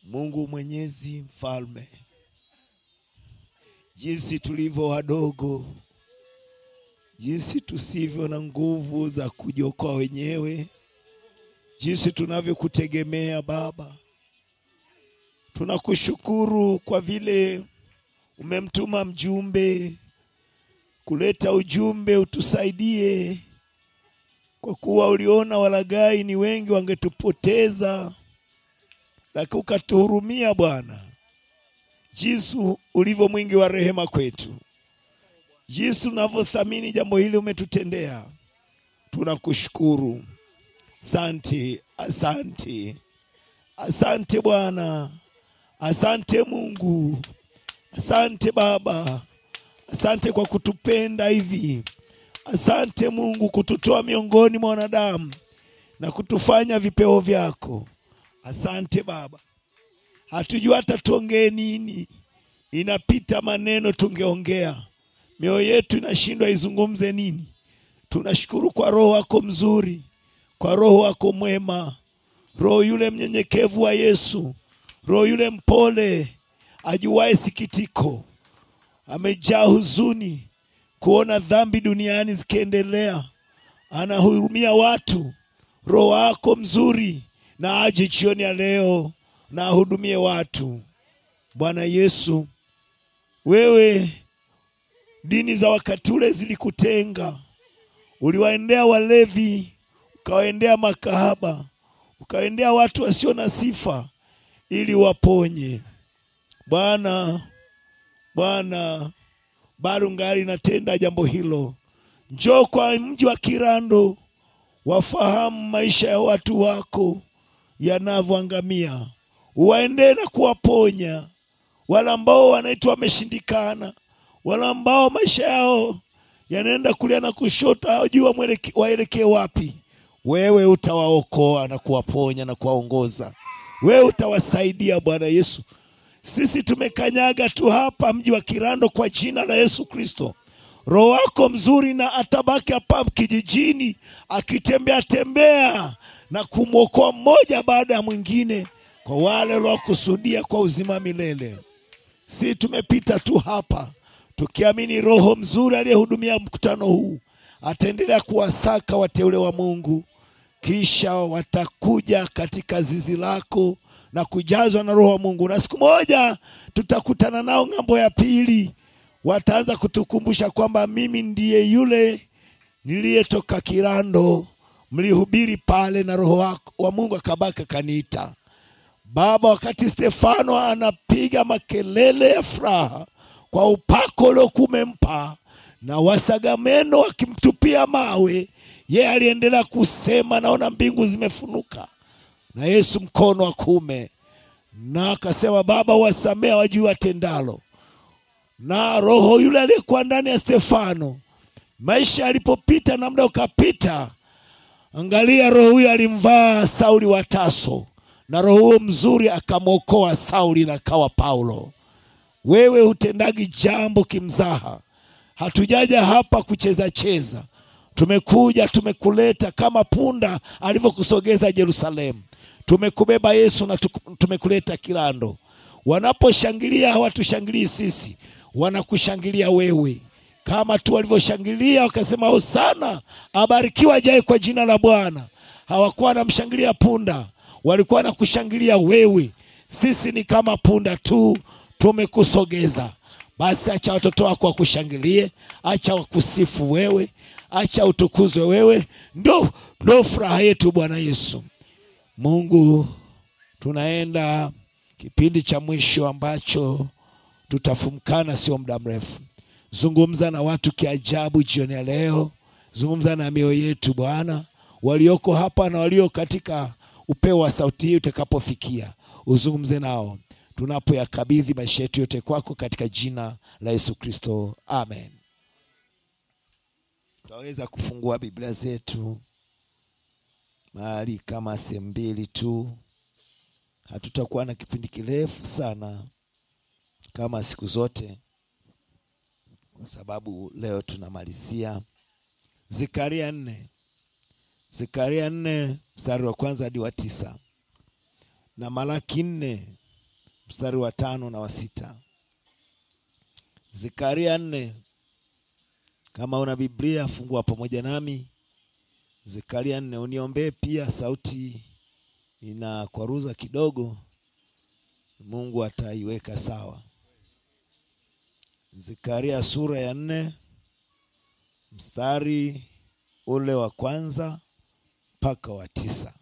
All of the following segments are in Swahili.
Mungu Mwenyezi Mfalme, jinsi tulivyo wadogo, jinsi tusivyo na nguvu za kujiokoa wenyewe, jinsi tunavyokutegemea Baba. Tunakushukuru kwa vile umemtuma mjumbe kuleta ujumbe utusaidie, kwa kuwa uliona walaghai ni wengi wangetupoteza, lakini ukatuhurumia Bwana, jinsi ulivyo mwingi wa rehema kwetu, jinsi unavyothamini jambo hili umetutendea. Tunakushukuru. Asante, asante, asante Bwana, asante Mungu, asante Baba, asante kwa kutupenda hivi. Asante Mungu kututoa miongoni mwa wanadamu na kutufanya vipeo vyako. Asante Baba, hatujua hata tuongee nini, inapita maneno tungeongea, mioyo yetu inashindwa izungumze nini. Tunashukuru kwa Roho wako mzuri, kwa Roho wako mwema, Roho yule mnyenyekevu wa Yesu, Roho yule mpole, ajuaye sikitiko, amejaa huzuni kuona dhambi duniani zikiendelea, anahurumia watu. Roho wako mzuri na aje jioni ya leo na ahudumie watu. Bwana Yesu, wewe dini za wakati ule zilikutenga, uliwaendea walevi, ukawaendea makahaba, ukawaendea watu wasio na sifa ili waponye. Bwana, Bwana bado ngali natenda jambo hilo. Njoo kwa mji wa Kirando, wafahamu maisha ya watu wako yanavyoangamia, uwaendee na kuwaponya wale ambao wanaitwa wameshindikana, wale ambao maisha yao yanaenda kulia na kushoto, hawajui waelekee wapi. Wewe utawaokoa na kuwaponya na kuwaongoza, wewe utawasaidia Bwana Yesu. Sisi tumekanyaga tu hapa mji wa Kirando kwa jina la Yesu Kristo. Roho wako mzuri na atabaki hapa kijijini akitembea tembea na kumwokoa mmoja baada ya mwingine, kwa wale waliokusudia kwa uzima milele. Si tumepita tu hapa tukiamini Roho mzuri aliyehudumia mkutano huu ataendelea kuwasaka wateule wa Mungu, kisha watakuja katika zizi lako na kujazwa na Roho wa Mungu, na siku moja tutakutana nao ng'ambo ya pili. Wataanza kutukumbusha kwamba mimi ndiye yule niliyetoka Kirando, mlihubiri pale na Roho wako wa Mungu akabaka kaniita. Baba, wakati Stefano anapiga makelele ya furaha kwa upako uliokuwa umempa na wasagameno wakimtupia mawe, yeye aliendelea kusema, naona mbingu zimefunuka na Yesu mkono wa kuume, na akasema Baba, wasamea wajui watendalo. Na roho yule aliyekuwa ndani ya Stefano, maisha alipopita na muda ukapita, angalia, roho huyo alimvaa Sauli wa Taso, na roho huyo mzuri akamwokoa Sauli na kawa Paulo. Wewe hutendagi jambo kimzaha. Hatujaja hapa kucheza cheza, tumekuja tumekuleta kama punda alivyokusogeza Yerusalemu tumekubeba Yesu na tumekuleta Kirando. Wanaposhangilia hawatushangilii sisi, wanakushangilia wewe, kama tu walivyoshangilia wakasema, hosana, abarikiwa ajaye kwa jina la Bwana. Hawakuwa wanamshangilia punda, walikuwa wanakushangilia wewe. Sisi ni kama punda tu, tumekusogeza. Basi acha watoto wako wakushangilie, acha wakusifu wewe, acha utukuzwe wewe. Ndo, ndo furaha yetu Bwana Yesu. Mungu, tunaenda kipindi cha mwisho ambacho tutafumkana sio muda mrefu. Zungumza na watu kiajabu jioni ya leo, zungumza na mioyo yetu Bwana, walioko hapa na walio katika upeo wa sauti hii utakapofikia, uzungumze nao tunapoyakabidhi maisha yetu yote kwako, katika jina la Yesu Kristo, amen. Tutaweza kufungua Biblia zetu mahali kama sehemu mbili tu. Hatutakuwa na kipindi kirefu sana kama siku zote, kwa sababu leo tunamalizia Zekaria nne, Zekaria nne mstari wa kwanza hadi wa tisa na Malaki nne mstari wa tano na wa sita. Zekaria nne. Kama una Biblia fungua pamoja nami Zekaria nne. Uniombee pia, sauti inakwaruza kidogo, Mungu ataiweka sawa. Zekaria sura ya nne mstari ule wa kwanza mpaka wa tisa.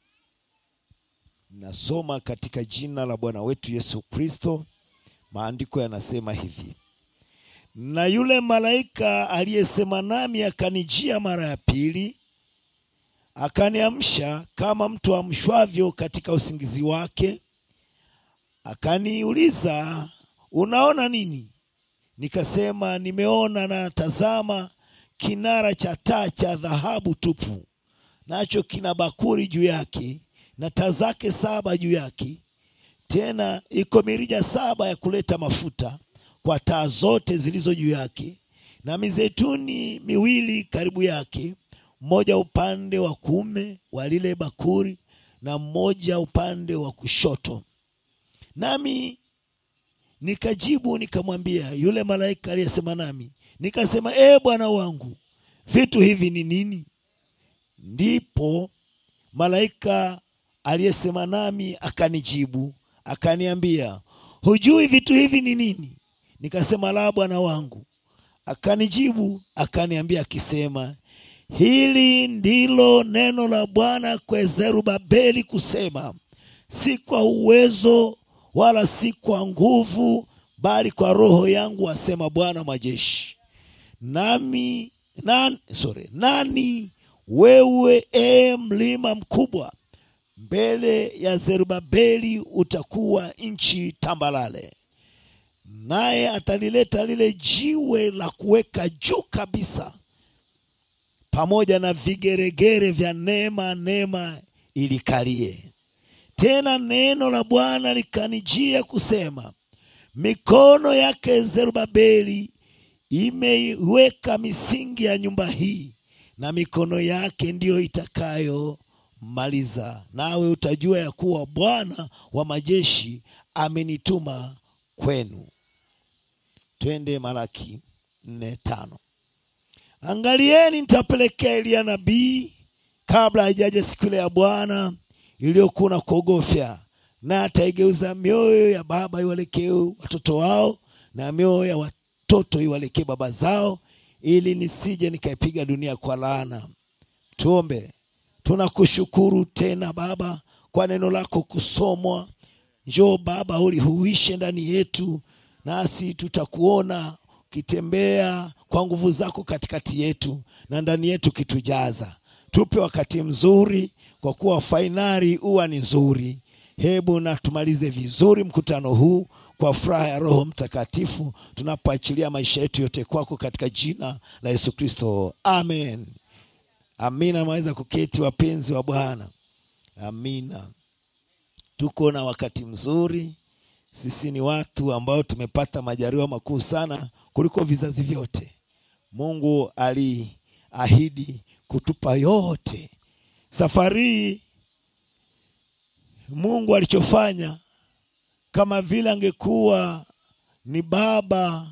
Nasoma katika jina la Bwana wetu Yesu Kristo. Maandiko yanasema hivi: na yule malaika aliyesema nami akanijia mara ya pili, akaniamsha kama mtu amshwavyo katika usingizi wake, akaniuliza, unaona nini? Nikasema, nimeona na tazama, kinara cha taa cha dhahabu tupu, nacho kina bakuri juu yake na taa zake saba juu yake. Tena iko mirija saba ya kuleta mafuta kwa taa zote zilizo juu yake, na mizeituni miwili karibu yake, mmoja upande wa kuume wa lile bakuri na mmoja upande wa kushoto. Nami nikajibu nikamwambia yule malaika aliyesema nami, nikasema, ee Bwana wangu, vitu hivi ni nini? Ndipo malaika aliyesema nami akanijibu akaniambia, hujui vitu hivi ni nini? Nikasema, la, Bwana wangu. Akanijibu akaniambia akisema, hili ndilo neno la Bwana kwa Zerubabeli kusema, si kwa uwezo wala si kwa nguvu, bali kwa roho yangu, asema Bwana majeshi. Nami nan, sorry, nani wewe, e mlima mkubwa mbele ya Zerubabeli utakuwa nchi tambalale, naye atalileta lile jiwe la kuweka juu kabisa, pamoja na vigeregere vya neema, neema ilikalie. Tena neno la Bwana likanijia kusema, mikono yake Zerubabeli imeiweka misingi ya nyumba hii, na mikono yake ndiyo itakayo maliza nawe utajua ya kuwa Bwana wa majeshi amenituma kwenu. Twende Malaki nne tano. Angalieni, nitapelekea Eliya nabii kabla haijaja siku ile ya Bwana iliyokuwa na kuogofya, na ataigeuza mioyo ya baba iwalekee watoto wao na mioyo ya watoto iwalekee baba zao, ili nisije nikaipiga dunia kwa laana. Tuombe. Tunakushukuru tena Baba kwa neno lako kusomwa. Njoo Baba, ulihuishe ndani yetu, nasi tutakuona ukitembea kwa nguvu zako katikati yetu na ndani yetu kitujaza. Tupe wakati mzuri, kwa kuwa fainali huwa ni nzuri. Hebu na tumalize vizuri mkutano huu kwa furaha ya Roho Mtakatifu, tunapoachilia maisha yetu yote kwako, katika jina la Yesu Kristo, amen. Amina. Maweza kuketi wapenzi wa Bwana. Amina. Tuko na wakati mzuri. Sisi ni watu ambao tumepata majaliwa makuu sana kuliko vizazi vyote. Mungu aliahidi kutupa yote. Safari Mungu alichofanya, kama vile angekuwa ni baba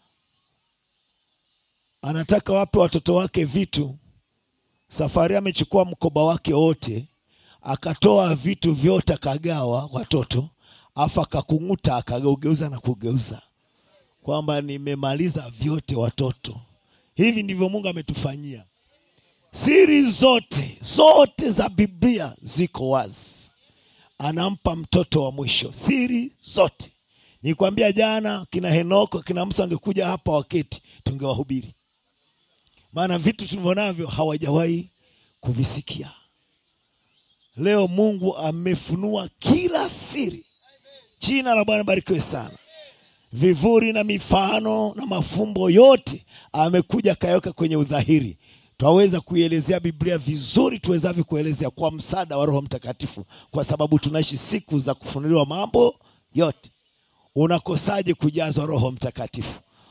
anataka wape watoto wake vitu Safari amechukua mkoba wake wote akatoa vitu vyote akagawa watoto, afu akakung'uta akageugeuza na kugeuza kwamba nimemaliza vyote watoto. Hivi ndivyo Mungu ametufanyia. Siri zote zote za Biblia ziko wazi, anampa mtoto wa mwisho siri zote. Nikwambia jana, kina Henoko kina Musa angekuja hapa waketi, tungewahubiri maana vitu tulivyonavyo hawajawahi kuvisikia. Leo Mungu amefunua kila siri. Jina la Bwana barikiwe sana. Vivuri na mifano na mafumbo yote amekuja kayaweka kwenye udhahiri. Twaweza kuielezea Biblia vizuri tuwezavyo kuelezea kwa msaada wa Roho Mtakatifu, kwa sababu tunaishi siku za kufunuliwa mambo yote. Unakosaje kujazwa Roho Mtakatifu?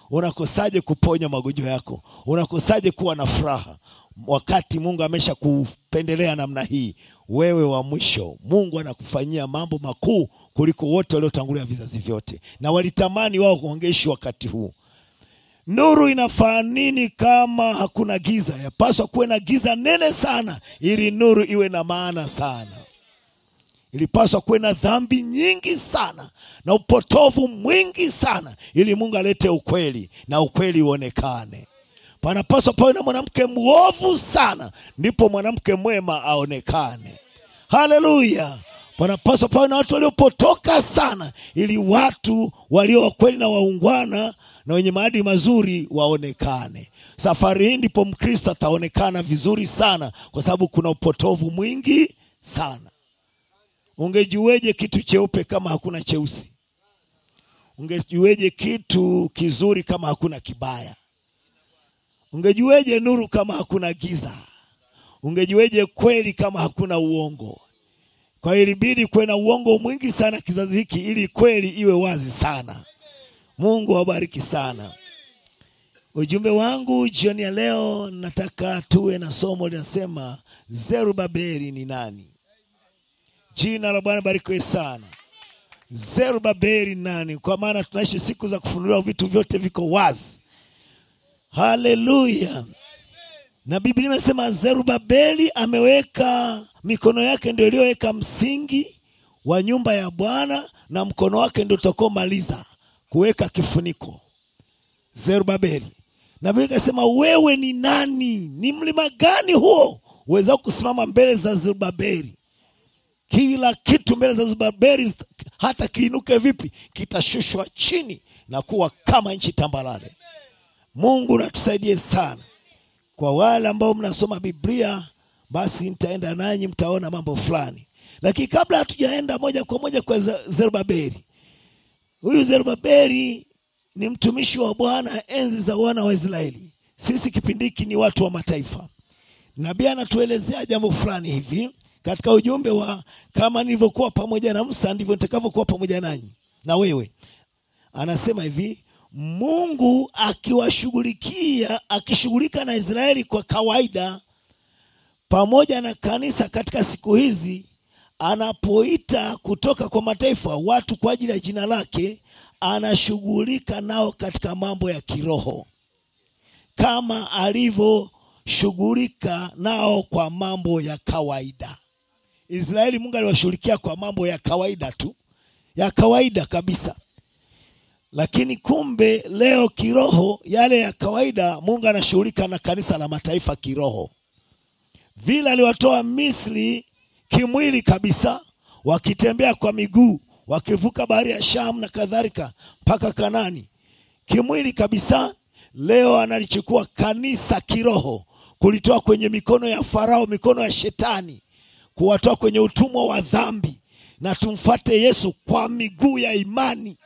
unakosaje kuponya magonjwa yako unakosaje kuwa na furaha wakati mungu amesha kupendelea namna hii wewe wa mwisho mungu anakufanyia mambo makuu kuliko wote waliotangulia vizazi vyote na walitamani wao kuongeishi wakati huu nuru inafaa nini kama hakuna giza yapaswa kuwe na giza nene sana ili nuru iwe na maana sana ilipaswa kuwe na dhambi nyingi sana na upotovu mwingi sana ili mungu alete ukweli na ukweli uonekane panapaswa pawe na mwanamke mwovu sana ndipo mwanamke mwema aonekane haleluya panapaswa pawe na watu waliopotoka sana ili watu walio wakweli na waungwana na wenye maadili mazuri waonekane safari hii ndipo mkristo ataonekana vizuri sana kwa sababu kuna upotovu mwingi sana ungejueje kitu cheupe kama hakuna cheusi ungejueje kitu kizuri kama hakuna kibaya ungejueje nuru kama hakuna giza ungejueje kweli kama hakuna uongo kwa hiyo ilibidi kuwe na uongo mwingi sana kizazi hiki ili kweli iwe wazi sana mungu awabariki sana ujumbe wangu jioni ya leo nataka tuwe na somo linasema zerubabeli ni nani jina la bwana barikiwe sana zerubabeli ni nani kwa maana tunaishi siku za kufunuliwa vitu vyote viko wazi haleluya na biblia imesema zerubabeli ameweka mikono yake ndio iliyoweka msingi wa nyumba ya bwana na mkono wake ndio utakomaliza kuweka kifuniko zerubabeli na biblia ikasema wewe ni nani ni mlima gani huo uweza kusimama mbele za zerubabeli kila kitu mbele za zerubabeli hata kiinuke vipi kitashushwa chini na kuwa kama nchi tambalale mungu natusaidie sana kwa wale ambao mnasoma biblia basi nitaenda nanyi mtaona mambo fulani lakini kabla hatujaenda moja kwa moja kwa zerubabeli huyu zerubabeli ni mtumishi wa bwana enzi za wana wa israeli sisi kipindi hiki ni watu wa mataifa nabii anatuelezea jambo fulani hivi katika ujumbe wa kama nilivyokuwa pamoja na msa ndivyo nitakavyokuwa pamoja nanyi na wewe anasema hivi mungu akiwashughulikia akishughulika na israeli kwa kawaida pamoja na kanisa katika siku hizi anapoita kutoka kwa mataifa watu kwa ajili ya jina lake anashughulika nao katika mambo ya kiroho kama alivyoshughulika nao kwa mambo ya kawaida israeli mungu aliwashughulikia kwa mambo ya kawaida tu ya kawaida kabisa lakini kumbe leo kiroho yale ya kawaida mungu anashughulika na kanisa la mataifa kiroho vile aliwatoa misri kimwili kabisa wakitembea kwa miguu wakivuka bahari ya sham na kadhalika mpaka kanani kimwili kabisa leo analichukua kanisa kiroho kulitoa kwenye mikono ya farao mikono ya shetani kuwatoa kwenye utumwa wa dhambi na tumfate yesu kwa miguu ya imani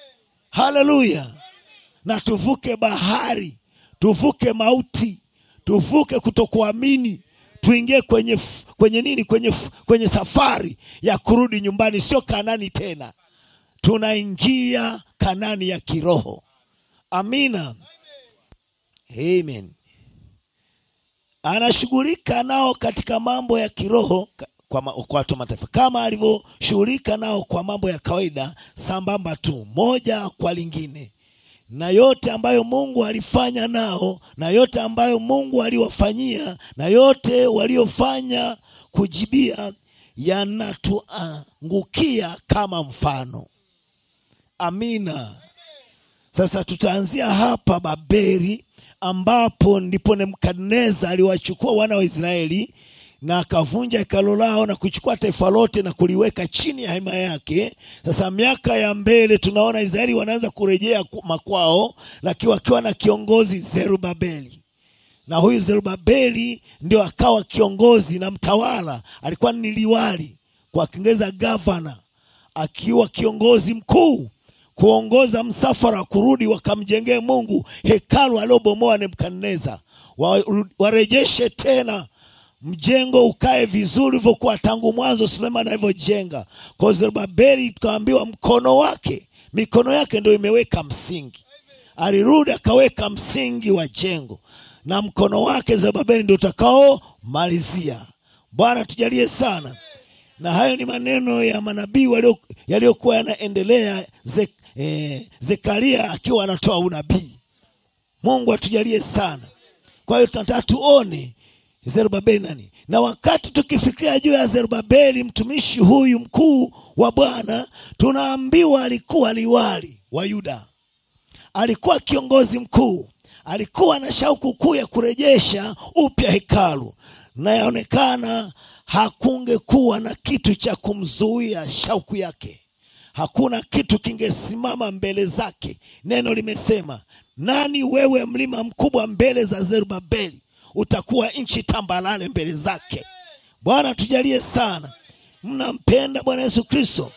haleluya na tuvuke bahari tuvuke mauti tuvuke kutokuamini tuingie kwenye kwenye nini kwenye kwenye safari ya kurudi nyumbani sio kanani tena tunaingia kanani ya kiroho amina amen anashughulika nao katika mambo ya kiroho kwa, kwa watu mataifa kama alivyoshughulika nao kwa mambo ya kawaida sambamba tu moja kwa lingine na yote ambayo mungu alifanya nao na yote ambayo mungu aliwafanyia na yote waliofanya kujibia yanatuangukia kama mfano amina sasa tutaanzia hapa babeli ambapo ndipo nebukadneza aliwachukua wana wa israeli na akavunja hekalo lao na kuchukua taifa lote na kuliweka chini ya hema yake sasa miaka ya mbele tunaona israeli wanaanza kurejea makwao lakini wakiwa na kiongozi zerubabeli na huyu zerubabeli ndio akawa kiongozi na mtawala alikuwa ni liwali kwa kiingereza gavana akiwa kiongozi mkuu kuongoza msafara kurudi wakamjengee mungu hekalu aliobomoa nebukadneza warejeshe tena mjengo ukae vizuri ulivyokuwa tangu mwanzo suleiman alivyojenga kwa zerubabeli tukaambiwa mkono wake mikono yake ndio imeweka msingi alirudi akaweka msingi wa jengo na mkono wake Zerubabeli ndio utakaomalizia. Bwana tujalie sana. Na hayo ni maneno ya manabii walio- yaliyokuwa yanaendelea Ze, eh, Zekaria akiwa anatoa unabii. Mungu atujalie sana. Kwa hiyo tunataka tuone Zerubabeli nani, na wakati tukifikiria juu ya Zerubabeli mtumishi huyu mkuu wa Bwana, tunaambiwa alikuwa liwali wa Yuda, alikuwa kiongozi mkuu, alikuwa na shauku kuu ya kurejesha upya hekalu, na yaonekana hakungekuwa na kitu cha kumzuia shauku yake. Hakuna kitu kingesimama mbele zake. Neno limesema, nani wewe mlima mkubwa mbele za Zerubabeli? Utakuwa nchi tambalale mbele zake. Bwana tujalie sana. Mnampenda Bwana Yesu Kristo.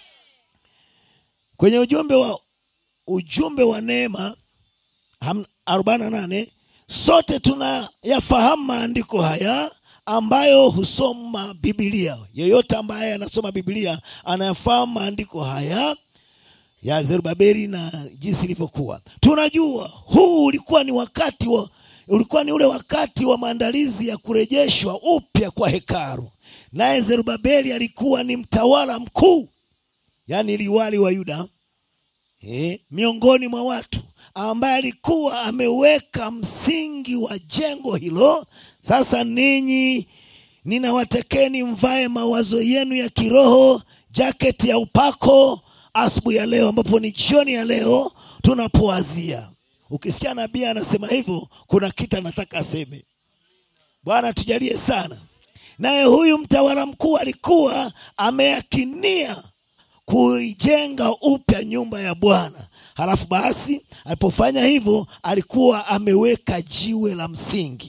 Kwenye ujumbe wa ujumbe wa neema ham- 48 sote tunayafahamu maandiko haya ambayo husoma Biblia. Yeyote ambaye anasoma Biblia anayafahamu maandiko haya ya Zerubabeli na jinsi ilivyokuwa. Tunajua huu ulikuwa ni wakati wa ulikuwa ni ule wakati wa maandalizi ya kurejeshwa upya kwa hekalu. Naye Zerubabeli alikuwa ni mtawala mkuu, yaani liwali wa Yuda eh, miongoni mwa watu ambaye alikuwa ameweka msingi wa jengo hilo. Sasa ninyi ninawatekeni mvae mawazo yenu ya kiroho, jaketi ya upako asubuhi ya leo, ambapo ni jioni ya leo tunapowazia. Ukisikia nabii anasema hivyo, kuna kitu anataka aseme. Bwana tujalie sana. Naye huyu mtawala mkuu alikuwa ameakinia kuijenga upya nyumba ya Bwana. Halafu basi alipofanya hivyo, alikuwa ameweka jiwe la msingi.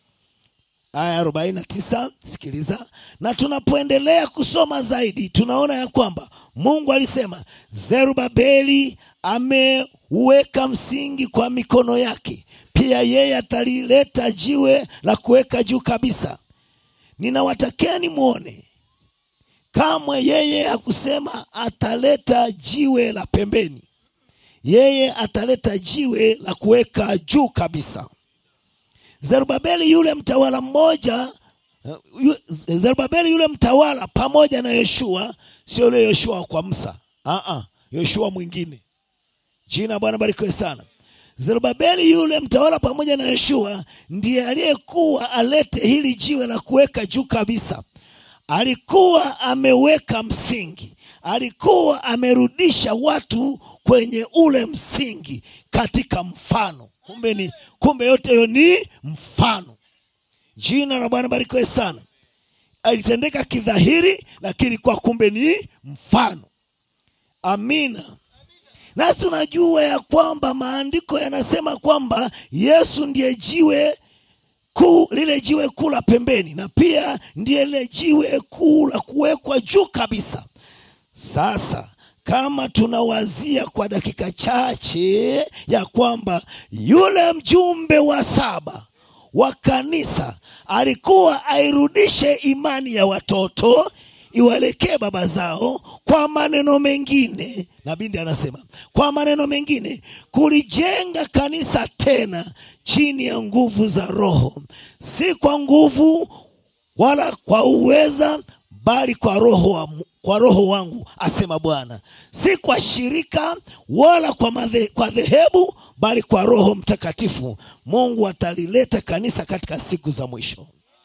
Aya 49, sikiliza. Na tunapoendelea kusoma zaidi, tunaona ya kwamba Mungu alisema Zerubabeli ameweka msingi kwa mikono yake, pia yeye atalileta jiwe la kuweka juu kabisa. Ninawatakeni mwone kamwe yeye hakusema ataleta jiwe la pembeni, yeye ataleta jiwe la kuweka juu kabisa. Zerubabeli yule mtawala mmoja, yu- Zerubabeli yule mtawala pamoja na Yoshua, sio yule Yoshua kwa Musa, ah ah, Yoshua mwingine. Jina la Bwana barikiwe sana. Zerubabeli yule mtawala pamoja na Yoshua ndiye aliyekuwa alete hili jiwe la kuweka juu kabisa. Alikuwa ameweka msingi, alikuwa amerudisha watu kwenye ule msingi katika mfano. Kumbe ni kumbe, yote hiyo ni mfano. Jina la Bwana barikiwe sana. Alitendeka kidhahiri, lakini kwa kumbe ni mfano. Amina. Nasi tunajua ya kwamba maandiko yanasema kwamba Yesu ndiye jiwe kuu, lile jiwe kuu la pembeni, na pia ndiye lile jiwe kuu la kuwekwa juu kabisa. Sasa kama tunawazia kwa dakika chache ya kwamba yule mjumbe wa saba wa kanisa alikuwa airudishe imani ya watoto iwaelekee baba zao. Kwa maneno mengine, nabii ndiye anasema, kwa maneno mengine, kulijenga kanisa tena chini ya nguvu za Roho, si kwa nguvu wala kwa uweza, bali kwa roho wa, kwa roho wangu, asema Bwana, si kwa shirika wala kwa, madhe, kwa dhehebu, bali kwa Roho Mtakatifu. Mungu atalileta kanisa katika siku za mwisho.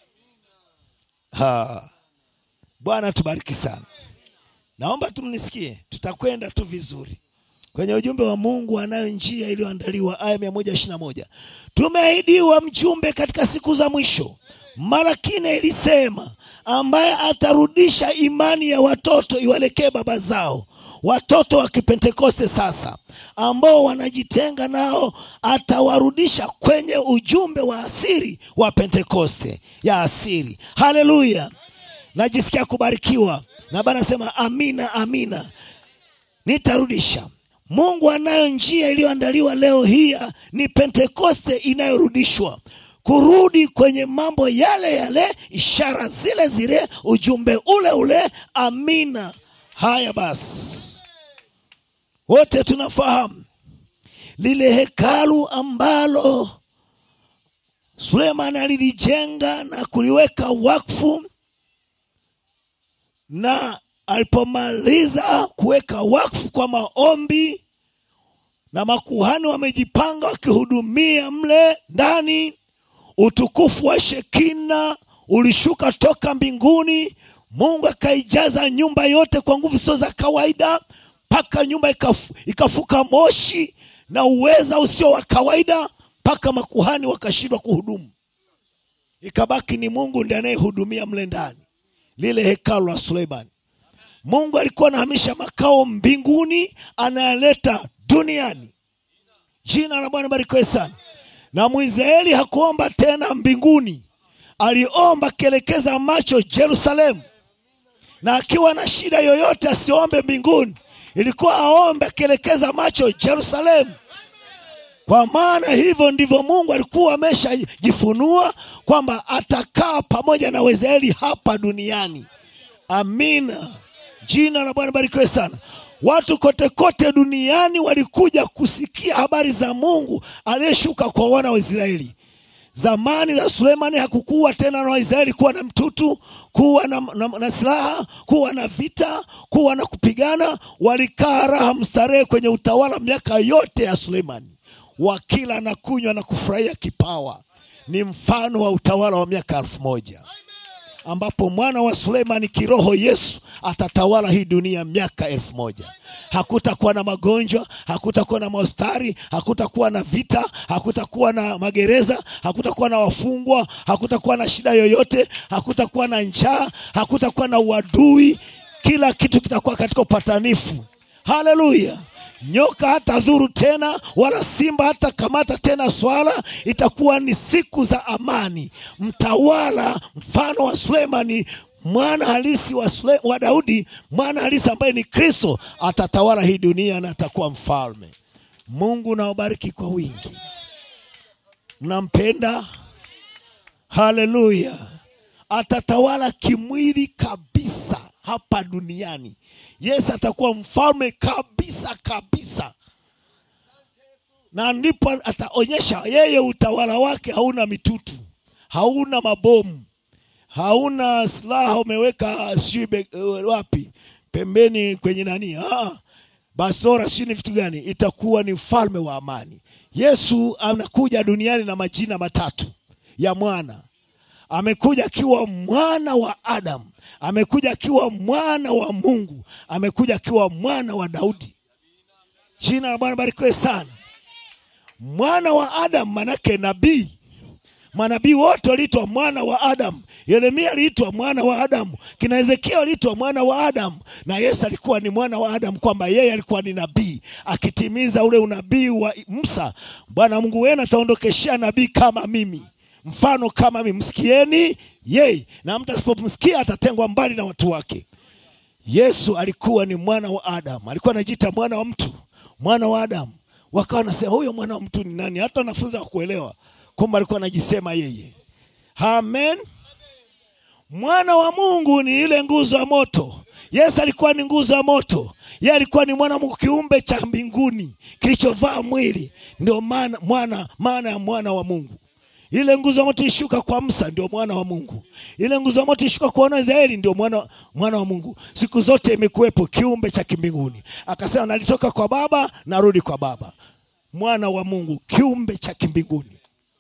Ha. Bwana tubariki sana. Naomba tumnisikie, tutakwenda tu vizuri kwenye ujumbe wa Mungu anayo njia iliyoandaliwa, aya mia moja ishirini na moja. Tumeahidiwa mjumbe katika siku za mwisho, Malakine ilisema, ambaye atarudisha imani ya watoto iwelekee baba zao. Watoto wa Kipentekoste sasa ambao wanajitenga nao, atawarudisha kwenye ujumbe wa asiri wa Pentekoste ya asiri. Haleluya! Najisikia kubarikiwa na Bwana sema amina, amina. Nitarudisha. Mungu anayo njia iliyoandaliwa leo hii, ni Pentekoste inayorudishwa kurudi kwenye mambo yale yale, ishara zile zile, ujumbe ule ule. Amina. Haya basi, wote tunafahamu lile hekalu ambalo Sulemani alilijenga na kuliweka wakfu, na alipomaliza kuweka wakfu kwa maombi na makuhani wamejipanga wakihudumia mle ndani, utukufu wa Shekina ulishuka toka mbinguni. Mungu akaijaza nyumba yote kwa nguvu sio za kawaida, mpaka nyumba ikafu, ikafuka moshi na uweza usio wa kawaida, mpaka makuhani wakashindwa kuhudumu. Ikabaki ni Mungu ndiye anayehudumia mle ndani, lile hekalu la Suleimani. Mungu alikuwa anahamisha makao mbinguni, anayaleta duniani. Jina la Bwana barikiwe sana. Na Mwisraeli hakuomba tena mbinguni, aliomba akielekeza macho Yerusalemu, na akiwa na shida yoyote asiombe mbinguni, ilikuwa aombe akielekeza macho Yerusalemu, kwa maana hivyo ndivyo Mungu alikuwa ameshajifunua kwamba atakaa pamoja na Waisraeli hapa duniani. Amina. Jina la Bwana barikiwe sana. Watu kote kote duniani walikuja kusikia habari za Mungu aliyeshuka kwa wana wa Israeli. Zamani za Sulemani hakukuwa tena na Waisraeli kuwa na mtutu, kuwa na, na, na silaha, kuwa na vita, kuwa na kupigana. Walikaa raha mstarehe kwenye utawala miaka yote ya Sulemani, wakila na kunywa na kufurahia kipawa. Ni mfano wa utawala wa miaka elfu moja ambapo mwana wa Sulemani kiroho Yesu atatawala hii dunia miaka elfu moja. Hakutakuwa na magonjwa, hakutakuwa na maostari, hakutakuwa na vita, hakutakuwa na magereza, hakutakuwa na wafungwa, hakutakuwa na shida yoyote, hakutakuwa na njaa, hakutakuwa na uadui. Kila kitu kitakuwa katika upatanifu. Haleluya! Nyoka hata dhuru tena, wala simba hata kamata tena swala. Itakuwa ni siku za amani. Mtawala mfano wa Sulemani, mwana halisi wa, Sule, wa Daudi, mwana halisi ambaye ni Kristo, atatawala hii dunia na atakuwa mfalme. Mungu nawabariki kwa wingi. Mnampenda? Haleluya! Atatawala kimwili kabisa hapa duniani. Yesu atakuwa mfalme kabisa kabisa, na ndipo ataonyesha yeye utawala wake hauna mitutu, hauna mabomu, hauna silaha umeweka sijui wapi pembeni kwenye nani, ah, basora sijui ni vitu gani. Itakuwa ni mfalme wa amani. Yesu anakuja duniani na majina matatu ya mwana. Amekuja akiwa mwana wa Adamu, amekuja akiwa mwana wa Mungu, amekuja akiwa mwana wa Daudi. Jina la Bwana barikiwe sana. Mwana wa Adamu manake nabii. Manabii wote waliitwa mwana wa Adamu. Yeremia aliitwa mwana wa Adamu, kina Hezekia aliitwa mwana wa Adamu, na Yesu alikuwa ni mwana wa Adamu, kwamba yeye alikuwa ni nabii akitimiza ule unabii wa Musa. Bwana Mungu wenu ataondokeshea nabii kama mimi mfano kama mimi, msikieni yeye, na mtu asipomsikia atatengwa mbali na watu wake. Yesu alikuwa ni mwana wa Adamu, alikuwa anajiita mwana wa mtu, mwana wa Adamu. Wakawa wanasema huyo mwana wa mtu ni nani? Hata wanafunzi hawakuelewa, kumbe alikuwa anajisema yeye. Amen. Mwana wa Mungu ni ile nguzo ya moto. Yesu alikuwa ni nguzo ya moto. Yeye alikuwa ni mwana Mungu, kiumbe cha mbinguni kilichovaa mwili. Ndio maana mwana, maana ya mwana wa Mungu. Ile nguzo ya moto ishuka kwa Musa, ndio mwana wa Mungu. Ile nguzo ya moto ishuka kwa wana wa Israeli, ndio mwana, mwana wa Mungu. Siku zote imekuwepo kiumbe cha kimbinguni. Akasema nalitoka kwa Baba, narudi kwa Baba. Mwana wa Mungu, kiumbe cha kimbinguni.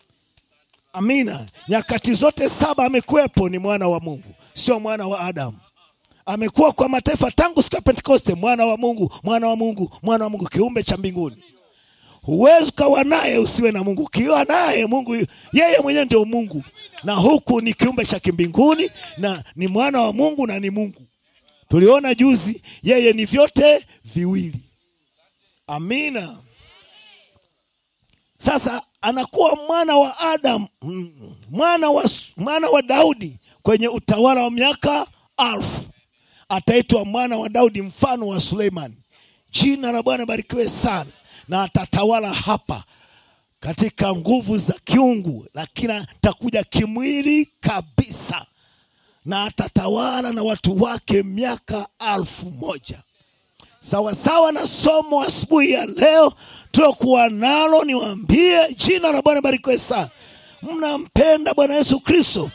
Amina. Nyakati zote saba amekuwepo, ni mwana wa Mungu, sio mwana wa Adamu. Amekuwa kwa mataifa tangu siku ya Pentekoste, mwana wa Mungu, mwana wa Mungu, mwana wa Mungu, kiumbe cha mbinguni. Huwezi ukawa naye usiwe na Mungu. Ukiwa naye Mungu, yeye mwenyewe ndio Mungu, na huku ni kiumbe cha kimbinguni na ni mwana wa Mungu na ni Mungu. Tuliona juzi, yeye ni vyote viwili. Amina. Sasa anakuwa mwana wa Adam, mwana wa, mwana wa Daudi kwenye utawala wa miaka alfu. Ataitwa mwana wa Daudi, mfano wa Suleiman. Jina la Bwana barikiwe sana na atatawala hapa katika nguvu za kiungu, lakini atakuja kimwili kabisa, na atatawala na watu wake miaka alfu moja. sawasawa na somo asubuhi ya leo tulokuwa nalo niwaambie jina la bwana barikiwe sana mnampenda bwana yesu kristo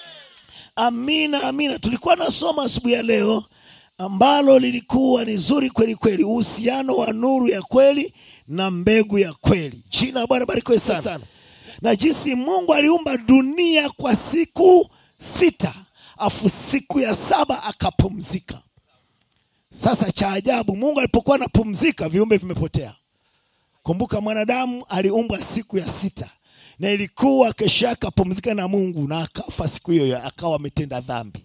amina amina tulikuwa na somo asubuhi ya leo ambalo lilikuwa ni zuri kweli kweli uhusiano wa nuru ya kweli na mbegu ya kweli jina la bwana barikiwe sana, sana na jinsi mungu aliumba dunia kwa siku sita afu siku ya saba akapumzika sasa cha ajabu mungu alipokuwa anapumzika viumbe vimepotea kumbuka mwanadamu aliumbwa siku ya sita na ilikuwa kesho yake apumzika na mungu na akafa siku hiyo akawa ametenda dhambi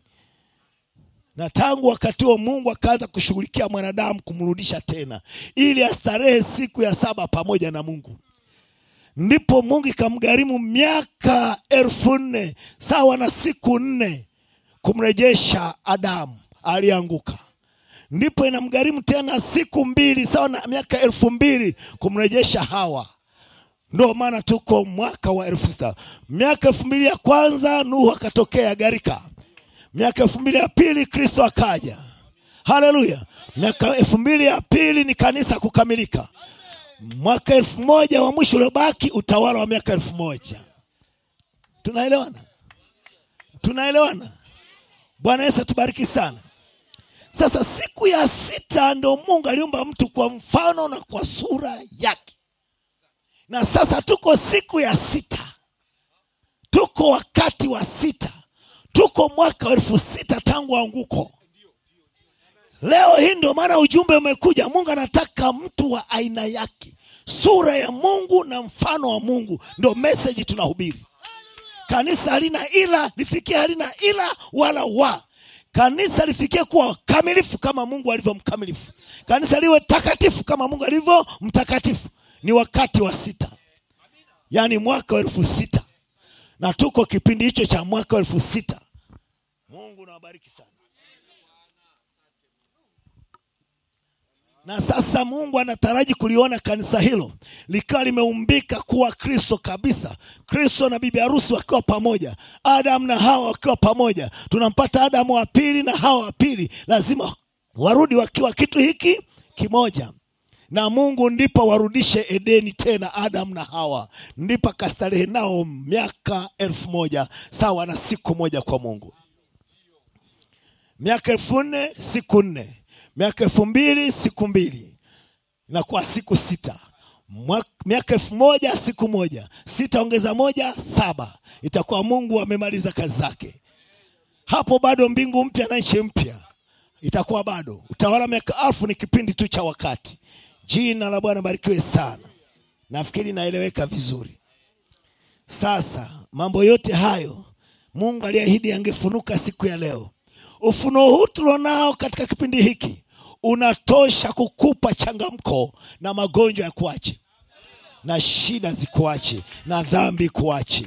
na tangu wakati huo mungu akaanza kushughulikia mwanadamu kumrudisha tena ili astarehe siku ya saba pamoja na mungu ndipo mungu ikamgharimu miaka elfu nne sawa na siku nne kumrejesha adamu alianguka ndipo inamgharimu tena siku mbili sawa na miaka elfu mbili kumrejesha hawa ndo maana tuko mwaka wa elfu sita miaka elfu mbili ya kwanza nuhu akatokea garika miaka elfu mbili ya pili kristo akaja haleluya miaka elfu mbili ya pili ni kanisa kukamilika mwaka elfu moja wa mwisho uliobaki utawala wa miaka elfu moja tunaelewana tunaelewana bwana yesu atubariki sana sasa siku ya sita ndo mungu aliumba mtu kwa mfano na kwa sura yake na sasa tuko siku ya sita tuko wakati wa sita tuko mwaka wa elfu sita tangu anguko leo hii ndio maana ujumbe umekuja mungu anataka mtu wa aina yake sura ya mungu na mfano wa mungu ndio meseji tunahubiri kanisa halina ila lifikie halina ila wala wa kanisa lifikie kuwa kamilifu kama mungu alivyo mkamilifu kanisa liwe takatifu kama mungu alivyo mtakatifu ni wakati wa sita yaani mwaka wa elfu sita na tuko kipindi hicho cha mwaka wa elfu sita mungu nawabariki sana na sasa mungu anataraji kuliona kanisa hilo likiwa limeumbika kuwa kristo kabisa kristo na bibi harusi wakiwa pamoja adamu na hawa wakiwa pamoja tunampata adamu wa pili na hawa wa pili lazima warudi wakiwa kitu hiki kimoja na mungu ndipo warudishe edeni tena adamu na hawa ndipo akastarehe nao miaka elfu moja sawa na siku moja kwa mungu miaka elfu nne siku nne miaka elfu mbili siku mbili inakuwa siku sita miaka elfu moja siku moja sita ongeza moja saba itakuwa mungu amemaliza kazi zake hapo bado mbingu mpya na nchi mpya itakuwa bado utawala miaka alfu ni kipindi tu cha wakati jina la bwana barikiwe sana nafikiri naeleweka vizuri sasa mambo yote hayo mungu aliahidi angefunuka siku ya leo ufunuo huu tulionao katika kipindi hiki unatosha kukupa changamko na magonjwa ya kuache na shida zikuache na dhambi kuache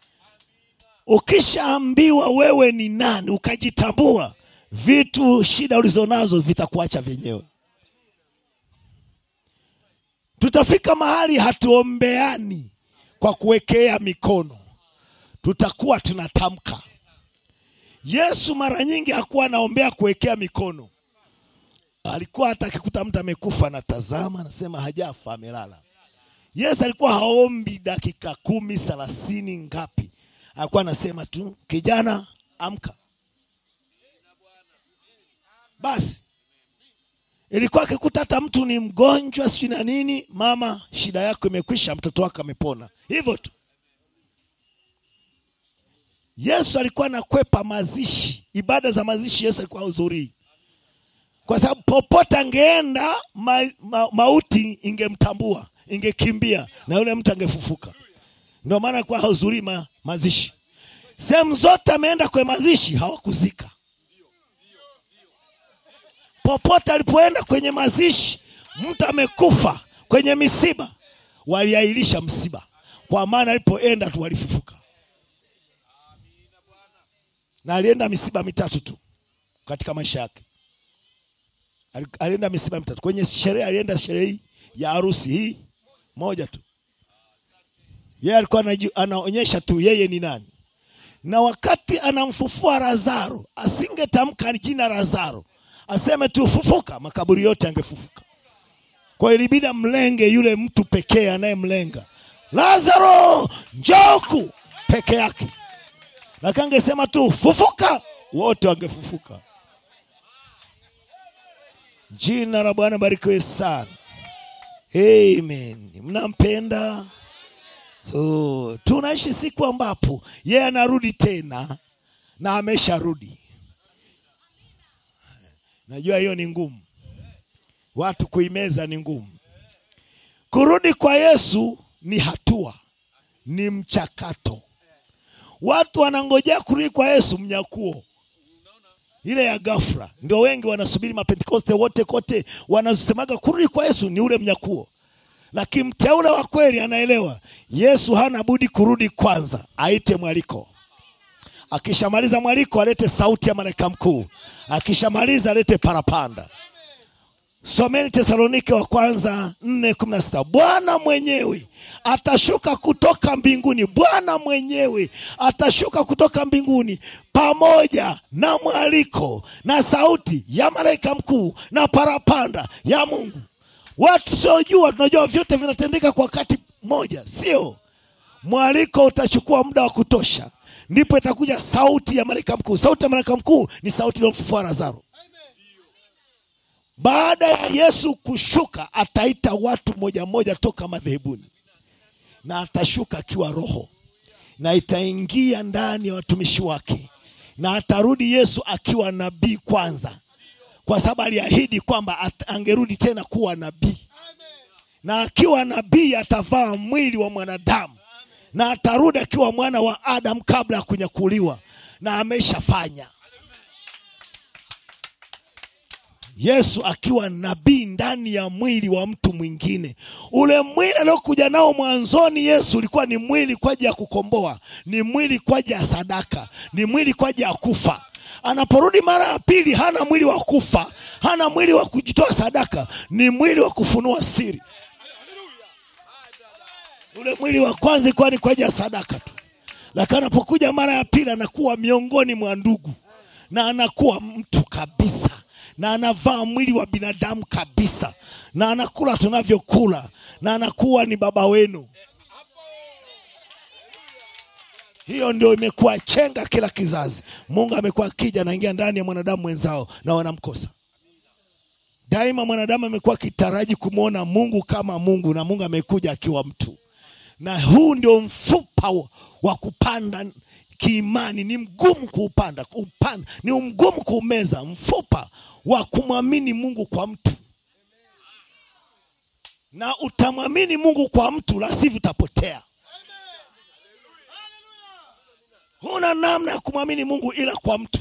ukishaambiwa wewe ni nani ukajitambua vitu shida ulizonazo vitakuacha vyenyewe tutafika mahali hatuombeani kwa kuwekea mikono tutakuwa tunatamka yesu mara nyingi hakuwa anaombea kuwekea mikono alikuwa hata akikuta mtu amekufa anatazama anasema hajafa amelala yesu alikuwa haombi dakika kumi thelathini ngapi alikuwa anasema tu kijana amka basi ilikuwa akikuta hata mtu ni mgonjwa sijui na nini mama shida yako imekwisha mtoto wako amepona hivyo tu yesu alikuwa anakwepa mazishi ibada za mazishi yesu alikuwa hudhurii kwa sababu popote angeenda ma, ma, mauti ingemtambua ingekimbia na yule mtu angefufuka ndio maana alikuwa hahudhurii ma, mazishi sehemu zote ameenda kwenye mazishi hawakuzika popote alipoenda kwenye mazishi mtu amekufa kwenye misiba waliahirisha msiba kwa maana alipoenda tu walifufuka na alienda misiba mitatu tu katika maisha yake alienda misiba mitatu kwenye sherehe alienda sherehe ya harusi hii moja tu yeye alikuwa anaonyesha tu yeye ni nani na wakati anamfufua lazaro asingetamka jina lazaro aseme tu fufuka, makaburi yote angefufuka. Kwa hiyo ilibidi amlenge yule mtu pekee anayemlenga, Lazaro njoku peke yake, lakini angesema tu fufuka, wote wangefufuka. Jina la Bwana barikiwe sana. Amen. Mnampenda? Oh, tunaishi siku ambapo yeye anarudi tena na amesharudi. Najua hiyo ni ngumu, watu kuimeza ni ngumu. Kurudi kwa Yesu ni hatua, ni mchakato. Watu wanangojea kurudi kwa Yesu mnyakuo ile ya ghafla, ndio wengi wanasubiri. Mapentekoste wote kote wanasemaga kurudi kwa Yesu ni ule mnyakuo, lakini mteule wa kweli anaelewa Yesu hana budi kurudi kwanza, aite mwaliko. Akishamaliza mwaliko, alete sauti ya malaika mkuu. Akishamaliza alete parapanda. Someni Tesalonike wa kwanza nne kumi na sita. Bwana mwenyewe atashuka kutoka mbinguni, Bwana mwenyewe atashuka kutoka mbinguni pamoja na mwaliko na sauti ya malaika mkuu na parapanda ya Mungu. Watu siojua, tunajua vyote vinatendeka kwa wakati mmoja, sio? Mwaliko utachukua muda wa kutosha, ndipo itakuja sauti ya malaika mkuu. Sauti ya malaika mkuu ni sauti iliyomfufua Lazaro. Baada ya Yesu kushuka, ataita watu moja moja toka madhehebuni, na atashuka akiwa Roho, na itaingia ndani ya watumishi wake, na atarudi Yesu akiwa nabii kwanza, kwa sababu aliahidi kwamba angerudi tena kuwa nabii, na akiwa nabii atavaa mwili wa mwanadamu, na atarudi akiwa mwana wa Adamu kabla ya kunyakuliwa, na ameshafanya Yesu akiwa nabii ndani ya mwili wa mtu mwingine. Ule mwili aliokuja nao mwanzoni Yesu ulikuwa ni mwili kwa ajili ya kukomboa, ni mwili kwa ajili ya sadaka, ni mwili kwa ajili ya kufa. Anaporudi mara ya pili, hana mwili wa kufa, hana mwili wa kujitoa sadaka, ni mwili wa kufunua siri. Ule mwili wa kwanza ilikuwa ni kwa ajili ya sadaka tu, lakini anapokuja mara ya pili anakuwa miongoni mwa ndugu na anakuwa mtu kabisa na anavaa mwili wa binadamu kabisa, na anakula tunavyokula, na anakuwa ni baba wenu. Hiyo ndio imekuwa chenga kila kizazi. Mungu amekuwa akija anaingia ndani ya mwanadamu mwenzao na wanamkosa daima. Mwanadamu amekuwa akitaraji kumwona Mungu kama Mungu, na Mungu amekuja akiwa mtu, na huu ndio mfupa wa kupanda kiimani ni mgumu kuupanda, kuupanda ni mgumu kuumeza, mfupa wa kumwamini Mungu kwa mtu. Na utamwamini Mungu kwa mtu, la sivyo utapotea. Huna namna ya kumwamini Mungu ila kwa mtu.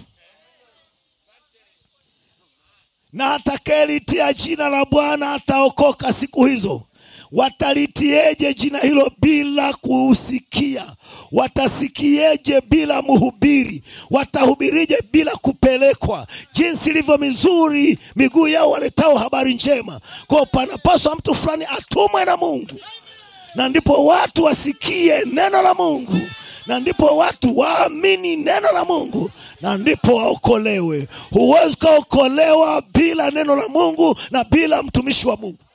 Na atakayelitia jina la Bwana ataokoka siku hizo. Watalitieje jina hilo bila kusikia? Watasikieje bila mhubiri? Watahubirije bila kupelekwa? Jinsi ilivyo mizuri miguu yao waletao habari njema. Kwa panapaswa mtu fulani atumwe na Mungu, na ndipo watu wasikie neno la Mungu, na ndipo watu waamini neno la Mungu, na ndipo waokolewe. Huwezi kuokolewa bila neno la Mungu na bila mtumishi wa Mungu.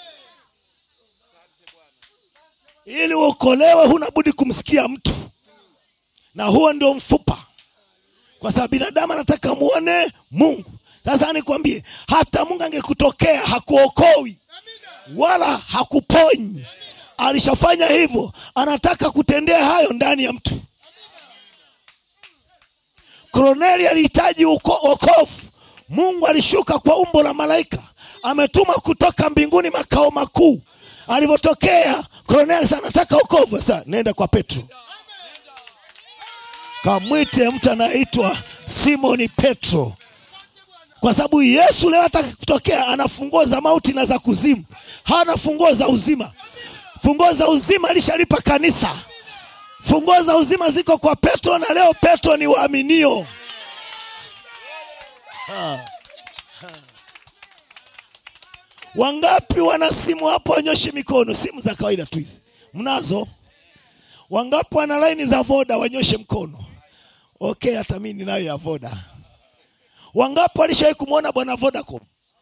Ili uokolewe huna budi kumsikia mtu, na huo ndio mfupa, kwa sababu binadamu anataka muone Mungu. Sasa nikwambie, hata Mungu angekutokea hakuokoi wala hakuponyi. Alishafanya hivyo, anataka kutendea hayo ndani ya mtu. Korneli alihitaji wokovu. Mungu alishuka kwa umbo la malaika, ametuma kutoka mbinguni makao makuu. Alivyotokea Korneli sana nataka wokovu. Sasa nenda kwa Petro, kamwite mtu anaitwa Simoni Petro, kwa sababu Yesu leo ataka kutokea, ana funguo za mauti na za kuzimu, hana funguo za uzima. Funguo za uzima alishalipa kanisa. Funguo za uzima ziko kwa Petro, na leo Petro ni waaminio. Ha. Ha. Wangapi wana simu hapo? Wanyoshe mikono. Simu za kawaida tu hizi mnazo? Wangapi wana laini za Voda? Wanyoshe mkono. Okay, hata mimi ninayo ya Voda. wangapi walishawahi kumwona bwana vodacom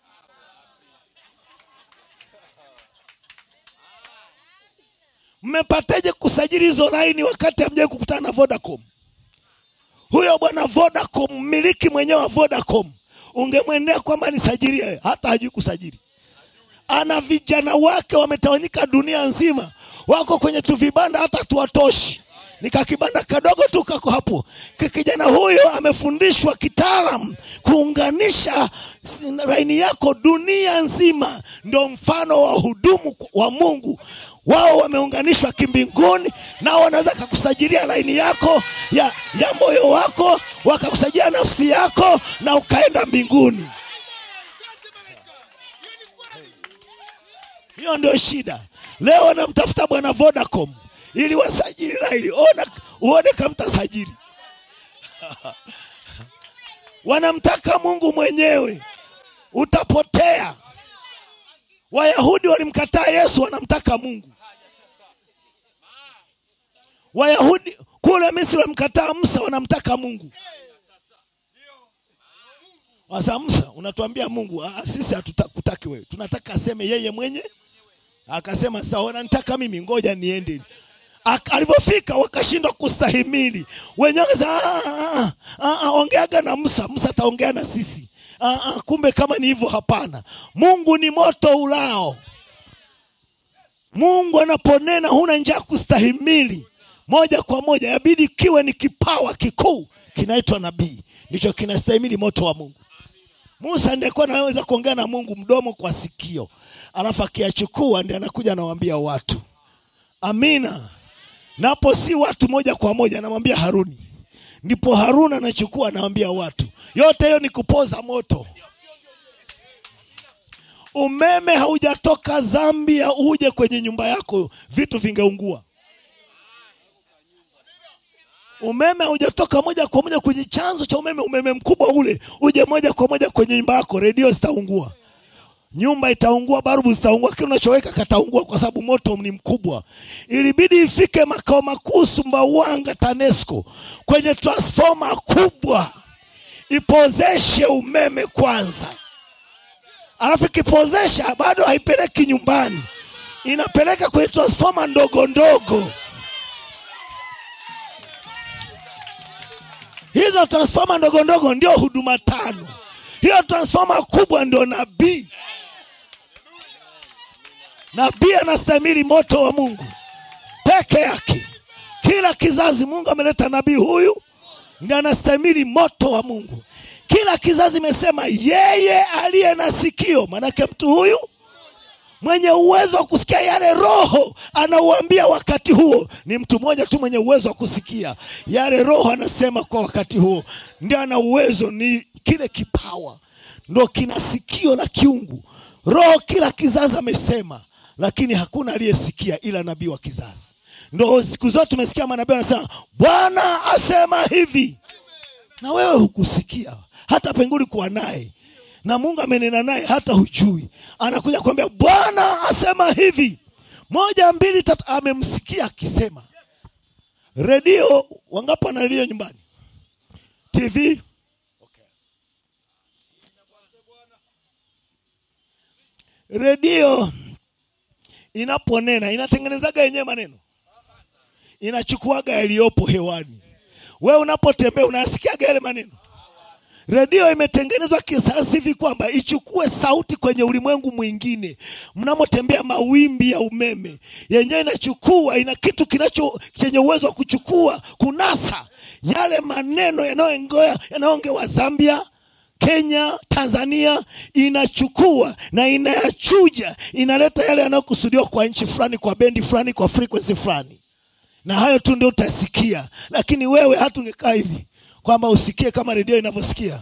mmepataje kusajili hizo laini wakati hamjawai kukutana na vodacom huyo bwana vodacom mmiliki mwenyewe wa vodacom ungemwendea kwamba nisajilie hata hajui kusajili ana vijana wake wametawanyika dunia nzima wako kwenye tuvibanda hata tuwatoshi nikakibanda kadogo tu kako hapo Ki- kijana huyo amefundishwa kitaalam kuunganisha si- laini yako dunia nzima ndo mfano wa hudumu wa mungu wao wameunganishwa kimbinguni nao wanaweza kakusajilia laini yako ya, ya moyo wako wakakusajilia nafsi yako na ukaenda mbinguni hiyo ndio shida leo wanamtafuta bwana vodacom ili wasajili laini ona uone kamtasajili wanamtaka mungu mwenyewe utapotea wayahudi walimkataa yesu wanamtaka mungu wayahudi kule misri walimkataa musa wanamtaka mungu wasa musa unatuambia mungu ah, sisi hatukutaki wewe tunataka aseme yeye mwenye akasema sawa nanitaka mimi ngoja niende Ak- alivyofika wakashindwa kustahimili wenyewe wakasema, "Ah, ah, ah, ah, ongeaga na musa musa ataongea na sisi ah, ah, kumbe kama ni hivyo hapana mungu ni moto ulao mungu anaponena huna njaa kustahimili moja kwa moja yabidi kiwe ni kipawa kikuu kinaitwa nabii ndicho kinastahimili moto wa mungu musa ndiye alikuwa anaweza kuongea na mungu mdomo kwa sikio alafu akiyachukua ndi anakuja anawaambia watu amina napo si watu moja kwa moja anamwambia haruni ndipo haruni anachukua anawambia watu yote hiyo ni kupoza moto umeme haujatoka zambia uje kwenye nyumba yako vitu vingeungua umeme haujatoka moja kwa moja kwenye chanzo cha umeme umeme mkubwa ule uje moja kwa moja kwenye nyumba yako redio zitaungua nyumba itaungua barubu zitaungua kile unachoweka kataungua kwa sababu moto ni mkubwa ilibidi ifike makao makuu sumbawanga tanesco kwenye transfoma kubwa ipozeshe umeme kwanza alafu ikipozesha bado haipeleki nyumbani inapeleka kwenye transfoma ndogo ndogo hizo transfoma ndogo ndogo ndio huduma tano hiyo transfoma kubwa ndio nabii nabii anastahimili moto wa mungu peke yake kila kizazi mungu ameleta nabii huyu ndi anastahimili moto wa mungu kila kizazi imesema yeye aliye na sikio maanake mtu huyu mwenye uwezo wa kusikia yale roho anauambia wakati huo ni mtu mmoja tu mwenye uwezo wa kusikia yale roho anasema kwa wakati huo ndio ana uwezo ni kile kipawa ndo kina sikio la kiungu roho kila kizazi amesema lakini hakuna aliyesikia ila nabii wa kizazi ndo siku zote tumesikia manabii wanasema bwana asema hivi na wewe hukusikia hata penguli kuwa naye na mungu amenena naye hata hujui anakuja kuambia bwana asema hivi moja mbili tatu amemsikia akisema redio wangapi wana redio nyumbani tv redio inaponena inatengenezaga yenyewe maneno inachukuaga yaliyopo hewani wewe unapotembea unayasikiaga yale maneno redio imetengenezwa kisayansi hivi kwamba ichukue sauti kwenye ulimwengu mwingine mnamotembea mawimbi ya umeme yenyewe inachukua ina kitu kinacho chenye uwezo wa kuchukua kunasa yale maneno yanayoongewa yanayoongewa zambia kenya tanzania inachukua na inayachuja inaleta yale yanayokusudiwa kwa nchi fulani kwa bendi fulani kwa frequency fulani na hayo tu ndio utasikia lakini wewe hata ungekaa hivi kwamba usikie kama redio inavyosikia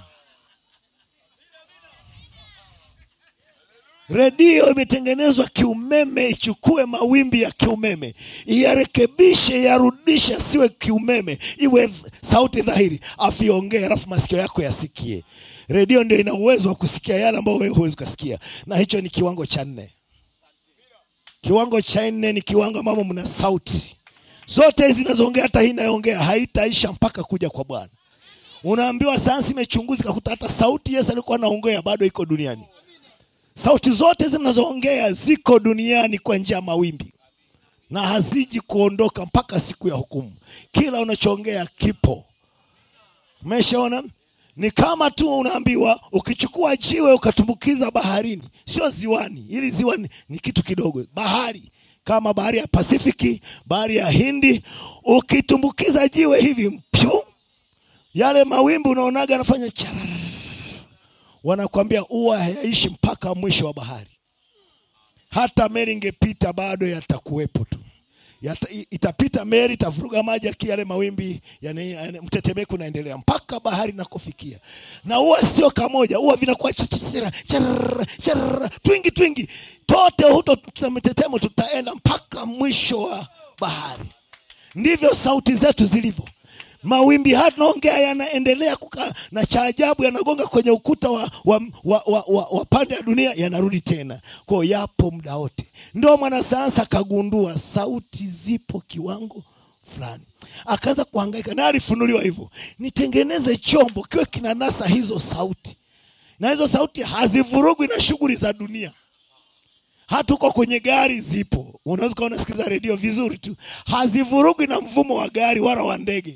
redio imetengenezwa kiumeme ichukue mawimbi ya kiumeme iyarekebishe yarudishe siwe kiumeme iwe sauti dhahiri afu iongee alafu masikio yako yasikie redio ndio ina uwezo wa kusikia yale ambayo wewe huwezi ukasikia na hicho ni kiwango cha nne kiwango cha nne ni kiwango ambamo mna sauti zote hizi zinazoongea hata hii inayoongea haitaisha mpaka kuja kwa bwana unaambiwa sayansi imechunguza ikakuta hata sauti Yesu alikuwa anaongea bado iko duniani. Sauti zote zinazoongea ziko duniani kwa njia ya mawimbi na haziji kuondoka mpaka siku ya hukumu. Kila unachoongea kipo. Umeshaona? Ni kama tu unaambiwa ukichukua jiwe ukatumbukiza baharini, sio ziwani. Ili ziwa ni, ni kitu kidogo. Bahari kama bahari ya Pasifiki, bahari ya Hindi, ukitumbukiza jiwe hivi mpyu, yale mawimbi unaonaga anafanya charara, wanakwambia huwa hayaishi mpaka mwisho wa bahari. Hata meli ingepita bado yatakuwepo tu Yata, itapita meli itavuruga maji aki yale mawimbi yani, yani, mtetemeko unaendelea mpaka bahari nakofikia, na huwa sio kamoja, huwa vinakuwa chachara charara charara twingi twingi, tote huto mtetemo tutaenda mpaka mwisho wa bahari. Ndivyo sauti zetu zilivyo. Mawimbi haya tunaongea yanaendelea kukaa, na cha ajabu yanagonga kwenye ukuta wa, wa, wa, wa, wa, wa pande ya dunia, yanarudi tena kwao, yapo muda wote. Ndio mwanasayansi akagundua sauti zipo kiwango fulani, akaanza kuhangaika na alifunuliwa hivyo, nitengeneze chombo kiwe kinanasa hizo sauti, na hizo sauti hazivurugwi na shughuli za dunia hata uko kwenye gari zipo, unaweza ukawa unasikiliza redio vizuri tu, hazivurugwi na mvumo wa gari wala wa ndege.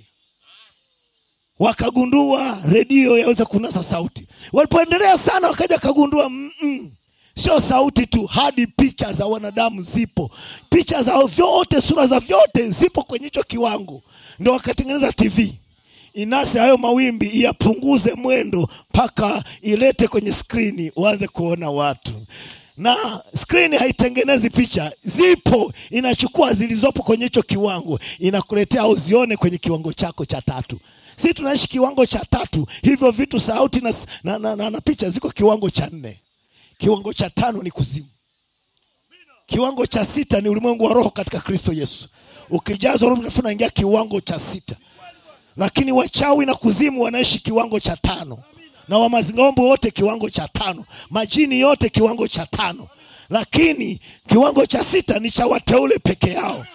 Wakagundua redio yaweza kunasa sauti. Walipoendelea sana, wakaja kagundua mm -mm. Sio sauti tu, hadi picha za wanadamu zipo, picha za vyote, sura za vyote zipo kwenye hicho kiwango. Ndio wakatengeneza TV inase hayo mawimbi, iyapunguze mwendo mpaka ilete kwenye skrini, uanze kuona watu na skrini haitengenezi picha, zipo, inachukua zilizopo kwenye hicho kiwango, inakuletea au zione kwenye kiwango chako cha tatu. Si tunaishi kiwango cha tatu, hivyo vitu sauti na, na, na, na, na picha ziko kiwango cha nne. Kiwango cha tano ni kuzimu. Kiwango cha sita ni ulimwengu wa roho katika Kristo Yesu. Ukijazwa Roho Mtakatifu unaingia kiwango cha sita, lakini wachawi na kuzimu wanaishi kiwango cha tano na wamazingombo wote kiwango cha tano, majini yote kiwango cha tano, lakini kiwango cha sita ni cha wateule peke yao.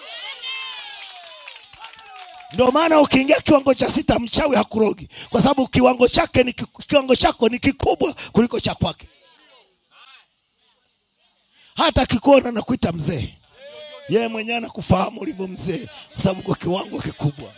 Ndio maana ukiingia kiwango cha sita, mchawi hakurogi, kwa sababu kiwango chake ni kiwango chako ni kikubwa kuliko cha kwake. Hata kikuona na kuita mzee, yeye mwenyewe anakufahamu ulivyo mzee, kwa sababu kwa kiwango kikubwa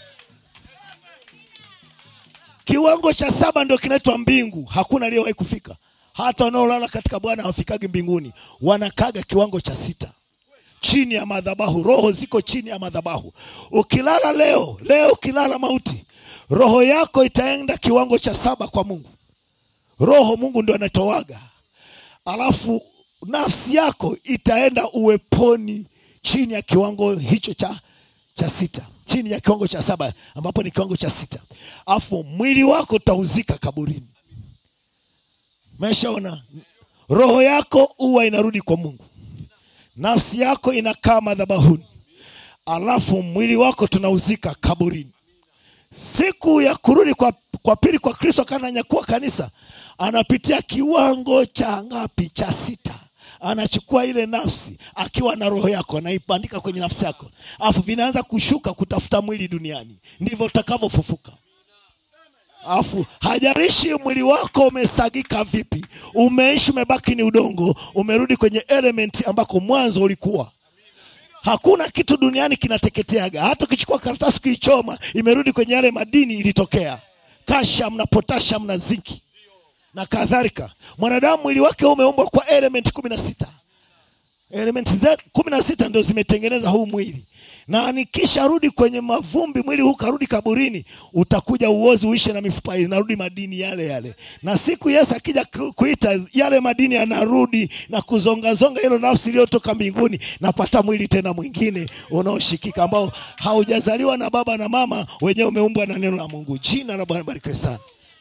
Kiwango cha saba ndio kinaitwa mbingu. Hakuna aliyewahi kufika, hata wanaolala katika Bwana hawafikagi mbinguni, wanakaga kiwango cha sita, chini ya madhabahu. Roho ziko chini ya madhabahu. Ukilala leo leo, ukilala mauti, roho yako itaenda kiwango cha saba kwa Mungu. Roho Mungu ndio anatoaga, alafu nafsi yako itaenda uweponi chini ya kiwango hicho cha, cha sita chini ya kiwango cha saba ambapo ni kiwango cha sita, afu mwili wako utauzika kaburini. Umeshaona, roho yako huwa inarudi kwa Mungu, nafsi yako inakaa madhabahuni, alafu mwili wako tunauzika kaburini. Siku ya kurudi kwa, kwa pili kwa Kristo, kana nyakua kanisa, anapitia kiwango cha ngapi? Cha sita anachukua ile nafsi akiwa na roho yako, anaibandika kwenye nafsi yako, alafu vinaanza kushuka kutafuta mwili duniani. Ndivyo utakavyofufuka. Alafu hajarishi mwili wako umesagika vipi, umeishi umebaki ni udongo, umerudi kwenye element ambako mwanzo ulikuwa. Hakuna kitu duniani kinateketeaga. Hata ukichukua karatasi kuichoma, imerudi kwenye yale madini ilitokea, kasham na potasham na zinki na kadhalika. Mwanadamu mwili wake umeumbwa kwa element kumi na sita. Element kumi na sita ndio zimetengeneza huu mwili, na nikisha rudi kwenye mavumbi, mwili huu karudi kaburini, utakuja uozi uishe na mifupa inarudi madini yale yale, na siku Yesu akija kuita yale madini yanarudi na kuzongazonga hilo nafsi iliyotoka mbinguni, napata mwili tena mwingine unaoshikika ambao haujazaliwa na baba na mama, wenyewe umeumbwa na neno la Mungu. Jina la Bwana barikiwe sana.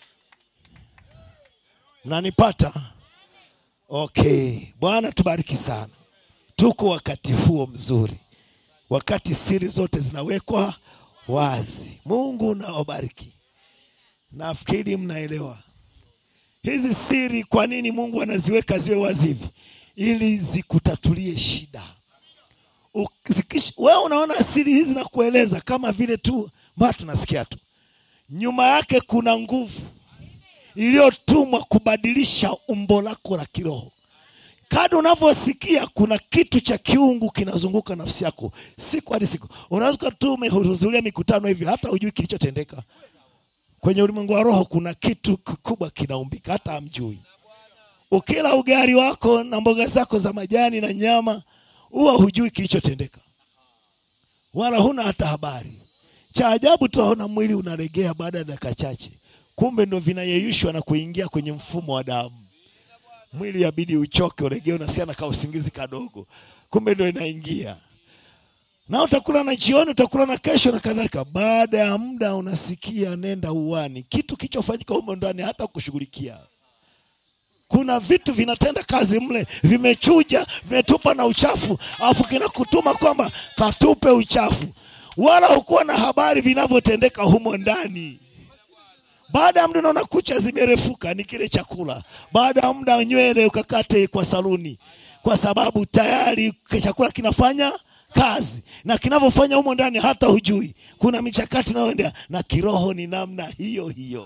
Mnanipata? Okay, Bwana tubariki sana. Tuko wakati huo mzuri, wakati siri zote zinawekwa wazi. Mungu nawabariki. Nafikiri mnaelewa hizi siri, kwa nini Mungu anaziweka ziwe wazi hivi, ili zikutatulie shida. Wewe unaona siri hizi na kueleza kama vile tu mbona tunasikia tu nyuma yake kuna nguvu iliyotumwa kubadilisha umbo lako la kiroho kadi unavyosikia kuna kitu cha kiungu kinazunguka nafsi yako siku hadi siku unaweza tu umehudhuria mikutano hivi hata hujui kilichotendeka kwenye ulimwengu wa roho kuna kitu kikubwa kinaumbika hata hamjui ukila ugali wako na mboga zako za majani na nyama huwa hujui kilichotendeka wala huna hata habari cha ajabu tunaona mwili unalegea baada ya dakika chache kumbe ndo vinayeyushwa na kuingia kwenye mfumo wa damu mwili yabidi uchoke ulegee unasikia na kausingizi kadogo kumbe ndo inaingia na utakula na jioni utakula na kesho na kadhalika baada ya muda unasikia nenda uwani kitu kilichofanyika humo ndani hata kushughulikia kuna vitu vinatenda kazi mle vimechuja vimetupa na uchafu alafu kinakutuma kwamba katupe uchafu wala hukuwa na habari vinavyotendeka humo ndani baada ya muda unaona kucha zimerefuka ni kile chakula baada ya muda nywele ukakate kwa saluni kwa sababu tayari chakula kinafanya kazi na kinavyofanya humo ndani hata hujui kuna michakato inayoendea na kiroho ni namna hiyo hiyo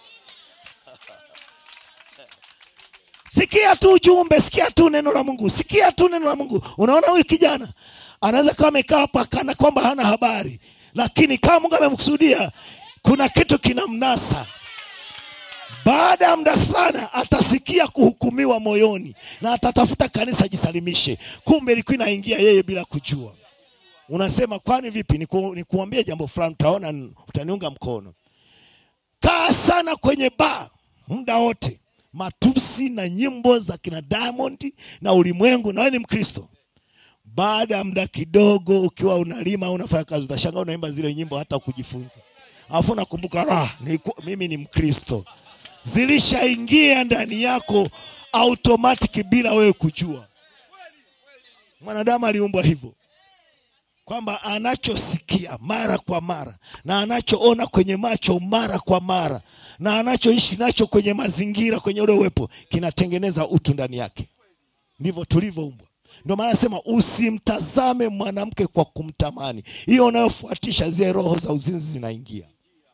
sikia tu ujumbe sikia tu neno la mungu sikia tu neno la mungu unaona huyu kijana anaweza kawa amekaa hapa kana kwamba hana habari lakini kama mungu amemkusudia kuna kitu kinamnasa baada ya muda fulani atasikia kuhukumiwa moyoni na atatafuta kanisa jisalimishe kumbe ilikuwa inaingia yeye bila kujua unasema kwani vipi Niku, nikuambie jambo fulani utaona utaniunga mkono kaa sana kwenye baa muda wote matusi na nyimbo za kina diamond na ulimwengu na wewe ni mkristo baada ya muda kidogo ukiwa unalima au unafanya kazi utashangaa unaimba zile nyimbo hata kujifunza alafu nakumbuka ah, mimi ni mkristo zilishaingia ndani yako automatic bila wewe kujua mwanadamu aliumbwa hivyo kwamba anachosikia mara kwa mara na anachoona kwenye macho mara kwa mara na anachoishi nacho kwenye mazingira kwenye ule uwepo kinatengeneza utu ndani yake ndivyo tulivyoumbwa ndio maana nasema usimtazame mwanamke kwa kumtamani hiyo unayofuatisha zile roho za uzinzi zinaingia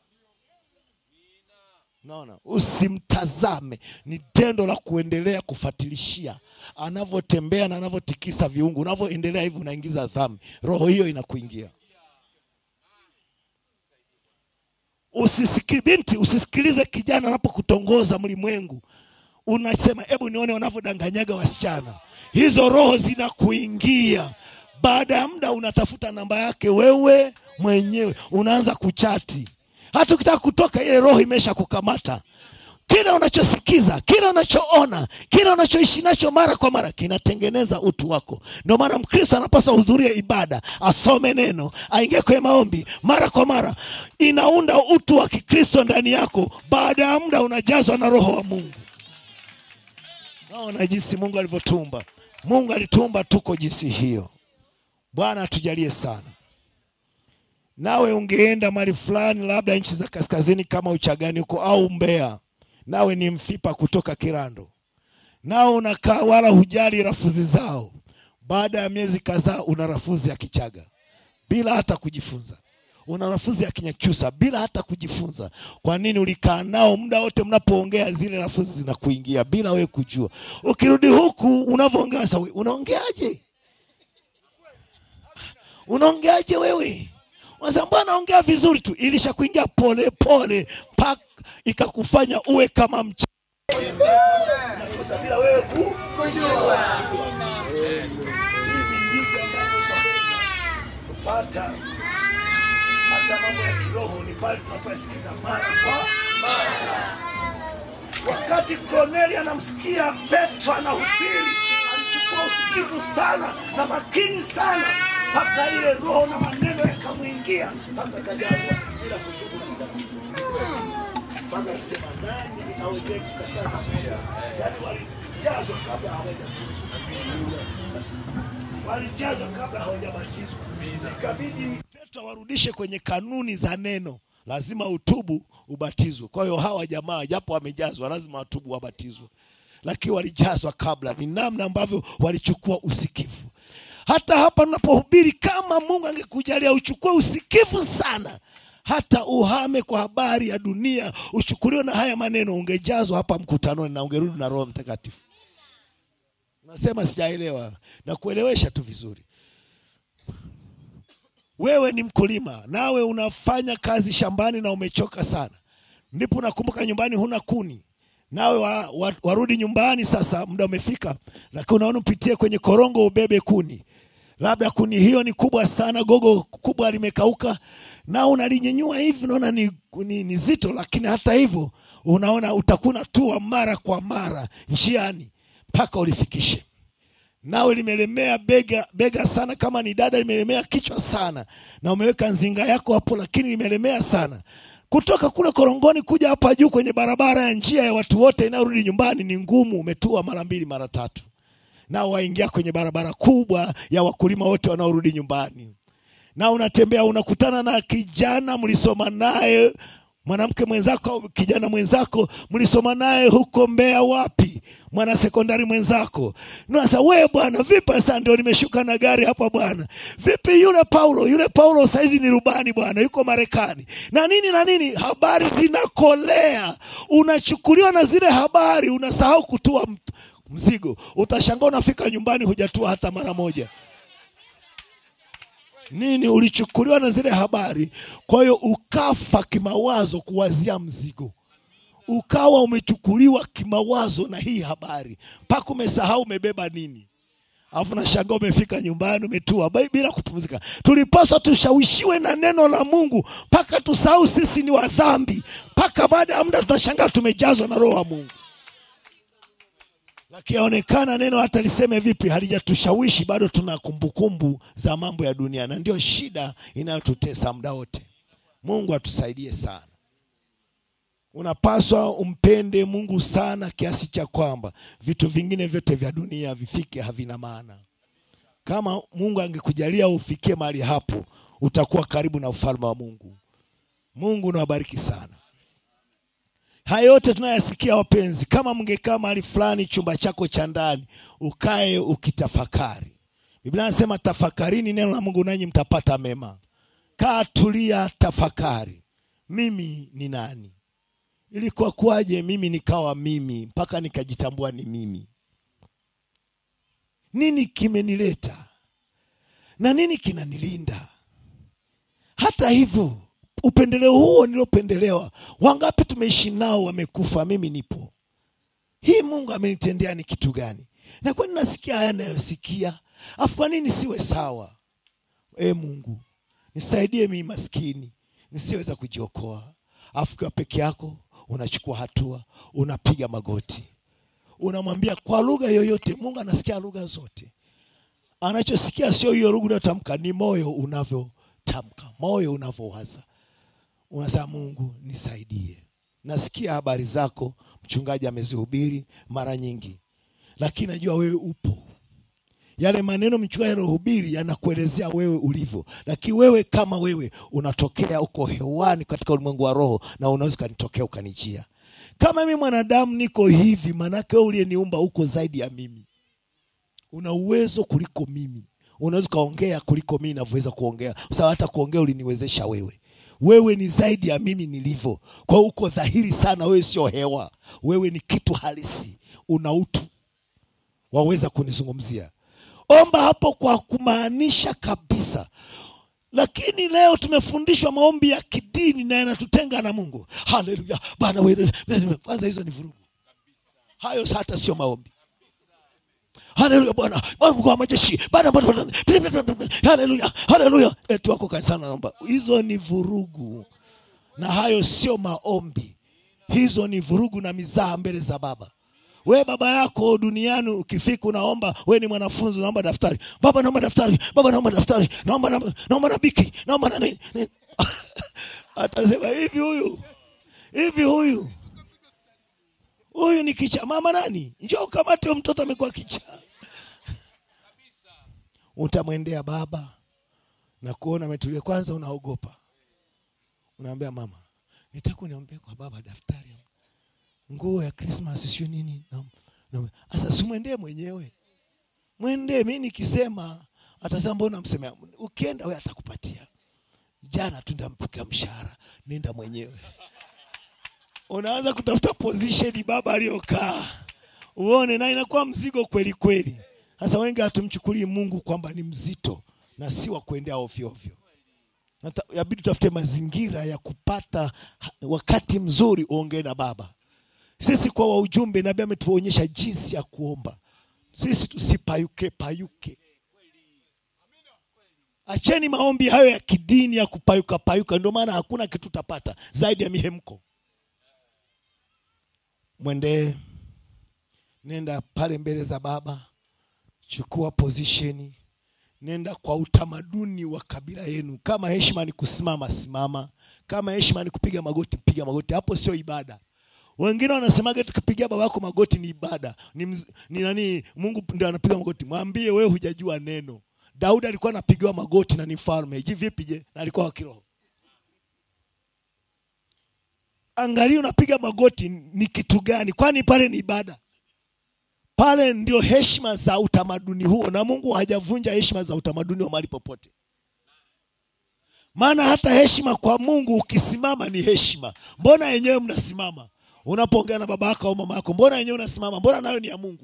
naona usimtazame ni tendo la kuendelea kufatilishia anavyotembea na anavyotikisa viungu unavyoendelea hivi unaingiza dhambi roho hiyo inakuingia usisikili binti usisikilize kijana anapokutongoza mlimwengu unasema hebu nione wanavyodanganyaga wasichana hizo roho zinakuingia baada ya muda unatafuta namba yake wewe mwenyewe unaanza kuchati hata ukitaka kutoka ile roho imesha kukamata kila unachosikiza kila unachoona kila unachoishi nacho mara kwa mara kinatengeneza utu wako ndio maana mkristo anapaswa hudhuria ibada asome neno aingie kwenye maombi mara kwa mara inaunda utu wa kikristo ndani yako baada ya muda unajazwa na roho wa mungu naona jinsi mungu alivyotumba mungu alitumba tuko jinsi hiyo bwana atujalie sana nawe ungeenda mali fulani labda nchi za kaskazini kama uchagani huko au mbea nawe ni mfipa kutoka kirando nao unakaa wala hujali rafuzi zao baada ya miezi kadhaa una rafuzi ya kichaga bila hata kujifunza una rafuzi ya kinyakyusa bila hata kujifunza kwa nini ulikaa nao muda wote mnapoongea zile rafuzi zinakuingia bila wewe kujua ukirudi huku unavyoongea sawa unaongeaje unaongeaje wewe unasema mbona ongea vizuri tu ilishakuingia pole pole mpaka ikakufanya uwe kama mcha bila wewe kujua kupata hata mambo ya kiroho ni pale tunapoyasikiza mara kwa mara wakati Korneli anamsikia Petro anahubiri alichukua usikivu sana na makini sana mpaka ile roho na maneno yakamwingia mpaka akajazwa bila kutubu na kudhamini mpaka akisema nani aweze kukataza mambo yaani walijazwa kabla hawajatubu walijazwa kabla hawajabatizwa ikabidi petro warudishe kwenye kanuni za neno lazima utubu ubatizwe kwa hiyo hawa jamaa japo wamejazwa lazima watubu wabatizwe lakini walijazwa kabla ni namna ambavyo walichukua usikivu hata hapa napohubiri kama mungu angekujalia uchukue usikivu sana hata uhame kwa habari ya dunia uchukuliwe na haya maneno ungejazwa hapa mkutanoni na ungerudi na roho mtakatifu nasema sijaelewa na kuelewesha tu vizuri wewe ni mkulima nawe unafanya kazi shambani na umechoka sana ndipo nakumbuka nyumbani huna kuni nawe wa, wa, warudi nyumbani sasa muda umefika lakini unaona upitie kwenye korongo ubebe kuni labda kuni hiyo ni kubwa sana gogo kubwa limekauka na unalinyenyua hivi unaona ni, ni, ni zito lakini hata hivyo unaona utakuna tua mara kwa mara njiani mpaka ulifikishe nawe limelemea bega bega sana kama ni dada limelemea kichwa sana na umeweka nzinga yako hapo lakini limelemea sana kutoka kule korongoni kuja hapa juu kwenye barabara ya njia ya watu wote inayorudi nyumbani ni ngumu umetua mara mbili mara tatu na waingia kwenye barabara kubwa ya wakulima wote wanaorudi nyumbani na unatembea unakutana na kijana mlisoma naye mwanamke mwenzako au kijana mwenzako mlisoma naye huko Mbeya wapi mwana sekondari mwenzako nasa we bwana vipi sasa ndio nimeshuka na gari hapa bwana vipi yule Paulo yule Paulo saizi ni rubani bwana yuko Marekani na nini na nini habari zinakolea unachukuliwa na zile habari unasahau kutua mzigo utashangaa unafika nyumbani hujatua hata mara moja nini ulichukuliwa na zile habari kwa hiyo ukafa kimawazo kuwazia mzigo ukawa umechukuliwa kimawazo na hii habari mpaka umesahau umebeba nini alafu nashangaa umefika nyumbani umetua bila kupumzika tulipaswa tushawishiwe na neno la mungu mpaka tusahau sisi ni wadhambi mpaka baada ya muda tunashangaa tumejazwa na roho wa mungu lakionekana neno hata liseme vipi halijatushawishi bado tuna kumbukumbu za mambo ya dunia na ndio shida inayotutesa muda wote mungu atusaidie sana unapaswa umpende mungu sana kiasi cha kwamba vitu vingine vyote vya dunia vifike havina maana kama mungu angekujalia ufikie mahali hapo utakuwa karibu na ufalme wa mungu mungu unawabariki sana haya yote tunayasikia wapenzi kama mngekaa mahali fulani chumba chako cha ndani ukae ukitafakari biblia anasema tafakarini neno la mungu nanyi mtapata mema kaa tulia tafakari mimi ni nani ilikuwa kuwaje mimi nikawa mimi mpaka nikajitambua ni mimi nini kimenileta na nini kinanilinda hata hivyo upendeleo huo nilopendelewa wangapi tumeishi nao wamekufa mimi nipo hii mungu amenitendea ni kitu gani na kwani nasikia haya nayosikia afu kwa nini siwe sawa e mungu nisaidie mii maskini nisiweza kujiokoa afu kiwa peke yako unachukua hatua unapiga magoti unamwambia kwa lugha yoyote mungu anasikia lugha zote anachosikia sio hiyo lugha unayotamka ni moyo unavyotamka moyo unavyowaza unasema mungu nisaidie nasikia habari zako mchungaji amezihubiri mara nyingi lakini najua wewe upo yale maneno mchungaji anayohubiri yanakuelezea wewe ulivyo lakini wewe kama wewe unatokea uko hewani katika ulimwengu wa roho na unaweza ukanitokea ukanijia kama mimi mwanadamu niko hivi maanake wewe uliyeniumba uko zaidi ya mimi una uwezo kuliko mimi unaweza ukaongea kuliko mimi navyoweza kuongea sawa hata kuongea uliniwezesha wewe wewe ni zaidi ya mimi nilivyo kwa hiyo uko dhahiri sana wewe sio hewa wewe ni kitu halisi una utu waweza kunizungumzia omba hapo kwa kumaanisha kabisa lakini leo tumefundishwa maombi ya kidini na yanatutenga na mungu haleluya bana wewe kwanza hizo ni vurugu hayo hata sio maombi haleluya bwana mungu wa majeshi bana haleluya haleluya eti wako kanisani naomba hizo ni vurugu na hayo sio maombi hizo ni vurugu na mizaa mbele za baba we baba yako duniani ukifika unaomba we ni mwanafunzi unaomba daftari baba naomba daftari baba naomba daftari naomba naomba, naomba na biki naomba na nini atasema hivi huyu hivi huyu huyu ni kicha mama nani njoo kamate mtoto amekuwa kichaa utamwendea baba na kuona ametulia kwanza unaogopa unaambia mama nitaka uniombee kwa baba daftari nguo ya krismas sio nini sasa simwendee mwenyewe mwendee mi nikisema atasema mbona msemea ukienda we atakupatia jana tu ndampokea mshahara nenda mwenyewe unaanza kutafuta position baba aliyokaa uone na inakuwa mzigo kweli kweli sasa wengi hatumchukulii mungu kwamba ni mzito na si wa kuendea ovyo ovyo Nata- yabidi tutafute mazingira ya kupata ha- wakati mzuri uongee na baba sisi kwa wa ujumbe nabii ametuonyesha jinsi ya kuomba sisi tusipayuke payuke acheni maombi hayo ya kidini ya kupayuka payuka ndio maana hakuna kitu utapata zaidi ya mihemko mwendee nenda pale mbele za baba chukua position nenda kwa utamaduni wa kabila yenu kama heshima ni kusimama simama kama heshima ni kupiga magoti piga magoti hapo sio ibada wengine wanasemaga tukipigia baba yako magoti ni ibada ni, mz, ni nani mungu ndio anapiga magoti mwambie wewe hujajua neno daudi alikuwa anapigiwa magoti na ni mfalme ji vipi je na alikuwa wa kiroho angalia unapiga magoti ni kitu gani kwani pale ni ibada pale ndio heshima za utamaduni huo na mungu hajavunja heshima za utamaduni wa mahali popote maana hata heshima kwa mungu ukisimama ni heshima mbona yenyewe mnasimama unapoongea na baba yako au mama yako mbona yenyewe unasimama mbona nayo ni ya mungu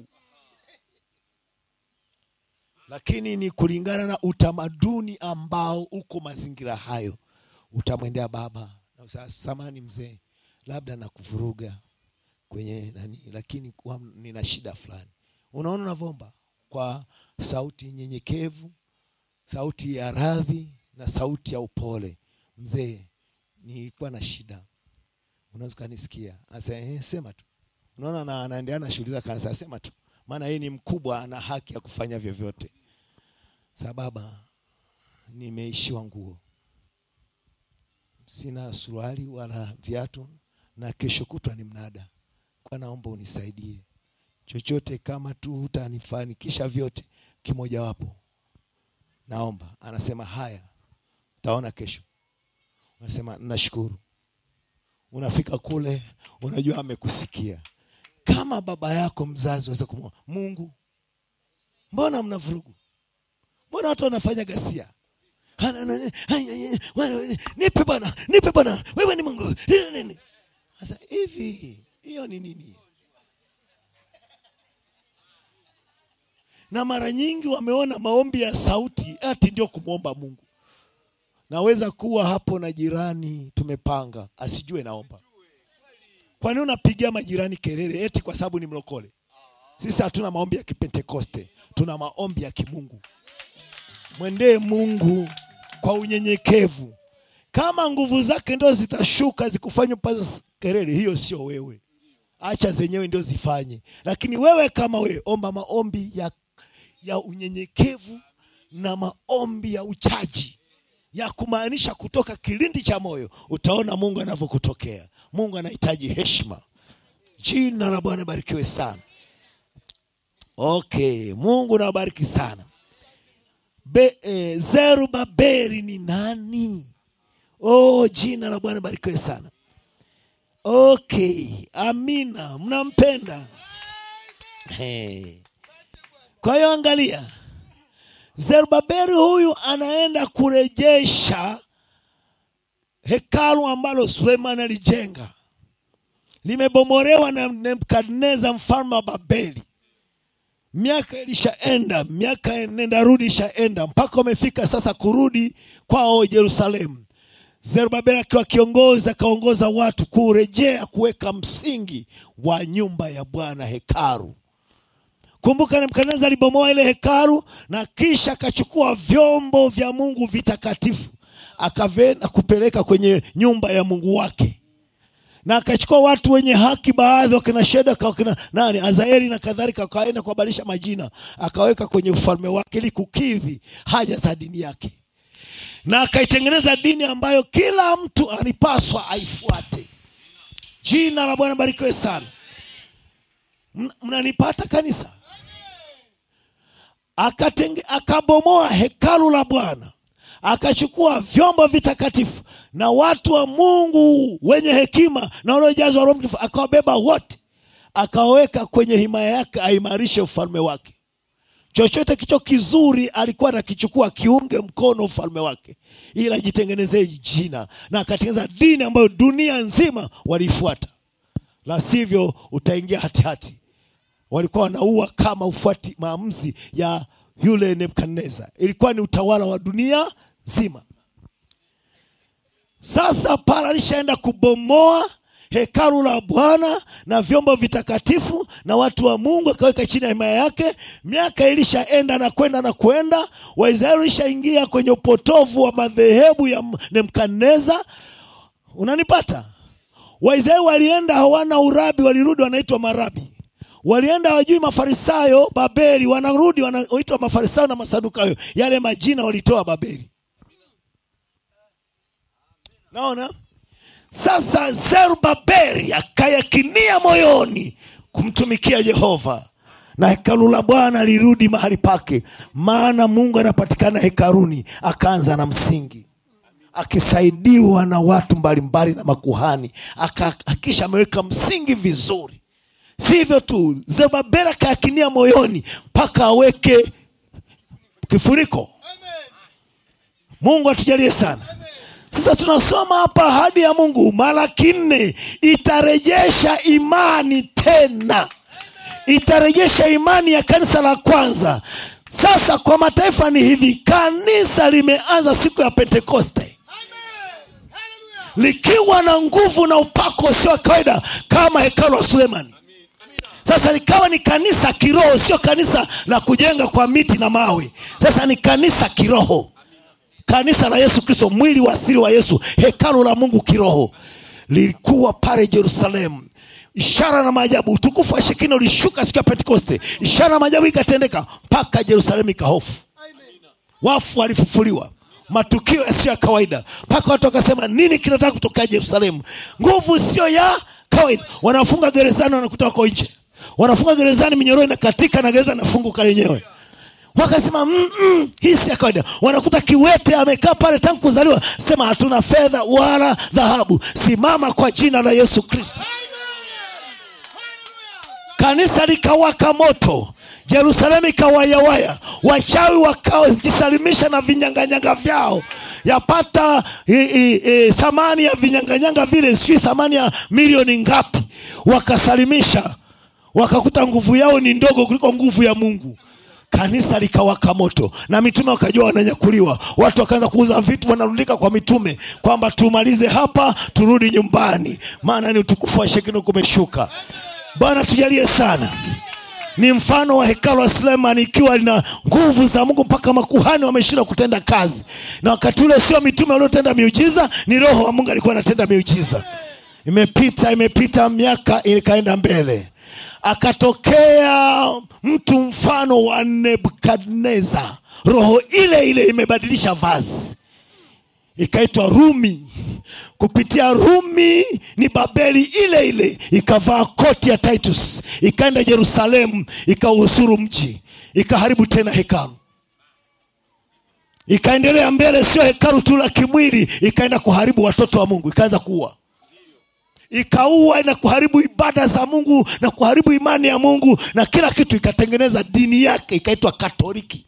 lakini ni kulingana na utamaduni ambao uko mazingira hayo utamwendea baba na usema, samani mzee labda nakuvuruga kwenye nani lakini kwa, nina shida fulani unaona unavyoomba kwa sauti nyenyekevu sauti ya radhi na sauti ya upole mzee nilikuwa na shida unaweza ukanisikia asa eh, sema tu unaona na anaendelea na shughuli zake anasema sema tu maana yeye ni mkubwa ana haki ya kufanya vyovyote sa baba nimeishiwa nguo sina suruali wala viatu na kesho kutwa ni mnada kwa naomba unisaidie chochote kama tu hutanifanikisha vyote kimojawapo naomba anasema haya taona kesho unasema nashukuru unafika kule unajua amekusikia kama baba yako mzazi waweza kumwona mungu mbona mna vurugu mbona watu wanafanya gasia Hana- nani- ai- ai- ai- wana- nipe bwana nipe bwana wewe ni mungu Nini- nini sasa hivi hiyo ni nini na mara nyingi wameona maombi ya sauti ati ndio kumwomba mungu naweza kuwa hapo na jirani tumepanga asijue naomba kwa nini unapigia majirani kelele eti kwa sababu ni mlokole sisi hatuna maombi ya kipentekoste tuna maombi ya kimungu mwendee mungu kwa unyenyekevu kama nguvu zake ndio zitashuka zikufanya upaze kelele hiyo sio wewe acha zenyewe ndio zifanye lakini wewe kama wewe omba maombi ya, ya unyenyekevu na maombi ya uchaji ya kumaanisha kutoka kilindi cha moyo utaona mungu anavyokutokea mungu anahitaji heshima jina la bwana barikiwe sana okay mungu nawabariki sana Be, eh, zerubabeli ni nani oh jina la bwana barikiwe sana okay amina mnampenda hey. kwa hiyo angalia zerubabeli huyu anaenda kurejesha hekalu ambalo suleiman alijenga limebomolewa na nebukadneza mfalme wa babeli miaka ilishaenda miaka nenda rudi ishaenda mpaka wamefika sasa kurudi kwao yerusalemu zerubabeli akiwa kiongozi akaongoza watu kurejea kuweka msingi wa nyumba ya bwana hekaru kumbuka nebukadneza alibomoa ile hekaru na kisha akachukua vyombo vya mungu vitakatifu akavenda kupeleka kwenye nyumba ya mungu wake na akachukua watu wenye haki baadhi wakina shedaka wakina nani azaeli na kadhalika akaenda kuwabadilisha majina akaweka kwenye ufalme wake ili kukidhi haja za dini yake na akaitengeneza dini ambayo kila mtu alipaswa aifuate jina la bwana barikiwe sana Mna- mnanipata kanisa Akatenge, akabomoa hekalu la bwana akachukua vyombo vitakatifu na watu wa mungu wenye hekima na waliojazwa roho mtakatifu akawabeba wote akawaweka kwenye himaya yake aimarishe ufalme wake chochote kicho kizuri alikuwa anakichukua kiunge mkono ufalme wake ili ajitengenezee jina na akatengeneza dini ambayo dunia nzima waliifuata la sivyo utaingia hatihati walikuwa wanaua kama ufuati maamuzi ya yule nebukadneza ilikuwa ni utawala wa dunia nzima sasa pala alishaenda kubomoa hekalu la bwana na vyombo vitakatifu na watu wa mungu akaweka chini ya himaya yake miaka ilishaenda na kwenda na kwenda waisraeli ilishaingia kwenye upotovu wa madhehebu ya nebukadneza unanipata waisraeli walienda hawana urabi walirudi wanaitwa marabi walienda wajui mafarisayo babeli wanarudi wanaitwa mafarisayo na masadukayo yale majina walitoa babeli naona sasa zerubabeli akayakinia moyoni kumtumikia jehova na hekalu la bwana lirudi mahali pake maana mungu anapatikana hekaluni akaanza na msingi akisaidiwa na watu mbalimbali na makuhani akahakisha ameweka msingi vizuri si hivyo tu zerubabeli akayakinia moyoni mpaka aweke kifuniko mungu atujalie sana sasa tunasoma hapa ahadi ya mungu malaki nne itarejesha imani tena itarejesha imani ya kanisa la kwanza sasa kwa mataifa ni hivi kanisa limeanza siku ya pentekoste likiwa na nguvu na upako sio wa kawaida kama hekalu wa sulemani sasa likawa ni kanisa kiroho sio kanisa la kujenga kwa miti na mawe sasa ni kanisa kiroho kanisa la yesu kristo mwili wa asili wa yesu hekalu la mungu kiroho lilikuwa pale jerusalemu ishara na maajabu utukufu wa shekina ulishuka siku ya pentekoste ishara na maajabu ikatendeka mpaka jerusalemu ikahofu wafu walifufuliwa matukio yasiyo ya kawaida mpaka watu wakasema nini kinataka kutokea jerusalemu nguvu sio ya kawaida wanafunga gerezani wanakuta wako nje wanafunga gerezani minyororo inakatika na gereza nafunguka lenyewe wakasema mm, mm, hii si ya kawaida wanakuta kiwete amekaa pale tangu kuzaliwa sema hatuna fedha wala dhahabu simama kwa jina la yesu kristo kanisa likawaka moto jerusalemu ikawayawaya wachawi wakajisalimisha na vinyanganyanga vyao yapata i, i, i, thamani ya vinyanganyanga vile sijui thamani ya milioni ngapi wakasalimisha wakakuta nguvu yao ni ndogo kuliko nguvu ya mungu kanisa likawaka moto na mitume wakajua wananyakuliwa watu wakaanza kuuza vitu wanarundika kwa mitume kwamba tumalize hapa turudi nyumbani maana ni utukufu wa shekino kumeshuka bwana tujalie sana ni mfano wa hekalu la sulemani ikiwa lina nguvu za mungu mpaka makuhani wameshindwa kutenda kazi na wakati ule sio mitume waliotenda miujiza ni roho wa mungu alikuwa anatenda miujiza imepita imepita miaka ikaenda mbele akatokea mtu mfano wa nebukadneza roho ile ile imebadilisha vazi ikaitwa rumi kupitia rumi ni babeli ile ile ikavaa koti ya titus ikaenda jerusalemu ikausuru mji ikaharibu tena hekalu ikaendelea mbele sio hekalu tu la kimwili ikaenda kuharibu watoto wa mungu ikaanza kuua ikaua na kuharibu ibada za mungu na kuharibu imani ya mungu na kila kitu ikatengeneza dini yake ikaitwa katoliki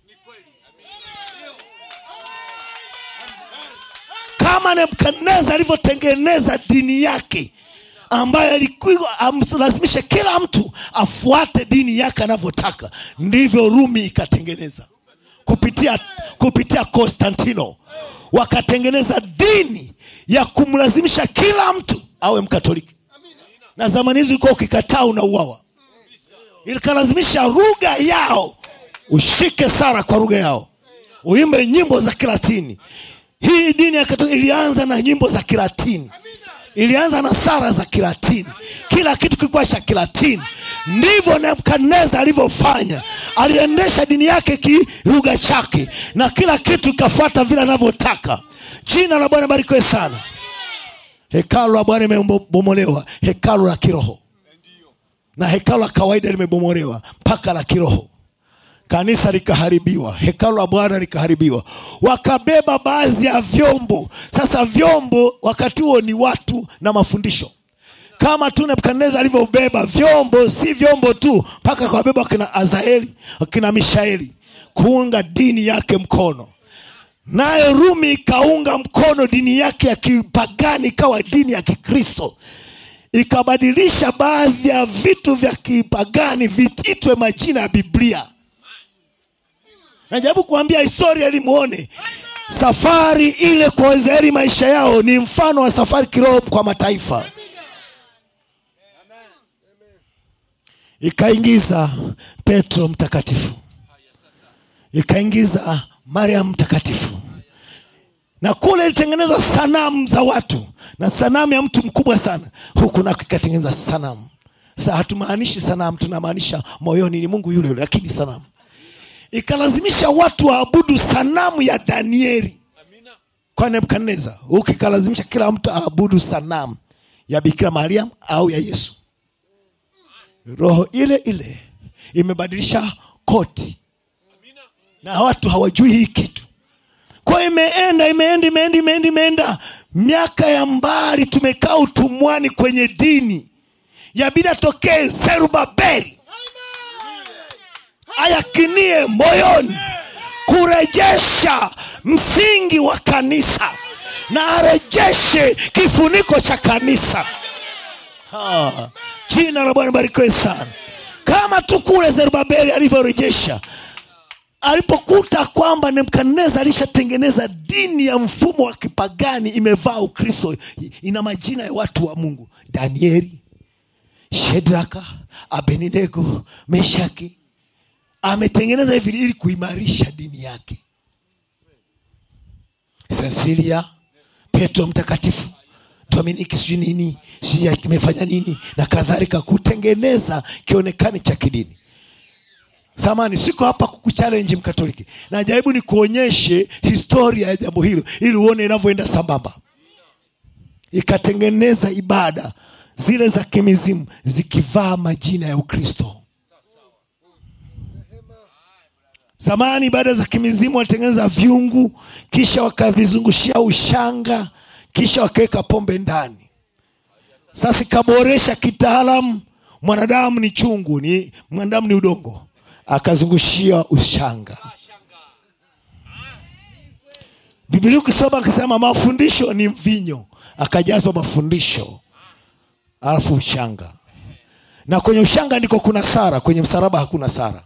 kama nebukadneza alivyotengeneza dini yake ambayo alikuwa amlazimishe kila mtu afuate dini yake anavyotaka ndivyo rumi ikatengeneza kupitia kupitia konstantino wakatengeneza dini ya kumlazimisha kila mtu awe mkatoliki na zamani hizi ulikuwa ukikataa unauawa ilikalazimisha lugha yao ushike sara kwa lugha yao uimbe nyimbo za kilatini hii dini ya katoliki ilianza na nyimbo za kilatini ilianza na sara za kilatini kila kitu kilikuwa cha kilatini ndivyo nebukadneza alivyofanya aliendesha dini yake kilugha chake na kila kitu ikafuata vile anavyotaka jina la bwana barikiwe sana hekalu la bwana limebomolewa hekalu la kiroho na hekalu la kawaida limebomolewa mpaka la kiroho kanisa likaharibiwa hekalu la bwana likaharibiwa wakabeba baadhi ya vyombo sasa vyombo wakati huo ni watu na mafundisho kama tu nebukadneza alivyobeba vyombo si vyombo tu mpaka kawabeba wakina azaeli wakina mishaeli kuunga dini yake mkono nayo rumi ikaunga mkono dini yake ya kipagani ikawa dini ya kikristo ikabadilisha baadhi ya vitu vya kipagani vititwe majina ya biblia najaribu kuambia historia ili muone safari ile kwa waisraeli maisha yao ni mfano wa safari kiroho kwa mataifa ikaingiza petro mtakatifu ikaingiza mariam mtakatifu na kule ilitengeneza sanamu za watu na sanamu ya mtu mkubwa sana huku nako ikatengeneza sanamu sasa hatumaanishi sanamu tunamaanisha moyoni ni mungu yule yule lakini sanamu ikalazimisha watu waabudu sanamu ya danieli kwa nebukadneza huku ikalazimisha kila mtu aabudu sanamu ya bikira mariam au ya yesu roho ile ile imebadilisha koti na watu hawajui hii kitu kwa imeenda imeenda imeenda imeenda imeenda miaka ya mbali tumekaa utumwani kwenye dini yabidi atokee zerubabeli ayakinie moyoni kurejesha msingi wa kanisa na arejeshe kifuniko cha kanisa ha, jina la bwana barikiwe sana kama tu kule zerubabeli alivyorejesha alipokuta kwamba nebukadneza alishatengeneza dini ya mfumo wa kipagani imevaa ukristo ina majina ya watu wa mungu danieli shedraka abeninego meshaki ametengeneza hivi ili kuimarisha dini yake sensilia petro mtakatifu dominiki sijui nini sijui kimefanya nini na kadhalika kutengeneza kionekani cha kidini samani siko hapa kukuchalenji mkatoliki najaribu ni kuonyeshe historia ya jambo hilo ili uone inavyoenda sambamba ikatengeneza ibada zile za kimizimu zikivaa majina ya ukristo zamani ibada za kimizimu walitengeneza vyungu kisha wakavizungushia ushanga kisha wakaweka pombe ndani sasa ikaboresha kitaalamu mwanadamu ni chungu ni mwanadamu ni udongo akazungushia ushanga biblia ukisoma akasema mafundisho ni mvinyo akajazwa mafundisho alafu ushanga na kwenye ushanga ndiko kuna sara kwenye msalaba hakuna sara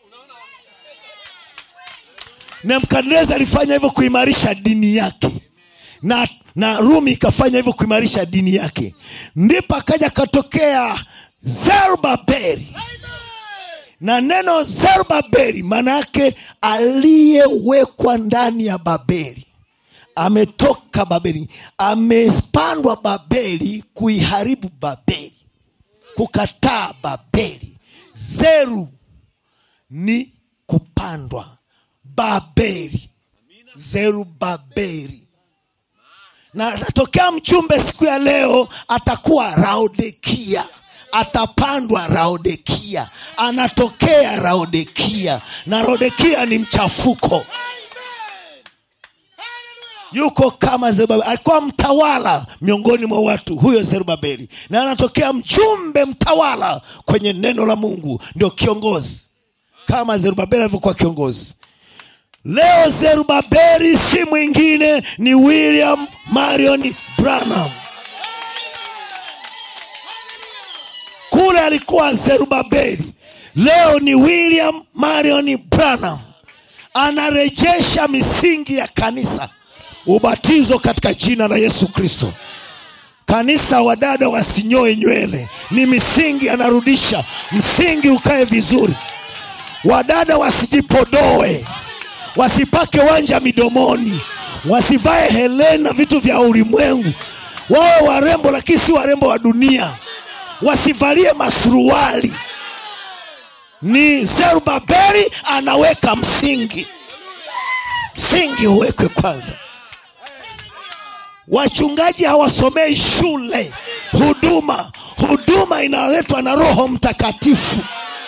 nebukadneza alifanya hivyo kuimarisha dini yake na na rumi ikafanya hivyo kuimarisha dini yake ndipo akaja katokea zerubabeli na neno zerubabeli maana yake aliyewekwa ndani ya babeli ametoka babeli amepandwa babeli kuiharibu babeli kukataa babeli zeru ni kupandwa babeli zerubabeli na natokea mchumbe siku ya leo atakuwa raodekia atapandwa raodekia anatokea raodekia na raodekia ni mchafuko yuko kama zerubabeli alikuwa mtawala miongoni mwa watu huyo zerubabeli na anatokea mjumbe mtawala kwenye neno la mungu ndio kiongozi kama zerubabeli alivyokuwa kiongozi leo zerubabeli si mwingine ni william marion branham kule alikuwa zerubabeli leo ni william marion branham anarejesha misingi ya kanisa ubatizo katika jina la yesu kristo kanisa wadada wasinyoe nywele ni misingi anarudisha msingi ukae vizuri wadada wasijipodoe wasipake wanja midomoni wasivae helena vitu vya ulimwengu wawe warembo lakini si warembo wa dunia wasivalie masuruali ni zerubabeli anaweka msingi msingi uwekwe kwanza wachungaji hawasomei shule huduma huduma inaletwa na roho mtakatifu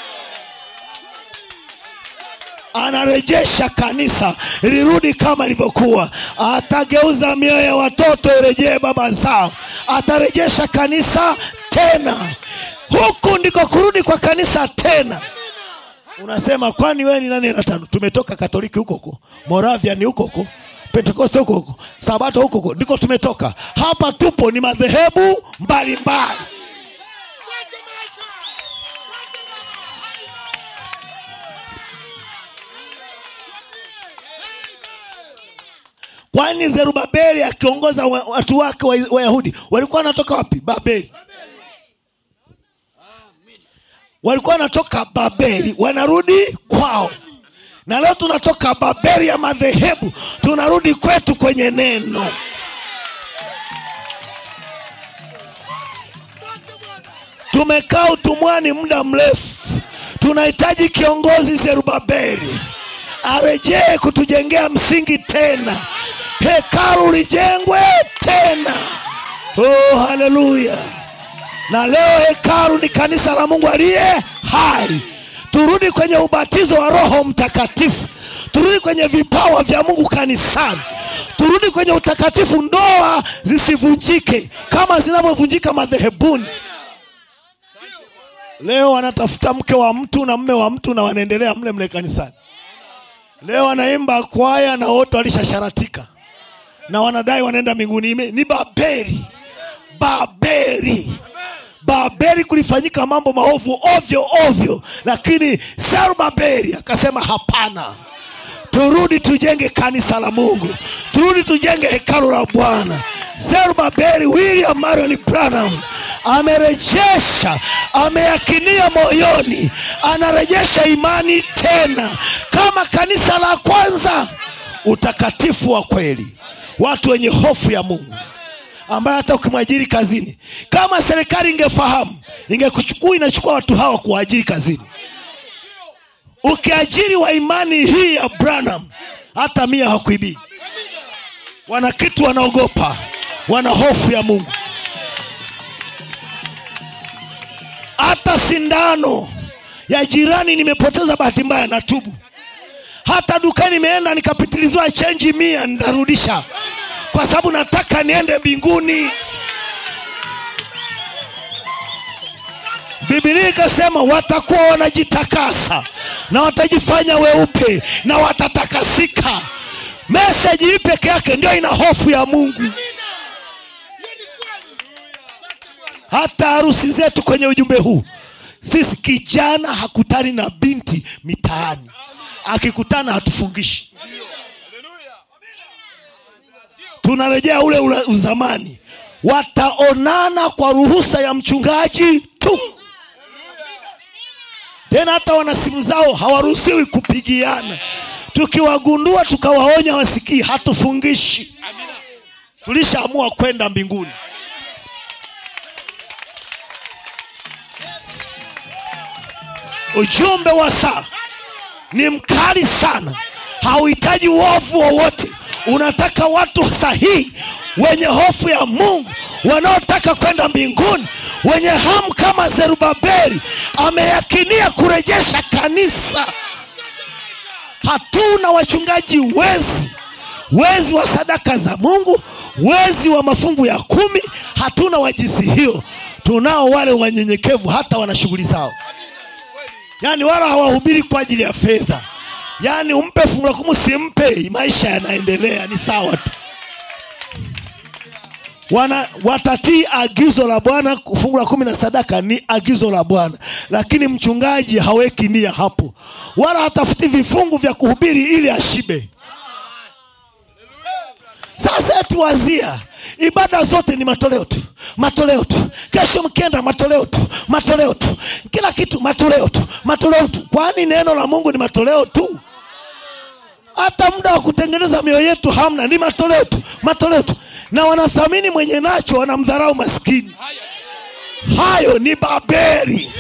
anarejesha kanisa lirudi kama ilivyokuwa atageuza mioyo ya watoto irejee baba zao atarejesha kanisa tena huku ndiko kurudi kwa kanisa tena unasema kwani wewe ni nani hela tano tumetoka katoliki huko huko moravia ni huko huko pentekoste huko huko sabato huko huko ndiko tumetoka hapa tupo ni madhehebu mbalimbali kwani zerubabeli akiongoza wa- watu wake wa- wayahudi walikuwa wanatoka wapi babeli walikuwa wanatoka babeli wanarudi kwao na leo tunatoka babeli ya madhehebu tunarudi kwetu kwenye neno tumekaa utumwani muda mrefu tunahitaji kiongozi zerubabeli arejee kutujengea msingi tena hekalu lijengwe tena oh, haleluya na leo hekalu ni kanisa la mungu aliye hai turudi kwenye ubatizo wa roho mtakatifu turudi kwenye vipawa vya mungu kanisani turudi kwenye utakatifu ndoa zisivunjike kama zinavyovunjika madhehebuni leo wanatafuta mke wa mtu na mme wa mtu na wanaendelea mle mle kanisani leo wanaimba kwaya na wote walishasharatika na wanadai wanaenda mbinguni Ime- ni babeli babeli babeli kulifanyika mambo maovu ovyo ovyo lakini zerubabeli akasema hapana turudi tujenge kanisa la mungu turudi tujenge hekalu la bwana zerubabeli william marion branham amerejesha ameyakinia moyoni anarejesha imani tena kama kanisa la kwanza utakatifu wa kweli watu wenye hofu ya mungu ambaye hata ukimwajiri kazini kama serikali ingefahamu ingekuchukua inachukua watu hawa kuwaajiri kazini ukiajiri wa imani hii ya branham hata mia hakuibii wana kitu wanaogopa wana hofu ya mungu hata sindano ya jirani nimepoteza bahati mbaya na tubu hata dukani nimeenda nikapitiliziwa chenji mia nitarudisha kwa sababu nataka niende mbinguni bibilia ikasema watakuwa wanajitakasa na watajifanya weupe na watatakasika meseji hii peke yake ndio ina hofu ya mungu hata harusi zetu kwenye ujumbe huu sisi kijana hakutani na binti mitaani akikutana hatufungishi tunarejea ule ule uzamani wataonana kwa ruhusa ya mchungaji tu tena hata wana simu zao hawaruhusiwi kupigiana tukiwagundua tukawaonya wasikii hatufungishi tulishaamua kwenda mbinguni ujumbe wa saa ni mkali sana hauhitaji uovu wowote unataka watu sahihi wenye hofu ya mungu wanaotaka kwenda mbinguni wenye hamu kama zerubabeli ameyakinia kurejesha kanisa hatuna wachungaji wezi wezi wa sadaka za mungu wezi wa mafungu ya kumi hatuna wa jinsi hiyo tunao wale wanyenyekevu hata wana shughuli zao yaani wala hawahubiri kwa ajili ya fedha yaani umpe fungu la kumi usimpe maisha yanaendelea ni sawa tu wana watatii agizo la bwana fungu la kumi na sadaka ni agizo la bwana lakini mchungaji haweki nia hapo wala hatafuti vifungu vya kuhubiri ili ashibe sasa eti wazia ibada zote ni matoleo tu matoleo tu kesho mkienda matoleo tu matoleo tu kila kitu matoleo tu matoleo tu kwani neno la mungu ni matoleo tu hata muda wa kutengeneza mioyo yetu hamna ni matoleo tu matoleo tu na wanathamini mwenye nacho wanamdharau maskini hayo ni babeli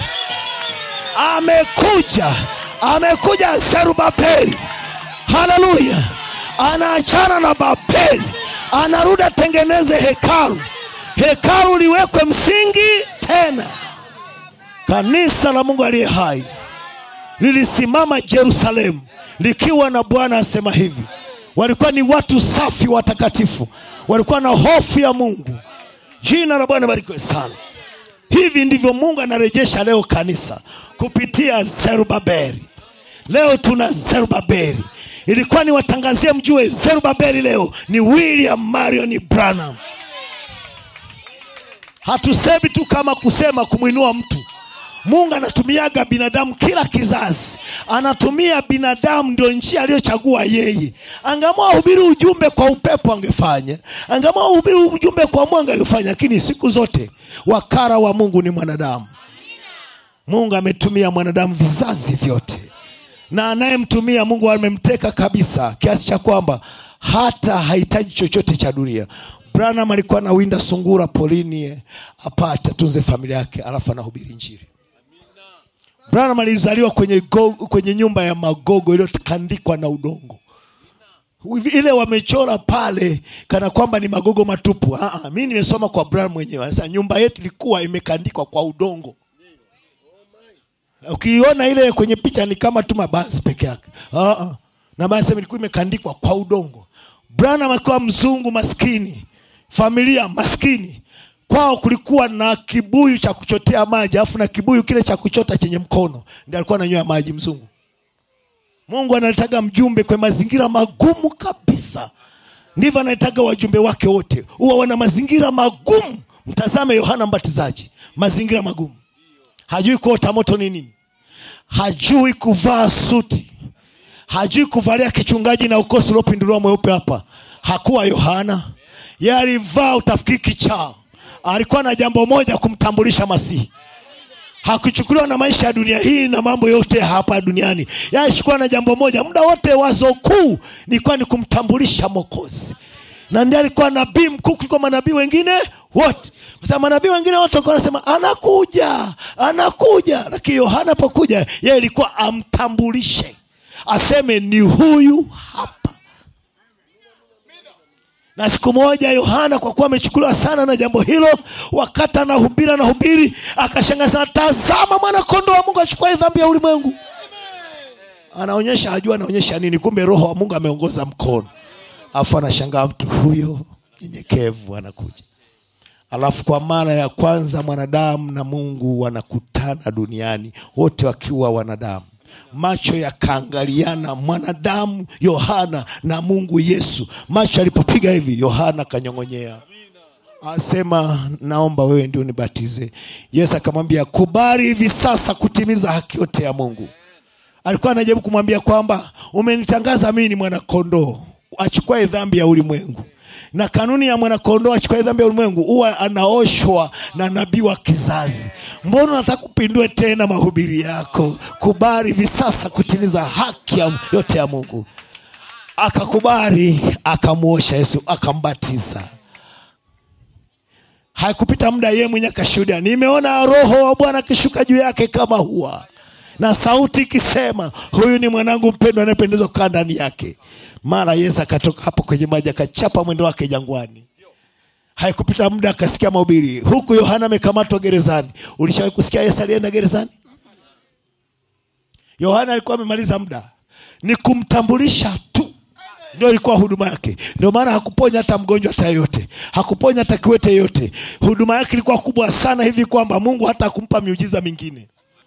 amekuja amekuja zerubabeli haleluya anaachana na babeli anarudi atengeneze hekalu hekalu liwekwe msingi tena kanisa la mungu aliye hai lilisimama jerusalemu likiwa na bwana asema hivi walikuwa ni watu safi watakatifu walikuwa na hofu ya mungu jina la bwana barikiwe sana hivi ndivyo mungu anarejesha leo kanisa kupitia zerubabeli leo tuna zerubabeli ilikuwa niwatangazie mjue zerubabeli leo ni william marion branham hatusemi tu kama kusema kumwinua mtu mungu anatumiaga binadamu kila kizazi anatumia binadamu ndio njia aliyochagua yeye angamua hubiri ujumbe kwa upepo angefanya angamua hubiri ujumbe kwa mwanga angefanya lakini siku zote wakara wa mungu ni mwanadamu mungu ametumia mwanadamu vizazi vyote na anayemtumia mungu amemteka kabisa kiasi cha kwamba hata hahitaji chochote cha dunia branham alikuwa anawinda sungura polini apate atunze familia yake alafu anahubiri njiri branham alizaliwa kwenye, go, kwenye nyumba ya magogo iliyotandikwa na udongo ile wamechora pale kana kwamba ni magogo matupu Aa, mi nimesoma kwa branham mwenyewe anasema nyumba yetu ilikuwa imekandikwa kwa udongo ukiiona ile kwenye picha ni kama tu mabanzi peke yake uh-uh. na maana ilikuwa imekandikwa kwa udongo branham akiwa mzungu maskini familia maskini kwao kulikuwa na kibuyu cha kuchotea maji alafu na kibuyu kile cha kuchota chenye mkono ndi alikuwa ananywea maji mzungu mungu analetaga mjumbe kwenye mazingira magumu kabisa ndivyo analetaga wajumbe wake wote huwa wana mazingira magumu mtazame yohana mbatizaji mazingira magumu hajui kuota moto ni nini hajui kuvaa suti hajui kuvalia kichungaji na ukosi uliopinduliwa mweupe hapa hakuwa yohana ye alivaa utafikiri kichaa alikuwa na jambo moja kumtambulisha masihi hakuchukuliwa na maisha ya dunia hii na mambo yote hapa duniani yalichukuliwa na jambo moja muda wote wazo kuu nilikuwa ni kumtambulisha mokozi na ndiye alikuwa nabii mkuu kuliko manabii wengine wote sasa manabii wengine wote walikuwa wanasema anakuja anakuja lakini yohana apokuja yeye ilikuwa amtambulishe aseme ni huyu hapa na siku moja yohana kwa kuwa amechukuliwa sana na jambo hilo wakati anahubiri anahubiri akashangaza tazama mwana kondo wa mungu achukua dhambi ya ulimwengu anaonyesha ajua anaonyesha nini kumbe roho wa mungu ameongoza mkono alafu anashangaa mtu huyo nyenyekevu anakuja alafu kwa mara ya kwanza mwanadamu na mungu wanakutana duniani wote wakiwa wanadamu macho yakaangaliana mwanadamu yohana na mungu yesu macho alipopiga hivi yohana akanyong'onyea asema naomba wewe ndio nibatize yesu akamwambia kubali hivi sasa kutimiza haki yote ya mungu alikuwa anajaribu kumwambia kwamba umenitangaza mii ni mwanakondoo achukwae dhambi ya ulimwengu na kanuni ya mwanakondoo achukwae dhambi ya ulimwengu huwa anaoshwa na nabii wa kizazi mbona unataka kupindue tena mahubiri yako kubali hivi sasa kutimiza haki ya, yote ya mungu akakubali akamwosha yesu akambatiza haikupita muda yeye mwenye akashuhudia nimeona roho wa bwana akishuka juu yake kama huwa na sauti ikisema huyu ni mwanangu mpendwa anayependezwa kukaa ndani yake mara yesu akatoka hapo kwenye maji akachapa mwendo wake jangwani haikupita muda akasikia mahubiri huku yohana amekamatwa gerezani ulishawahi kusikia yesu alienda gerezani yohana alikuwa amemaliza muda ni kumtambulisha tu ndio ilikuwa huduma yake ndio maana hakuponya hata mgonjwa hata yeyote hakuponya hata kiwete yeyote huduma yake ilikuwa kubwa sana hivi kwamba mungu hata kumpa miujiza mingine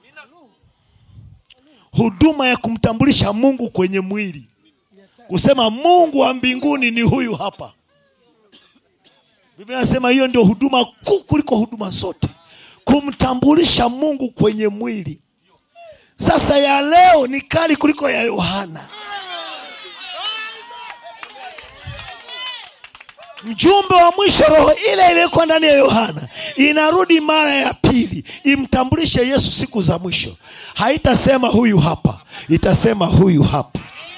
huduma ya kumtambulisha mungu kwenye mwili kusema mungu wa mbinguni ni huyu hapa biblia nasema hiyo ndio huduma kuu kuliko huduma zote kumtambulisha mungu kwenye mwili sasa ya leo ni kali kuliko ya yohana mjumbe wa mwisho roho ile iliyoko ndani ya yohana inarudi mara ya pili imtambulishe yesu siku za mwisho haitasema huyu hapa itasema huyu hapa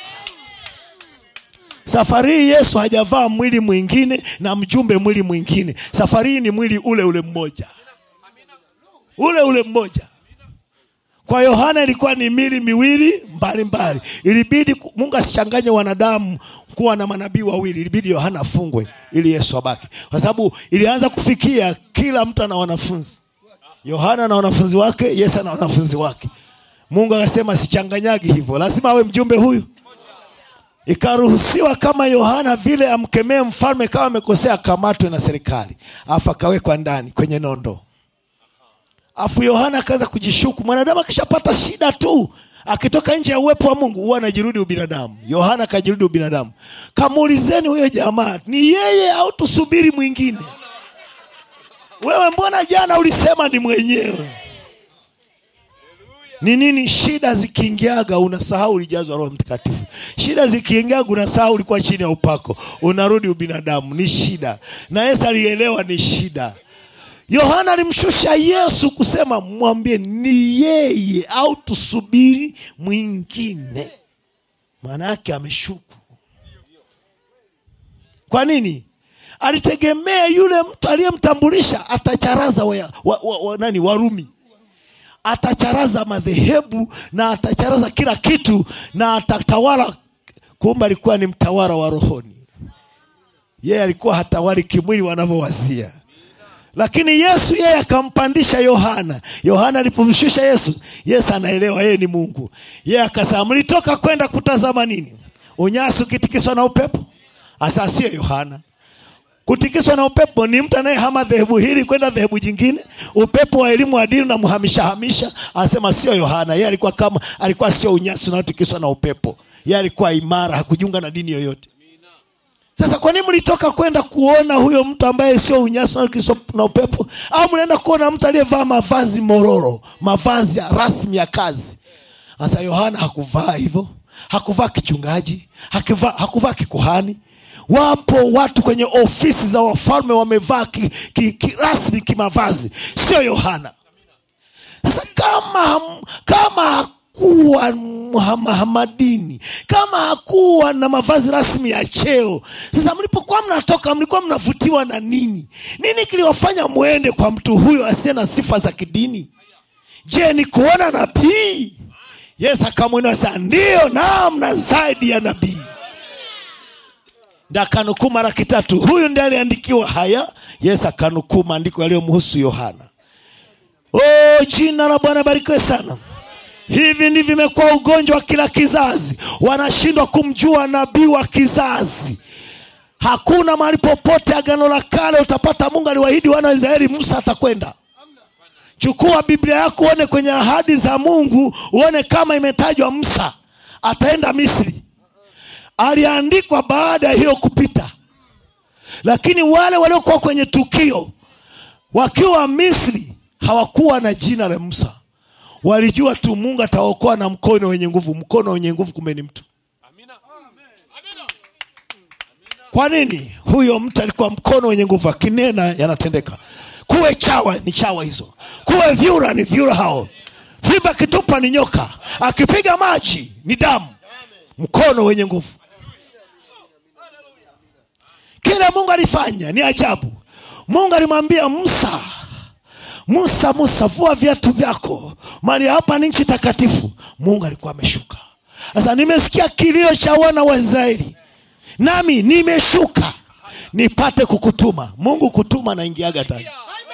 safari hii yesu hajavaa mwili mwingine na mjumbe mwili mwingine safari hii ni mwili ule ule mmoja ule ule mmoja kwa yohana ilikuwa ni mili miwili mbalimbali ilibidi mungu asichanganye wanadamu kuwa na manabii wawili ilibidi yohana afungwe ili yesu abaki kwa sababu ilianza kufikia kila mtu ana wanafunzi yohana na wanafunzi wake yesu ana wanafunzi wake mungu akasema sichanganyagi hivyo lazima awe mjumbe huyu ikaruhusiwa kama yohana vile amkemee mfalme kama amekosea akamatwe na serikali afu akawekwa ndani kwenye nondo afu yohana akaanza kujishuku mwanadamu akishapata shida tu akitoka nje ya uwepo wa mungu huwa anajirudi ubinadamu yohana akajirudi ubinadamu kamuulizeni huyo jamaa ni yeye au tusubiri mwingine wewe mbona jana ulisema ni mwenyewe ni nini shida zikiingiaga unasahau ulijazwa roho mtakatifu shida zikiingiaga unasahau ulikuwa chini ya upako unarudi ubinadamu ni shida na yesu alielewa ni shida yohana alimshusha yesu kusema mwambie ni yeye au tusubiri mwingine maana yake ameshuku kwa nini alitegemea yule mtu aliyemtambulisha atacharaza wa, wa, wa, wa, nani warumi atacharaza madhehebu na atacharaza kila kitu na atatawala kumbe alikuwa ni mtawala wa rohoni yeye alikuwa hatawali kimwili wanavyowazia lakini yesu yeye akampandisha yohana yohana alipomshusha yesu yesu anaelewa yeye ni mungu yeye akasema mlitoka kwenda kutazama nini unyasi ukitikiswa na upepo asa sio yohana kutikiswa na upepo ni mtu anayehama dhehebu hili kwenda dhehebu jingine upepo wa elimu wa dini unamhamisha hamisha anasema sio yohana yeye alikuwa kama alikuwa sio unyasi unaotikiswa na upepo yeye alikuwa imara hakujiunga na dini yoyote sasa kwa nini mlitoka kwenda kuona huyo mtu ambaye sio unyasi unaotikiswa na upepo au mlienda kuona mtu aliyevaa mavazi mororo mavazi ya rasmi ya kazi sasa yohana hakuvaa hivyo hakuvaa kichungaji hakuvaa, hakuvaa kikuhani wapo watu kwenye ofisi za wafalme wamevaa ki, ki, ki, rasmi kimavazi sio yohana sasa kama kama hakuwa muhamadini kama hakuwa na mavazi rasmi ya cheo sasa mlipokuwa mnatoka mlikuwa mnavutiwa na nini nini kiliwafanya mwende kwa mtu huyo asiye na sifa za kidini je ni kuona nabii yesu akamwinua saa ndiyo naam na zaidi ya nabii ndakanukuu mara kitatu huyu ndiye aliandikiwa haya yesu akanukuu maandiko yaliyomhusu yohana oh, jina la bwana barikiwe sana hivi ndivyo vimekuwa ugonjwa wa kila kizazi wanashindwa kumjua nabii wa kizazi hakuna mahali popote agano la kale utapata mungu aliwaahidi wana wa israeli musa atakwenda chukua biblia yako uone kwenye ahadi za mungu uone kama imetajwa musa ataenda misri aliandikwa baada ya hiyo kupita lakini wale waliokuwa kwenye tukio wakiwa misri hawakuwa na jina la musa walijua tu mungu ataokoa na mkono wenye nguvu mkono wenye nguvu kumbe ni mtu kwa nini huyo mtu alikuwa mkono wenye nguvu akinena yanatendeka kuwe chawa ni chawa hizo kuwe vyura ni vyura hao fimba akitupa ni nyoka akipiga maji ni damu mkono wenye nguvu kile mungu alifanya ni ajabu mungu alimwambia musa musa musa vua viatu vyako mali hapa ni nchi takatifu mungu alikuwa ameshuka sasa nimesikia kilio cha wana wa israeli nami nimeshuka nipate kukutuma mungu kutuma naingiaga tani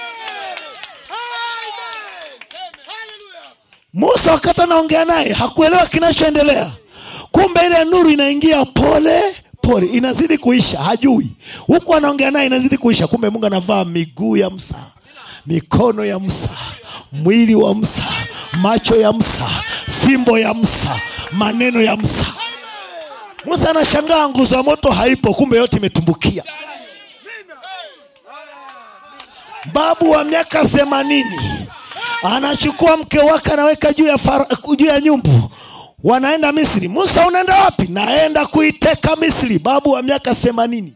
musa wakati anaongea naye hakuelewa kinachoendelea kumbe ile nuru inaingia pole pole inazidi kuisha hajui huku anaongea naye inazidi kuisha kumbe mungu anavaa miguu ya msa mikono ya msa mwili wa msa macho ya msa fimbo ya msa maneno ya msa musa anashangaa nguzo ya moto haipo kumbe yote imetumbukia babu wa miaka themanini anachukua mke wake anaweka juu ya, fara- juu ya nyumbu wanaenda misri musa unaenda wapi naenda kuiteka misri babu wa miaka themanini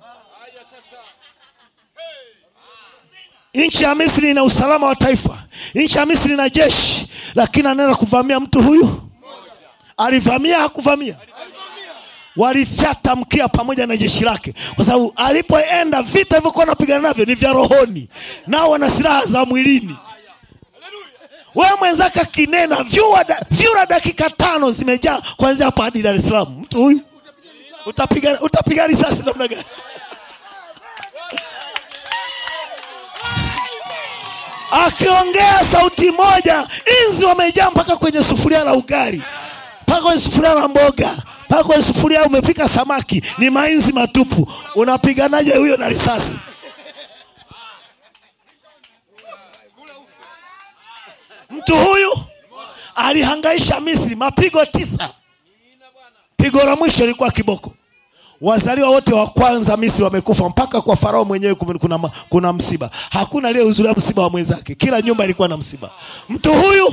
nchi ya misri ina usalama wa taifa nchi ya misri ina jeshi lakini anaenda kuvamia mtu huyu alivamia hakuvamia walifyata mkia pamoja na jeshi lake kwa sababu alipoenda vita hivyokuwa anapigana navyo ni vya rohoni nao wana silaha za mwilini wewe mwenzake akinena vyura da, vyura dakika tano zimejaa kuanzia hapa hadi dar es salaam mtu huyu utapiga utapiga risasi namna gani akiongea sauti moja inzi wamejaa mpaka kwenye sufuria la ugali mpaka kwenye sufuria la mboga mpaka kwenye sufuria umepika samaki ni mainzi matupu unapiganaje huyo na risasi mtu huyu alihangaisha misri mapigo tisa pigo la mwisho ilikuwa kiboko wazaliwa wote wa kwanza misri wamekufa mpaka kwa farao mwenyewe kum- kuna, ma- kuna msiba hakuna aliyehudhuria msiba wa mwenzake kila nyumba ilikuwa na msiba mtu huyu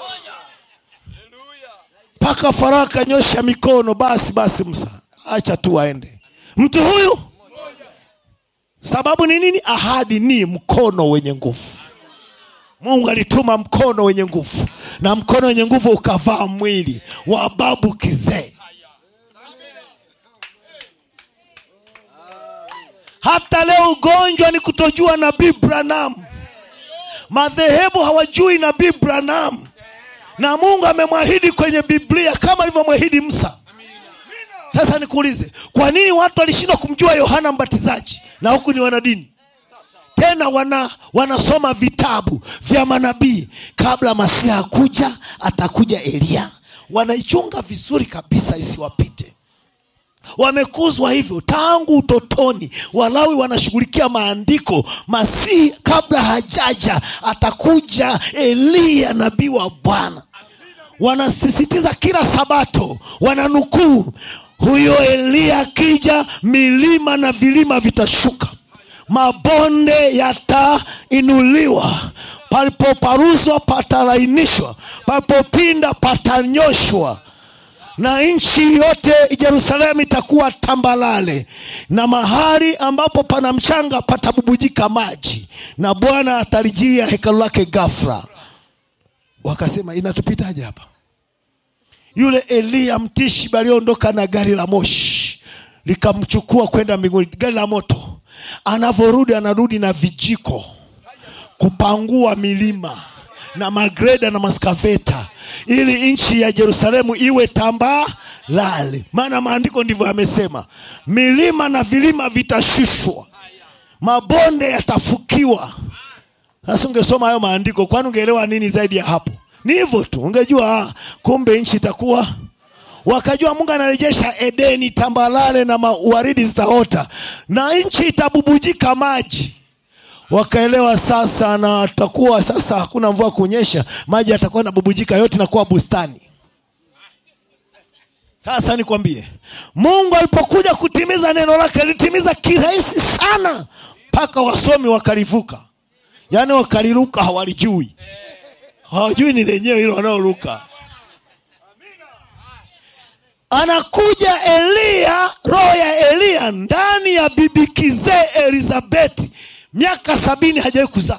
mpaka farao akanyosha mikono basi basi msa acha tu aende mtu huyu sababu ni nini ahadi ni mkono wenye nguvu mungu alituma mkono wenye nguvu na mkono wenye nguvu ukavaa mwili wa babu kizee hata leo ugonjwa ni kutojua nabii branam madhehebu hawajui nabii branam na mungu amemwahidi kwenye biblia kama alivyomwahidi msa sasa nikuulize kwa nini watu walishindwa kumjua yohana mbatizaji na huku ni wanadini tena wana wanasoma vitabu vya manabii kabla masiha kuja atakuja eliya wanaichunga vizuri kabisa isiwapite wamekuzwa hivyo tangu utotoni walawi wanashughulikia maandiko masihi kabla hajaja atakuja eliya nabii wa bwana wanasisitiza kila sabato wananukuu huyo eliya akija milima na vilima vitashuka mabonde yatainuliwa palipoparuzwa patalainishwa palipopinda patanyoshwa na nchi yote jerusalemu itakuwa tambalale na mahali ambapo pana mchanga patabubujika maji na bwana atalijia hekalu lake gafra wakasema inatupitaje hapa yule eliya mtishibi aliondoka na gari la moshi likamchukua kwenda mbinguni gari la moto anavyorudi anarudi na vijiko kupangua milima na magreda na maskaveta ili nchi ya jerusalemu iwe tambalale maana maandiko ndivyo yamesema milima na vilima vitashushwa mabonde yatafukiwa sasa ungesoma hayo maandiko kwani ungeelewa nini zaidi ya hapo ni hivyo tu ungejua ah, kumbe nchi itakuwa wakajua mungu anarejesha edeni tambalale na waridi zitaota na nchi itabubujika maji wakaelewa sasa na takuwa sasa hakuna mvua kunyesha maji yatakuwa nabubujika yote nakuwa bustani sasa nikwambie mungu alipokuja kutimiza neno lake alitimiza kirahisi sana mpaka wasomi wakalivuka yaani wakaliruka hawalijui hawajui ni lenyewe hilo wanaoruka anakuja eliya roho ya eliya ndani ya bibi kizee elizabeti miaka sabini hajawai kuzaa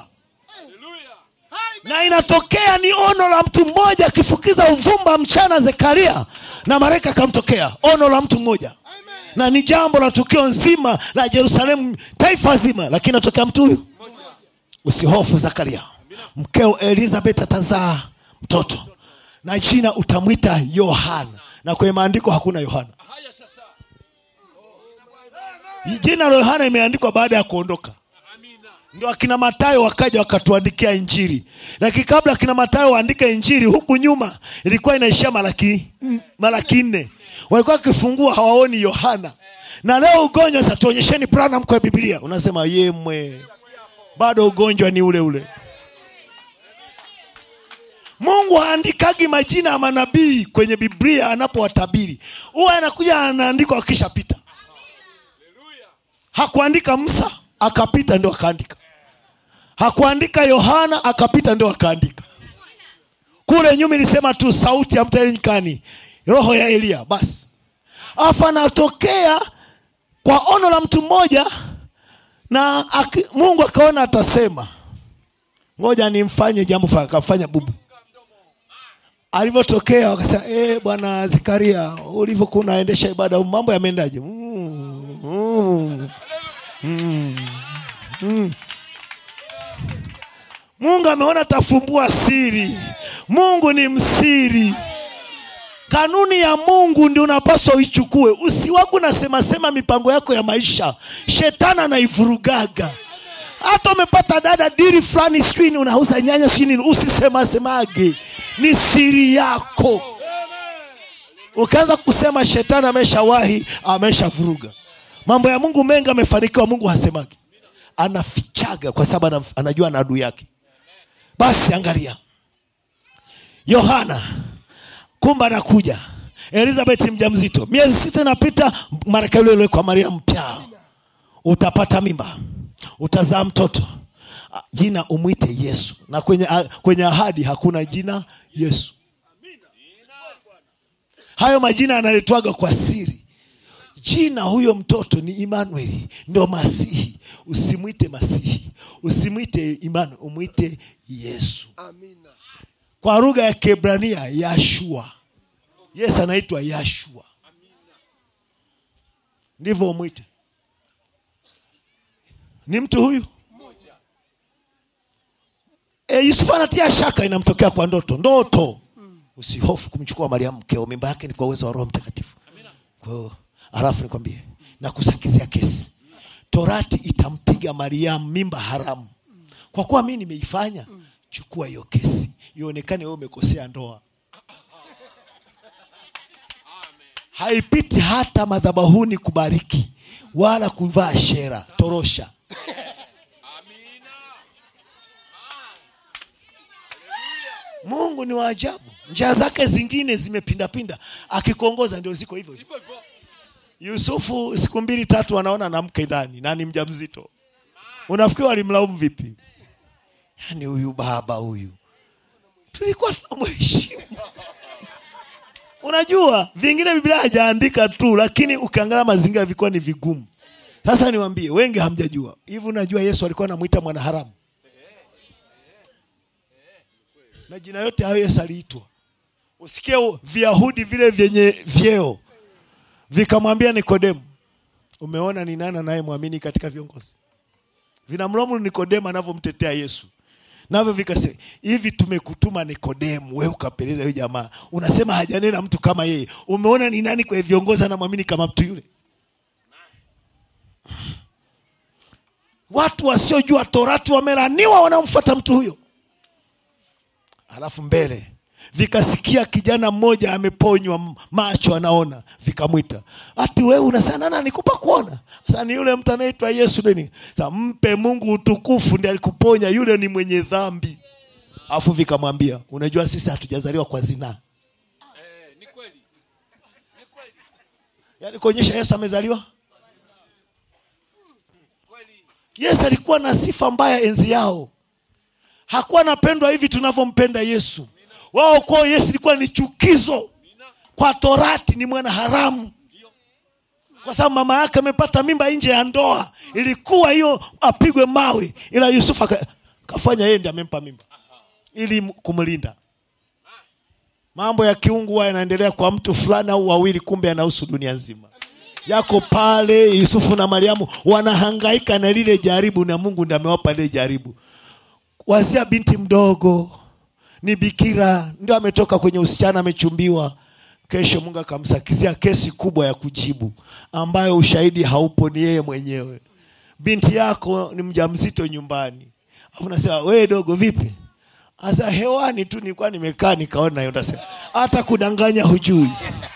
na inatokea ni ono la mtu mmoja akifukiza uvumba mchana zekaria na malaika akamtokea ono la mtu mmoja na ni jambo la tukio nzima la jerusalemu taifa zima lakini natokea mtu huyu usihofu zakaria mkeo elizabeth atazaa mtoto na jina utamwita yohana na kwenye maandiko hakuna yohana jina la yohana imeandikwa baada ya kuondoka ndio akina matayo wakaja wakatuandikia injiri lakini kabla akina matayo waandike injiri huku nyuma ilikuwa inaishia malaki malaki nne walikuwa wakifungua hawaoni yohana na leo ugonjwa sasa tuonyesheni branam kwa biblia unasema yemwe bado ugonjwa ni ule ule mungu haandikagi majina ya manabii kwenye biblia anapowatabiri huwa anakuja anaandikwa akishapita hakuandika msa akapita ndio akaandika hakuandika yohana akapita ndio akaandika kule nyuma ilisema tu sauti ya mtelenyikani roho ya eliya basi afu anatokea kwa ono la mtu mmoja na aki, mungu akaona atasema ngoja nimfanye jambo fulani akamfanya bubu alivyotokea wakasema e, bwana zikaria ulivyokuwa unaendesha ibada mambo yameendaje mm, mm, mm, mm. mungu ameona tafumbua siri mungu ni msiri kanuni ya mungu ndio unapaswa uichukue usiwagu nasemasema mipango yako ya maisha shetani anaivurugaga hata umepata dada diri fulani sijui unauza nyanya sijui nini usisemasemage ni siri yako ukianza kusema shetani ameshawahi ameshavuruga mambo ya mungu mengi amefanikiwa mungu hasemagi anafichaga kwa sababu anajua na adui yake basi angalia yohana kumbe anakuja elizabeth mjamzito miezi sita inapita maraka yule yule kwa maria mpya utapata mimba utazaa mtoto Ah, jina umwite yesu na kwenye, ah, kwenye ahadi hakuna jina yesu hayo majina yanaletwaga kwa siri jina huyo mtoto ni Emmanuel, ndo Masihi. Usimwite Masihi, usimwite Emmanuel, umwite Yesu. Amina. Kwa lugha ya Kiebrania Yashua, Yesu anaitwa Yashua, ndivyo umwite. Ni mtu huyu e, Yusufu anatia shaka, inamtokea kwa ndoto. Ndoto, usihofu kumchukua Mariamu mkeo, mimba yake ni kwa uwezo wa Roho Mtakatifu. Kwa hiyo halafu nikwambie na kusakizia kesi, torati itampiga Mariamu mimba haramu. Kwa kuwa mimi nimeifanya, chukua hiyo kesi, ionekane wewe umekosea ndoa. Haipiti hata madhabahuni kubariki wala kuvaa shera torosha. Mungu ni wa ajabu, njia zake zingine zimepindapinda, akikuongoza ndio ziko hivyo hivyo. Yusufu siku mbili tatu anaona na mke ndani na ni mjamzito. Unafikiri walimlaumu vipi? Yaani huyu baba huyu tulikuwa tunamheshimu. Unajua vingine Biblia hajaandika tu, lakini ukiangalia mazingira vilikuwa ni vigumu. Sasa niwaambie, wengi hamjajua hivi. Unajua Yesu alikuwa anamuita mwanaharamu, na jina yote hayo Yesu aliitwa. Usikie Viyahudi vile vyenye vyeo vikamwambia Nikodemu, umeona ni nani anayemwamini katika viongozi? Vinamlaumu Nikodemu anavyomtetea Yesu, navyo vikasema hivi, tumekutuma Nikodemu, wewe ukapeleza huyo jamaa, unasema hajanena mtu kama yeye, umeona ni nani kwa viongozi anamwamini kama mtu yule? Watu wasiojua torati wamelaniwa wanaomfuata mtu huyo. Alafu mbele vikasikia kijana mmoja ameponywa macho anaona, vikamwita ati wewe unasema nani nikupa kuona? Sasa ni yule mtu anaitwa Yesu nini? Sasa mpe Mungu utukufu, ndiye alikuponya, yule ni mwenye dhambi. Alafu vikamwambia unajua, sisi hatujazaliwa kwa zinaa. Eh, ni kweli. Ni kweli. Yaani kuonyesha Yesu amezaliwa. Kweli. Yesu alikuwa na sifa mbaya enzi yao, hakuwa anapendwa hivi tunavyompenda Yesu. Wao kwao Yesu ilikuwa ni chukizo, kwa torati ni mwana haramu, kwa sababu mama yake amepata mimba nje ya ndoa. Ilikuwa hiyo apigwe mawe, ila Yusufu aka- kafanya yeye ndiye amempa mimba ili m- kumlinda. Mambo ya kiungu huwa yanaendelea kwa mtu fulani au wawili, kumbe yanahusu dunia nzima yako pale. Yusufu na Mariamu wanahangaika na lile jaribu, na Mungu ndiye amewapa lile jaribu. Wazia binti mdogo ni bikira, ndio ametoka kwenye usichana, amechumbiwa. Kesho Mungu akamsakizia kesi kubwa ya kujibu, ambayo ushahidi haupo, ni yeye mwenyewe. Binti yako ni mjamzito nyumbani, afu nasema wewe dogo, vipi? Asa hewani tu nilikuwa nimekaa nikaona hiyo, nasema hata kudanganya hujui.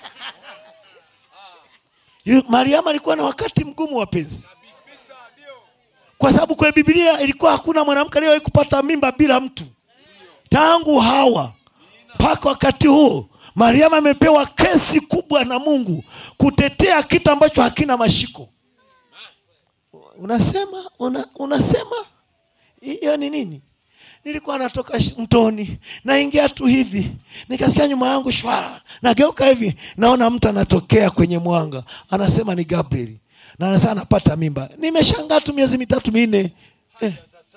Yu- Mariamu alikuwa na wakati mgumu wapenzi, kwa sababu kwenye Biblia ilikuwa hakuna mwanamke aliyewahi kupata mimba bila mtu tangu Hawa mpaka wakati huo. Mariamu amepewa kesi kubwa na Mungu kutetea kitu ambacho hakina mashiko. Unasema una, unasema hiyo ni nini? Nilikuwa natoka sh- mtoni, naingia tu hivi, nikasikia nyuma yangu shwa, nageuka hivi, naona mtu anatokea kwenye mwanga, anasema ni Gabriel, na anasema anapata mimba. Nimeshangaa tu miezi mitatu minne eh.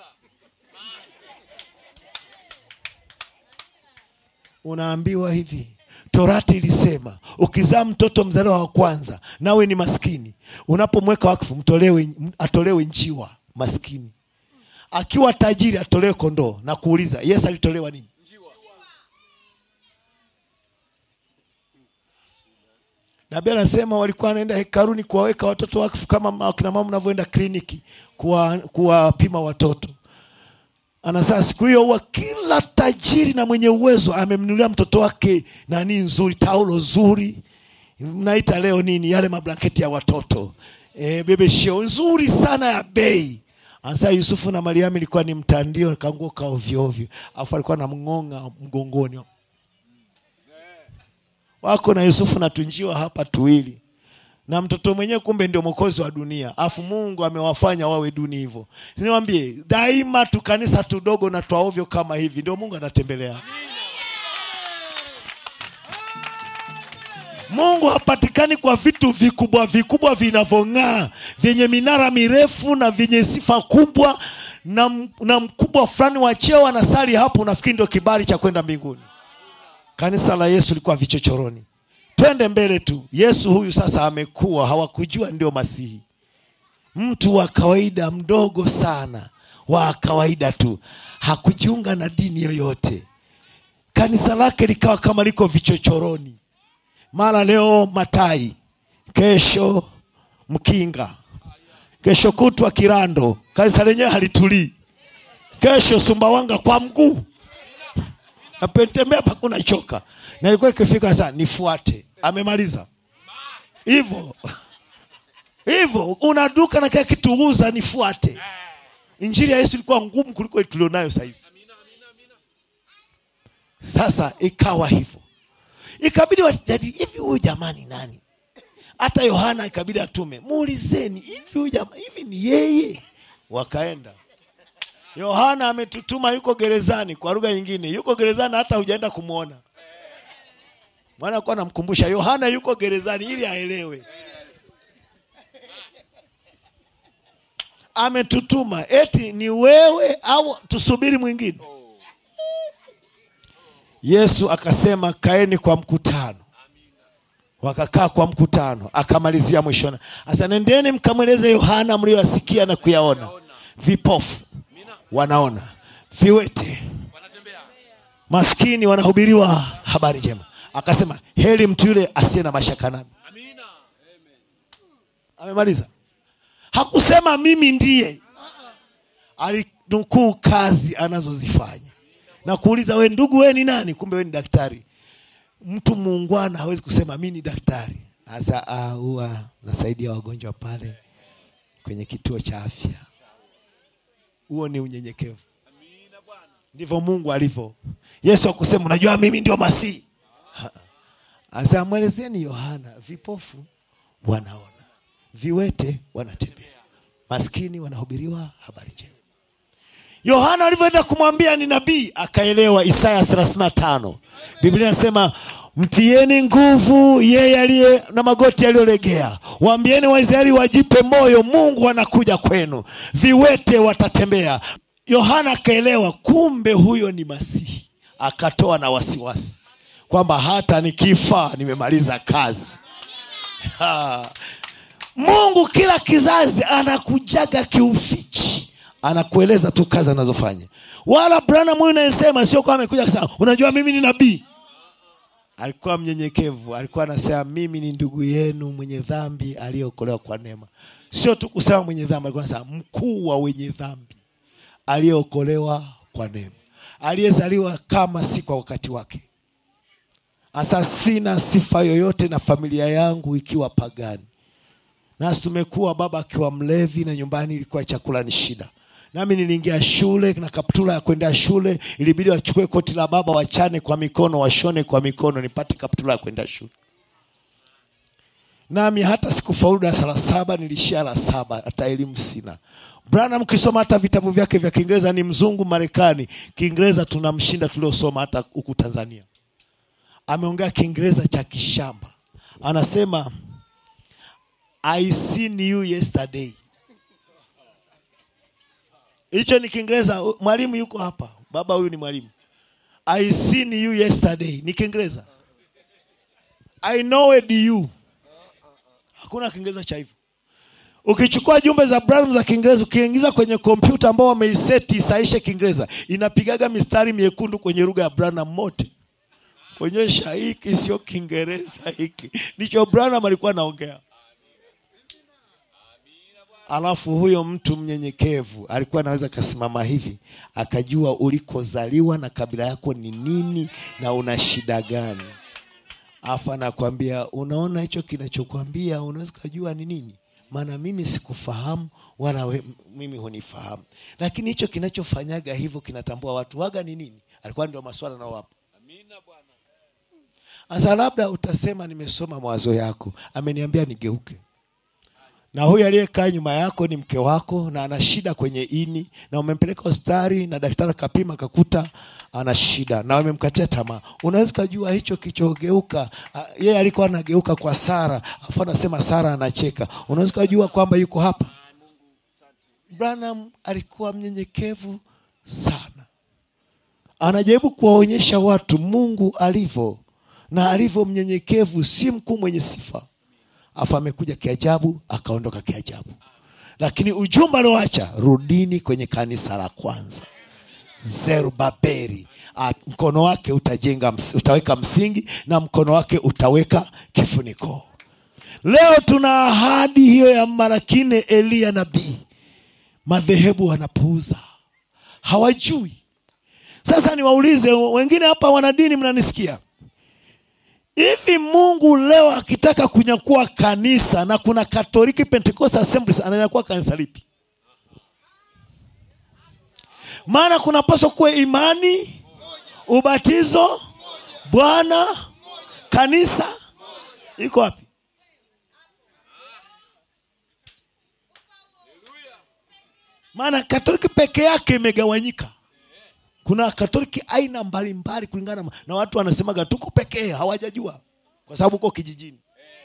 Unaambiwa hivi, Torati ilisema ukizaa mtoto mzaliwa wa kwanza nawe ni maskini, unapomweka wakfu mtolewe, atolewe njiwa maskini akiwa tajiri atolewe kondoo na kuuliza yesu alitolewa nini nabii anasema walikuwa wanaenda hekaruni kuwaweka watoto wakfu kama ma- akina mama mnavyoenda kliniki kuwa- kuwapima watoto anasema siku hiyo huwa kila tajiri na mwenye uwezo amemnunulia mtoto wake nani nzuri taulo zuri mnaita leo nini yale mablanketi ya watoto e, bebesheo nzuri sana ya bei anasema yusufu na mariamu ilikuwa ni mtandio kanguo ka ovyo ovyo alafu alikuwa na mng'onga mgongoni wako na yusufu na tunjiwa hapa tuwili na mtoto mwenyewe kumbe ndio mwokozi wa dunia afu mungu amewafanya wawe duni hivyo niwambie daima tukanisa tudogo na twaovyo kama hivi ndio mungu anatembelea mungu hapatikani kwa vitu vikubwa vikubwa vinavyong'aa vyenye minara mirefu na vyenye sifa kubwa na, m- na mkubwa fulani wa cheo anasali hapo unafikiri ndio kibali cha kwenda mbinguni kanisa la yesu likuwa vichochoroni twende mbele tu yesu huyu sasa amekuwa hawakujua ndio masihi mtu wa kawaida mdogo sana wa kawaida tu hakujiunga na dini yoyote kanisa lake likawa kama liko vichochoroni mara leo matai kesho mkinga kesho kutwa kirando kanisa lenyewe halitulii kesho sumbawanga kwa mguu napetembea pakuna choka na ilikuwa ikifika saa nifuate amemaliza hivyo hivyo una duka na kila kitu uza nifuate injili ya yesu ilikuwa ngumu kuliko ile tulionayo sahizi sasa ikawa hivyo ikabidi wajadili hivi huyu jamani nani hata yohana ikabidi atume muulizeni hivi huyu jama- hivi ni yeye wakaenda yohana ametutuma yuko gerezani kwa lugha nyingine yuko gerezani hata hujaenda kumwona bwana kuwa namkumbusha yohana yuko gerezani ili aelewe ametutuma eti ni wewe au tusubiri mwingine yesu akasema kaeni kwa mkutano wakakaa kwa mkutano akamalizia mwishoni asa nendeni mkamweleze yohana mliyoyasikia na kuyaona vipofu wanaona viwete wanatembea maskini wanahubiriwa habari njema akasema heri mtu yule asiye na mashaka nami amina amemaliza hakusema mimi ndiye alinukuu kazi anazozifanya na kuuliza we ndugu we ni nani kumbe we ni daktari mtu muungwana hawezi kusema mi ni daktari hasa ah, huwa nasaidia wagonjwa pale kwenye kituo cha afya huo ni unyenyekevu amina bwana ndivyo mungu alivyo yesu akusema unajua mimi ndio masihi asa mwelezeni yohana vipofu wanaona viwete wanatembea maskini wanahubiriwa habari njema yohana alivyoenda kumwambia ni nabii akaelewa isaya 35 biblia inasema mtieni nguvu yeye aliye na magoti yaliyolegea waambieni waisraeli wajipe moyo mungu anakuja kwenu viwete watatembea yohana akaelewa kumbe huyo ni masihi akatoa na wasiwasi kwamba hata nikifa nimemaliza kazi Ha. mungu kila kizazi anakujaga kiufichi anakueleza tu kazi anazofanya wala branham huyu nayesema sio kwamba amekuja kusema unajua mimi ni nabii alikuwa mnyenyekevu alikuwa anasema mimi ni ndugu yenu mwenye dhambi aliyeokolewa kwa neema sio tu kusema mwenye dhambi alikuwa anasema mkuu wa wenye dhambi aliyeokolewa kwa neema aliyezaliwa kama si kwa wakati wake hasa sina sifa yoyote na familia yangu ikiwa pagani nasi tumekuwa baba akiwa mlevi na nyumbani ilikuwa chakula ni shida nami niliingia shule na kaptula ya kwenda shule ilibidi wachukue koti la baba wachane kwa mikono washone kwa mikono nipate kaptula ya kwenda shule nami hata sikufaulu darasa la saba nilishia la saba hata elimu sina branham ukisoma hata vitabu vyake vya kiingereza ni mzungu marekani kiingereza tunamshinda tuliosoma hata huku tanzania ameongea kiingereza cha kishamba anasema i seen you yesterday hicho ni kiingereza mwalimu yuko hapa baba huyu ni mwalimu i seen you yesterday ni kiingereza i knowed you hakuna kiingereza cha hivyo ukichukua jumbe za Branham za kiingereza ukiingiza kwenye kompyuta ambao wameiseti isaishe kiingereza inapigaga mistari miekundu kwenye lugha ya Branham mote kuonyesha hiki sio kiingereza hiki ndicho Branham alikuwa anaongea alafu huyo mtu mnyenyekevu alikuwa anaweza akasimama hivi akajua ulikozaliwa na kabila yako ni nini na una shida gani afu anakwambia unaona hicho kinachokwambia unaweza ukajua ni nini maana mimi sikufahamu wala we, mimi hunifahamu lakini hicho kinachofanyaga hivyo kinatambua watu waga ni nini alikuwa ndio maswala nao hapo amina bwana Sasa labda utasema nimesoma mawazo yako, ameniambia nigeuke. Na huyu aliyekaa nyuma yako ni mke wako na ana shida kwenye ini, na umempeleka hospitali na daktari akapima akakuta ana shida na wamemkatia tamaa. Unaweza kujua hicho kichogeuka, ah, yeye alikuwa anageuka kwa Sara, afu anasema Sara anacheka. Unaweza kujua kwamba yuko hapa. Branham alikuwa mnyenyekevu sana, anajaribu kuwaonyesha watu Mungu alivyo na alivyo mnyenyekevu, si mkuu mwenye sifa. Afu amekuja kiajabu, akaondoka kiajabu, lakini ujumbe alioacha, rudini kwenye kanisa la kwanza. Zerubabeli Ah, mkono wake utajenga, ms- utaweka msingi na mkono wake utaweka kifuniko. Leo tuna ahadi hiyo ya mara kine Eliya nabii. Madhehebu wanapuuza, hawajui. Sasa niwaulize wengine hapa, wanadini, mnanisikia? Hivi Mungu leo akitaka kunyakua kanisa na kuna Katoliki Pentecostal Assemblies ananyakua kanisa lipi? Maana kunapaswa kuwa imani, ubatizo, Bwana, kanisa. Iko wapi? Maana Katoliki peke yake imegawanyika. Kuna Katoliki aina mbalimbali kulingana na- na watu wanasemaga tuko pekee, hawajajua kwa sababu uko kijijini.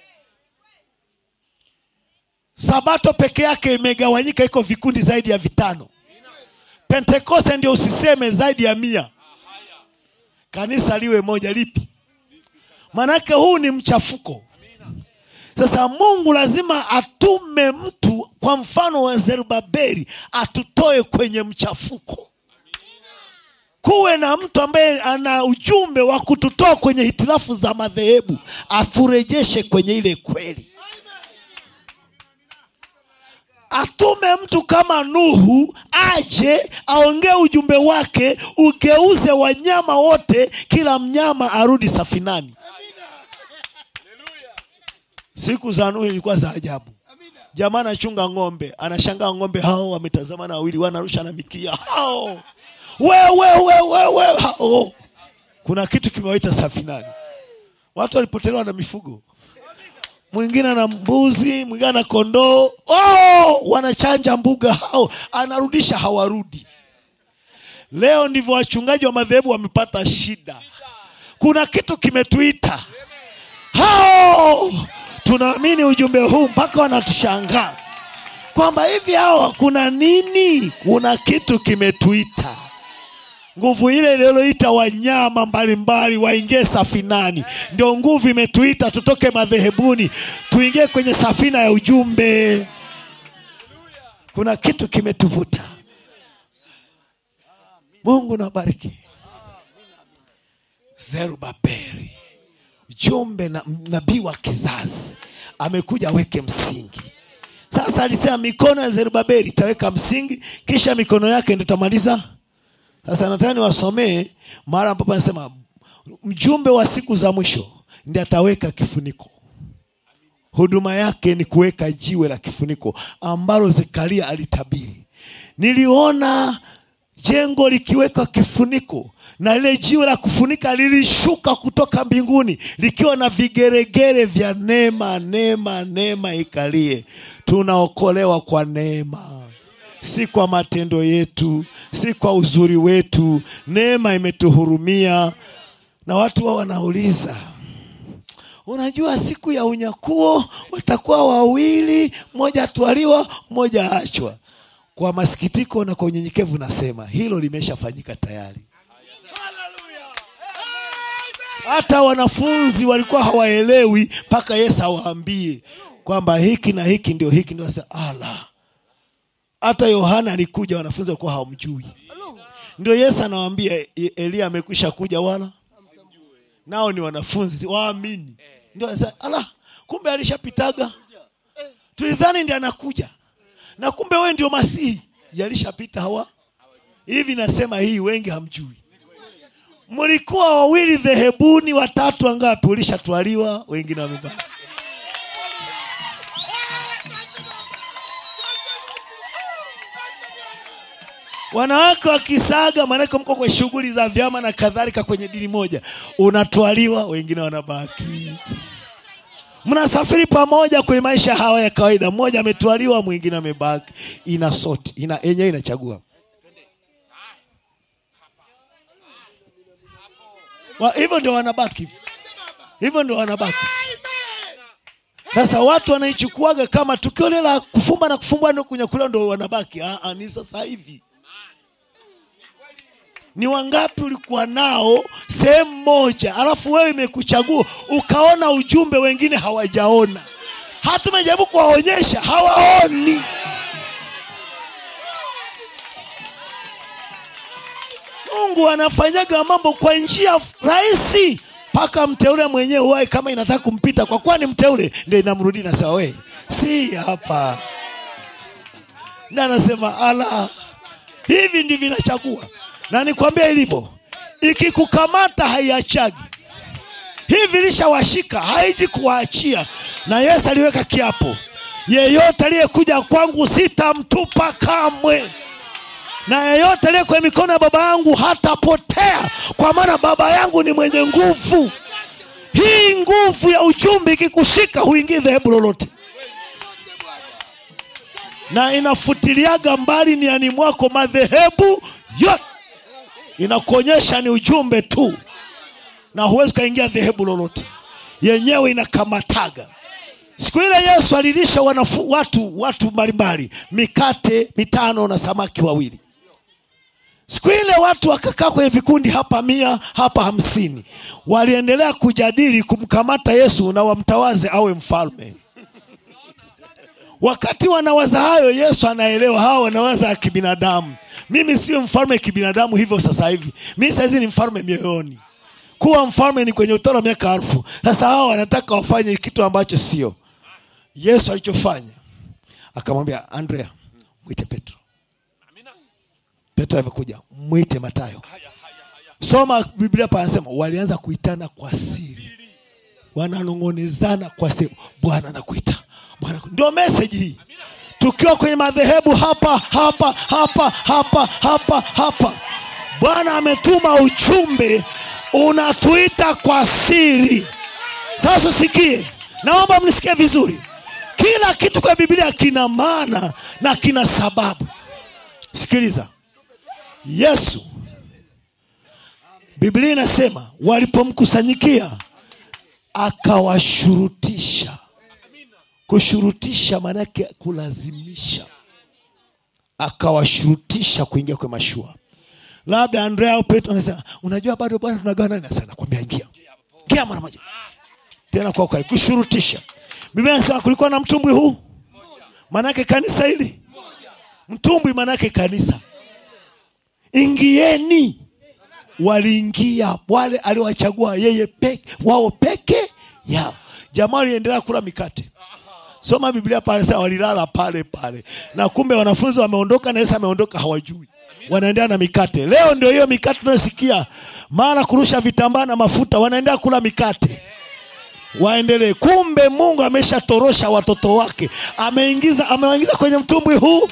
Sabato peke yake imegawanyika, iko vikundi zaidi ya vitano. Pentekoste ndio usiseme zaidi ya mia. Kanisa liwe moja lipi? Manake huu ni mchafuko. Sasa Mungu lazima atume mtu kwa mfano wa Zerubabeli atutoe kwenye mchafuko. Kuwe na mtu ambaye ana ujumbe wa kututoa kwenye hitilafu za madhehebu, aturejeshe kwenye ile kweli. Atume mtu kama Nuhu aje aongee ujumbe wake, ugeuze wanyama wote, kila mnyama arudi safinani. Siku za Nuhu ilikuwa za ajabu. Jamaa anachunga ng'ombe, anashangaa ng'ombe hao wametazamana wawili, wanarusha na mikia hao, wewe wewe wewe hao. Kuna kitu kimewaita safinani. Watu walipotelewa na mifugo, mwingine ana mbuzi, mwingine ana kondoo. Oh, wanachanja mbuga hao, anarudisha hawarudi. Leo ndivyo wachungaji wa madhehebu wamepata shida. Kuna kitu kimetuita hao tunaamini ujumbe huu mpaka wanatushangaa kwamba hivi hawa kuna nini? Kuna kitu kimetuita. Nguvu ile iliyoita wanyama mbalimbali waingie safinani, ndio nguvu imetuita tutoke madhehebuni tuingie kwenye safina ya ujumbe. Kuna kitu kimetuvuta. Mungu nabariki. Zerubabeli jumbe na nabii wa kizazi amekuja aweke msingi. Sasa alisema mikono ya Zerubabeli itaweka msingi, kisha mikono yake ndio itamaliza. Sasa nataka niwasomee mara ambapo anasema mjumbe wa siku za mwisho ndiye ataweka kifuniko. Huduma yake ni kuweka jiwe la kifuniko ambalo Zekaria alitabiri. Niliona jengo likiwekwa kifuniko na lile jiwe la kufunika lilishuka kutoka mbinguni likiwa na vigeregere vya neema. Neema, neema ikalie. Tunaokolewa kwa neema, si kwa matendo yetu, si kwa uzuri wetu. Neema imetuhurumia. Na watu wao wanauliza Unajua, siku ya unyakuo watakuwa wawili, mmoja atwaliwa, mmoja aachwa. Kwa masikitiko na kwa unyenyekevu nasema hilo limeshafanyika tayari. Hata wanafunzi walikuwa hawaelewi mpaka Yesu awaambie kwamba hiki na hiki ndio hiki ndio. Sasa ala, hata Yohana alikuja, wanafunzi walikuwa hawamjui. Ndio Yesu anawaambia "E- Eliya amekwisha kuja, wala nao ni wanafunzi waamini. Ndio sasa, ala, kumbe alishapitaga. Tulidhani ndiye anakuja, na kumbe wewe ndio Masihi. Yalishapita hawa hivi. Nasema hii wengi hamjui. Mlikuwa wawili dhehebuni, watatu wangapi? Ulishatwaliwa, wengine wamebaki. wanawake wakisaga maanake mko kwa shughuli za vyama na kadhalika kwenye dini moja unatwaliwa wengine wanabaki mnasafiri pamoja kwenye maisha hawa ya kawaida mmoja ametwaliwa mwingine amebaki ina soti ina yenyewe inachagua Wa- hivyo ndio wanabaki hivyo ndio wanabaki sasa watu wanaichukuaga kama tukio lile la kufumba na kufumbua ndio kunyakuliwa ndio wanabaki ah, ah, ni sasa hivi ni wangapi ulikuwa nao sehemu moja alafu wewe imekuchagua ukaona ujumbe wengine hawajaona hata umejaribu kuwaonyesha hawaoni mungu anafanyaga mambo kwa njia rahisi mpaka mteule mwenyewe uwae kama inataka kumpita kwa kuwa ni mteule ndio inamrudi na sawa we si hapa na anasema ala hivi ndivyo inachagua na nikwambia ilivyo ikikukamata haiachagi hivi lishawashika haiji kuwaachia na yesu aliweka kiapo yeyote aliyekuja kwangu sitamtupa kamwe na yeyote aliye kwenye mikono ya baba yangu hatapotea kwa maana baba yangu ni mwenye nguvu hii nguvu ya ujumbe ikikushika huingii dhehebu lolote na inafutiliaga mbali niani mwako madhehebu yote inakuonyesha ni ujumbe tu na huwezi ukaingia dhehebu lolote yenyewe inakamataga siku ile yesu alilisha wanafu, watu watu mbalimbali mikate mitano na samaki wawili siku ile watu wakakaa kwenye vikundi hapa mia hapa hamsini waliendelea kujadili kumkamata yesu na wamtawaze awe mfalme wakati wanawaza hayo yesu anaelewa hawa wanawaza ya kibinadamu mimi sio mfalme kibinadamu hivyo sasa hivi mi sahizi ni mfalme mioyoni kuwa mfalme ni kwenye utoro wa miaka elfu sasa hawa wanataka wafanye kitu ambacho sio yesu alichofanya akamwambia andrea mwite petro petro alivyokuja mwite matayo soma biblia panasema walianza kuitana kwa siri wananong'onezana kwa siri bwana nakuita bwana naku- ndio meseji hii tukiwa kwenye madhehebu hapa hapa hapa hapa hapa hapa bwana ametuma ujumbe unatuita kwa siri sasa usikie naomba mnisikie vizuri kila kitu kwa biblia kina maana na kina sababu sikiliza yesu biblia inasema walipomkusanyikia akawashurutisha kushurutisha maanake kulazimisha akawashurutisha kuingia kwenye mashua labda andrea au petro anasema unajua bado bwana tunagawa nani Sasa nakwambia ingia ingia mara moja tena kwa ukali kushurutisha biblia inasema kulikuwa na mtumbwi huu maanake kanisa hili mtumbwi maanake kanisa ingieni waliingia wale aliowachagua yeye peke, wao peke yao jamaa waliendelea kula mikate soma biblia pale sasa walilala pale pale na kumbe wanafunzi wameondoka na yesu ameondoka hawajui wanaendelea na mikate leo ndio hiyo mikate tunayosikia mara kurusha vitambaa na mafuta wanaendelea kula mikate waendelee kumbe mungu ameshatorosha watoto wake ameingiza amewaingiza kwenye mtumbwi huu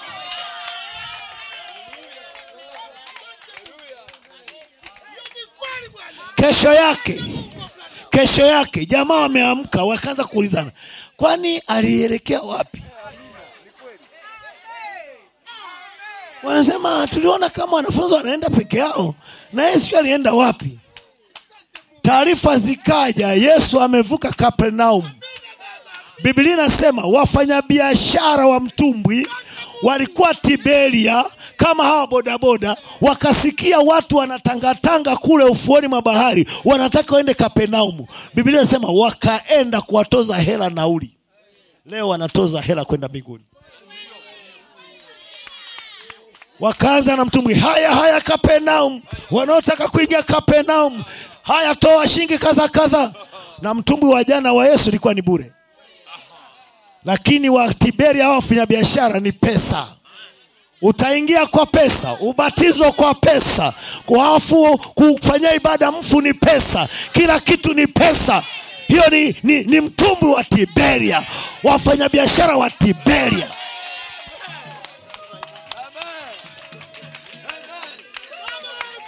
kesho yake kesho yake jamaa wameamka wakaanza kuulizana kwani alielekea wapi wanasema tuliona kama wanafunzi wanaenda peke yao na yeye sio alienda wapi taarifa zikaja yesu amevuka kapernaum biblia inasema wafanyabiashara wa mtumbwi walikuwa tiberia kama hawa bodaboda wakasikia watu wanatangatanga kule ufuoni mwa bahari wanataka waende kapernaumu biblia inasema wakaenda kuwatoza hela nauli leo wanatoza hela kwenda mbinguni wakaanza na mtumbwi haya haya kapernaum wanaotaka kuingia kapernaum haya toa shilingi kadha kadha na mtumbwi wa jana wa yesu ilikuwa ni bure lakini wa tiberia hao wafanyabiashara ni pesa utaingia kwa pesa ubatizo kwa pesa kuafu kufanyia ibada mfu ni pesa kila kitu ni pesa hiyo ni, ni, ni mtumbwi wa tiberia wafanyabiashara wa tiberia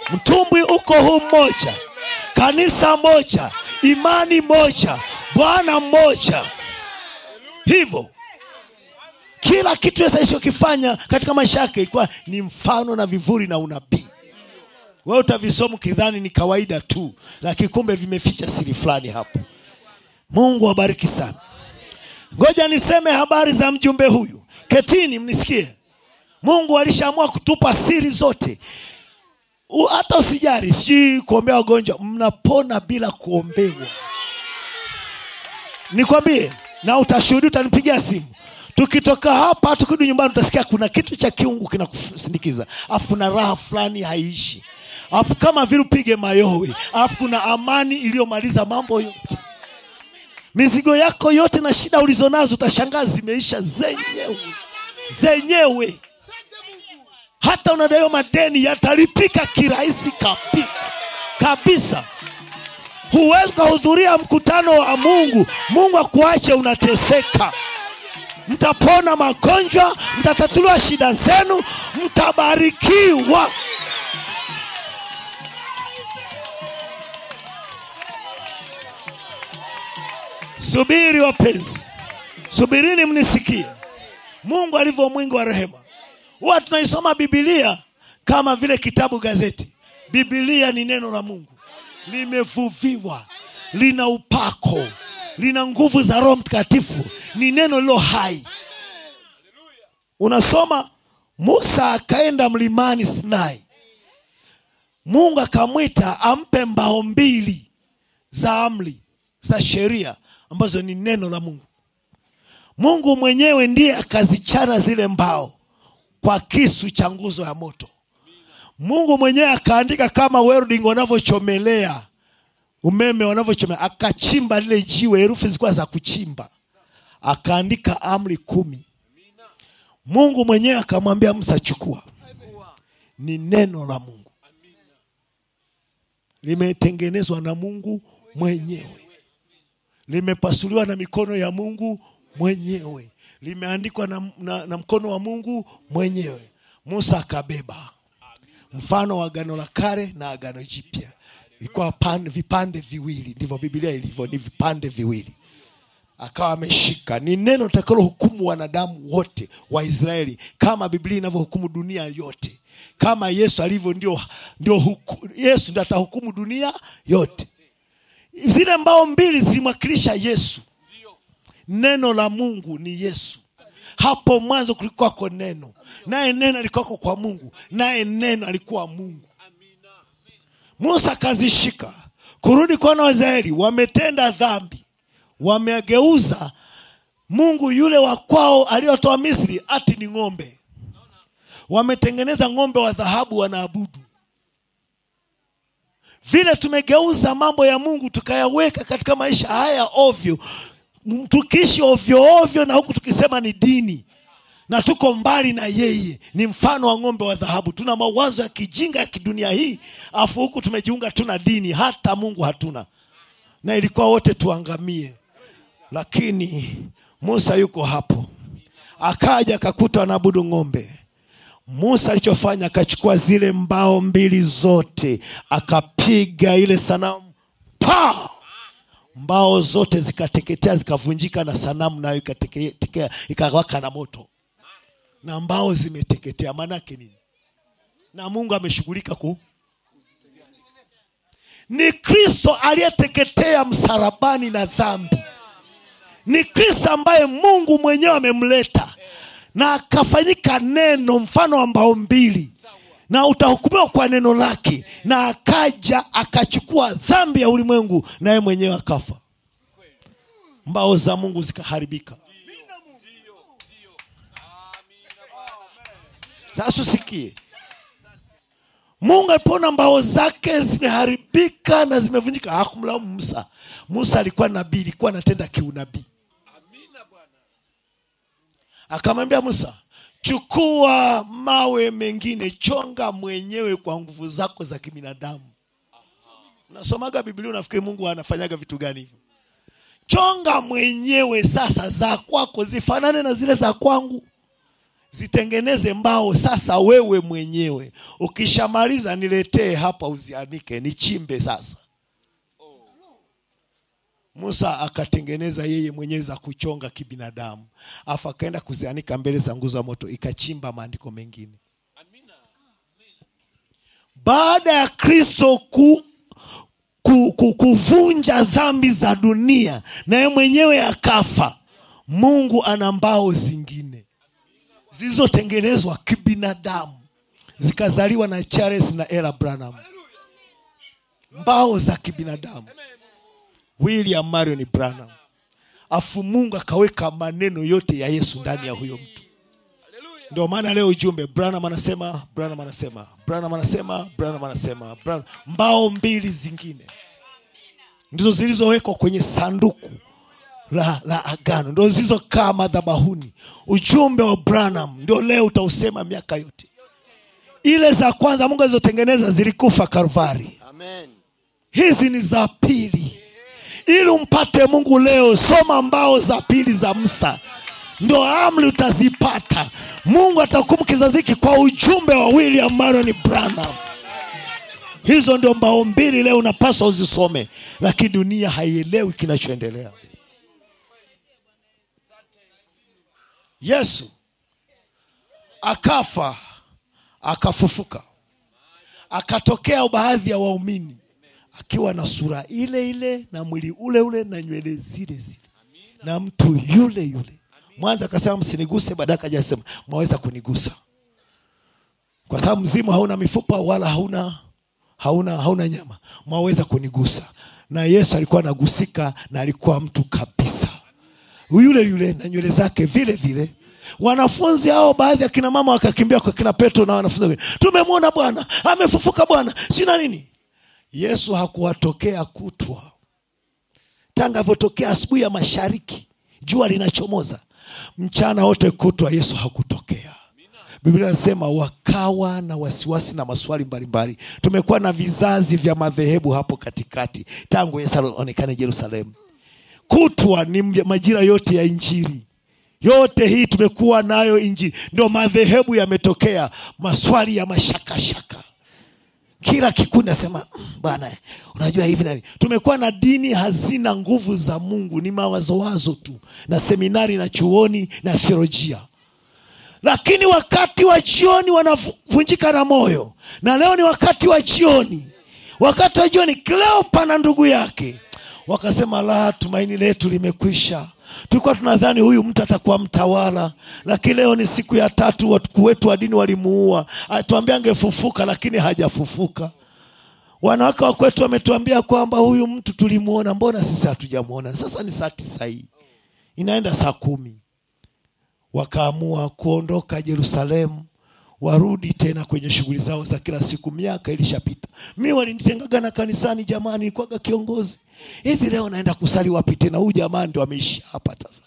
mtumbwi uko huu mmoja kanisa moja imani moja bwana mmoja hivyo kila kitu yesu alichokifanya katika maisha yake ilikuwa ni mfano na vivuli na unabii wewe utavisoma ukidhani ni kawaida tu lakini kumbe vimeficha siri fulani hapo mungu awabariki sana ngoja niseme habari za mjumbe huyu ketini mnisikie mungu alishaamua kutupa siri zote U- hata usijari sijui kuombea wagonjwa mnapona bila kuombewa nikwambie na utashuhudi utanipigia simu tukitoka hapa tukirudi nyumbani utasikia kuna kitu cha kiungu kinakusindikiza afu kuna raha fulani haiishi afu kama vile upige mayowe afu kuna amani iliyomaliza mambo yote mizigo yako yote na shida ulizonazo utashangaa zimeisha zenyewe zenyewe hata unadaiwa madeni yatalipika kirahisi kabisa kabisa huwezi ukahudhuria mkutano wa mungu mungu akuache unateseka mtapona magonjwa mtatatuliwa shida zenu mtabarikiwa subiri wapenzi subirini mnisikie mungu alivyo mwingi wa rehema huwa tunaisoma bibilia kama vile kitabu gazeti bibilia ni neno la mungu limevuviwa lina upako lina nguvu za roho mtakatifu ni neno lilo hai unasoma musa akaenda mlimani sinai mungu akamwita ampe mbao mbili za amri za sheria ambazo ni neno la mungu mungu mwenyewe ndiye akazichana zile mbao kwa kisu cha nguzo ya moto mungu mwenyewe akaandika kama welding wanavyochomelea umeme wanavyochomelea akachimba lile jiwe herufi zilikuwa za kuchimba akaandika amri kumi mungu mwenyewe akamwambia musa chukua ni neno la mungu limetengenezwa na mungu mwenyewe limepasuliwa na mikono ya mungu mwenyewe limeandikwa na, na, na mkono wa mungu mwenyewe musa akabeba mfano wa agano la kale na agano jipya ilikuwa pande, vipande viwili ndivyo bibilia ilivyo ni vipande viwili akawa ameshika ni neno litakalo hukumu wanadamu wote wa israeli kama biblia inavyohukumu dunia yote kama yesu alivyo ndio, ndio huku, yesu ndio atahukumu dunia yote zile mbao mbili zilimwakilisha yesu neno la mungu ni yesu hapo mwanzo kulikuwako neno naye neno alikuwako kwa mungu naye neno alikuwa mungu musa akazishika kurudi kwa wana wa israeli wametenda dhambi wamegeuza mungu yule wa kwao aliyotoa misri ati ni ng'ombe wametengeneza ng'ombe wa dhahabu wanaabudu vile tumegeuza mambo ya mungu tukayaweka katika maisha haya ovyo M- tukiishi ovyo ovyo na huku tukisema ni dini na tuko mbali na yeye ni mfano wa ng'ombe wa dhahabu tuna mawazo ya kijinga ya kidunia hii afu huku tumejiunga tuna dini hata mungu hatuna na ilikuwa wote tuangamie lakini musa yuko hapo akaja akakuta wanaabudu ng'ombe musa alichofanya akachukua zile mbao mbili zote akapiga ile sanamu pa mbao zote zikateketea zikavunjika na sanamu nayo ikateketea ikawaka na moto na mbao zimeteketea maanake nini na mungu ameshughulika ku ni kristo aliyeteketea msalabani na dhambi ni kristo ambaye mungu mwenyewe amemleta na akafanyika neno mfano wa mbao mbili na utahukumiwa kwa neno lake na akaja akachukua dhambi ya ulimwengu naye mwenyewe akafa mbao za mungu zikaharibika sasa usikie mungu alipoona mbao zake zimeharibika na zimevunjika hakumlaumu musa musa alikuwa nabii ilikuwa anatenda kiunabii amina bwana akamwambia musa chukua mawe mengine chonga mwenyewe kwa nguvu zako za kibinadamu unasomaga biblia unafikiri mungu anafanyaga vitu gani hivyo chonga mwenyewe sasa za kwako zifanane na zile za kwangu zitengeneze mbao sasa wewe mwenyewe ukishamaliza niletee hapa uzianike nichimbe sasa musa akatengeneza yeye mwenyewe za kuchonga kibinadamu afu akaenda kuzianika mbele za nguzo ya moto ikachimba maandiko mengine Amina. baada ya kristo ku, ku, ku, kuvunja dhambi za dunia na yeye mwenyewe akafa mungu ana mbao zingine zilizotengenezwa kibinadamu zikazaliwa na charles na ela branham mbao za kibinadamu william marion branham afu mungu akaweka maneno yote ya yesu ndani ya huyo mtu Haleluya. ndio maana leo ujumbe branham anasema branham anasema branham anasema branham anasema Branham. mbao mbili zingine ndizo zilizowekwa kwenye sanduku la, la agano ndio zilizokaa madhabahuni ujumbe wa branham ndio leo utausema miaka yote ile za kwanza mungu alizotengeneza zilikufa karvari Amen. hizi ni za pili ili umpate mungu leo soma mbao za pili za msa ndo amri utazipata mungu atakumu kizazi hiki kwa ujumbe wa william marion branham hizo ndio mbao mbili leo unapaswa uzisome lakini dunia haielewi kinachoendelea yesu akafa akafufuka akatokea baadhi ya waumini akiwa na sura ile ile na mwili ule ule na nywele zile zile na mtu yule yule mwanza akasema msiniguse baadaye akaja sema mwaweza kunigusa kwa sababu mzimu hauna mifupa wala hauna hauna hauna nyama mwaweza kunigusa na yesu alikuwa anagusika na alikuwa mtu kabisa yule yule na nywele zake vile vile wanafunzi hao baadhi ya kina mama wakakimbia kwa kina petro na wanafunzi wengine tumemwona bwana amefufuka bwana sina nini yesu hakuwatokea kutwa tanga alivyotokea asubuhi ya mashariki jua linachomoza mchana wote kutwa yesu hakutokea biblia inasema wakawa na wasiwasi na maswali mbalimbali tumekuwa na vizazi vya madhehebu hapo katikati tangu yesu aonekane jerusalemu kutwa ni majira yote ya injili yote hii tumekuwa nayo injili ndio madhehebu yametokea maswali ya mashakashaka kila kikundi nasema "Mm, bwana unajua hivi na hivi." tumekuwa na dini hazina nguvu za mungu ni mawazowazo tu na seminari na chuoni na theolojia lakini wakati wa jioni wanavunjika na moyo na leo ni wakati wa jioni wakati wa jioni kleopa na ndugu yake wakasema la tumaini letu limekwisha tulikuwa tunadhani huyu mtu atakuwa mtawala lakini leo ni siku ya tatu wakuu wetu wa dini walimuua tuambia angefufuka lakini hajafufuka wanawake wa kwetu wametuambia kwamba huyu mtu tulimuona mbona sisi hatujamuona sasa ni saa tisa hii inaenda saa kumi wakaamua kuondoka jerusalemu warudi tena kwenye shughuli zao za kila siku miaka ilishapita mi walinitengaga na kanisani jamani nilikuwaga kiongozi hivi leo naenda kusali wapi tena huyu jamani ndo ameishi hapa sasa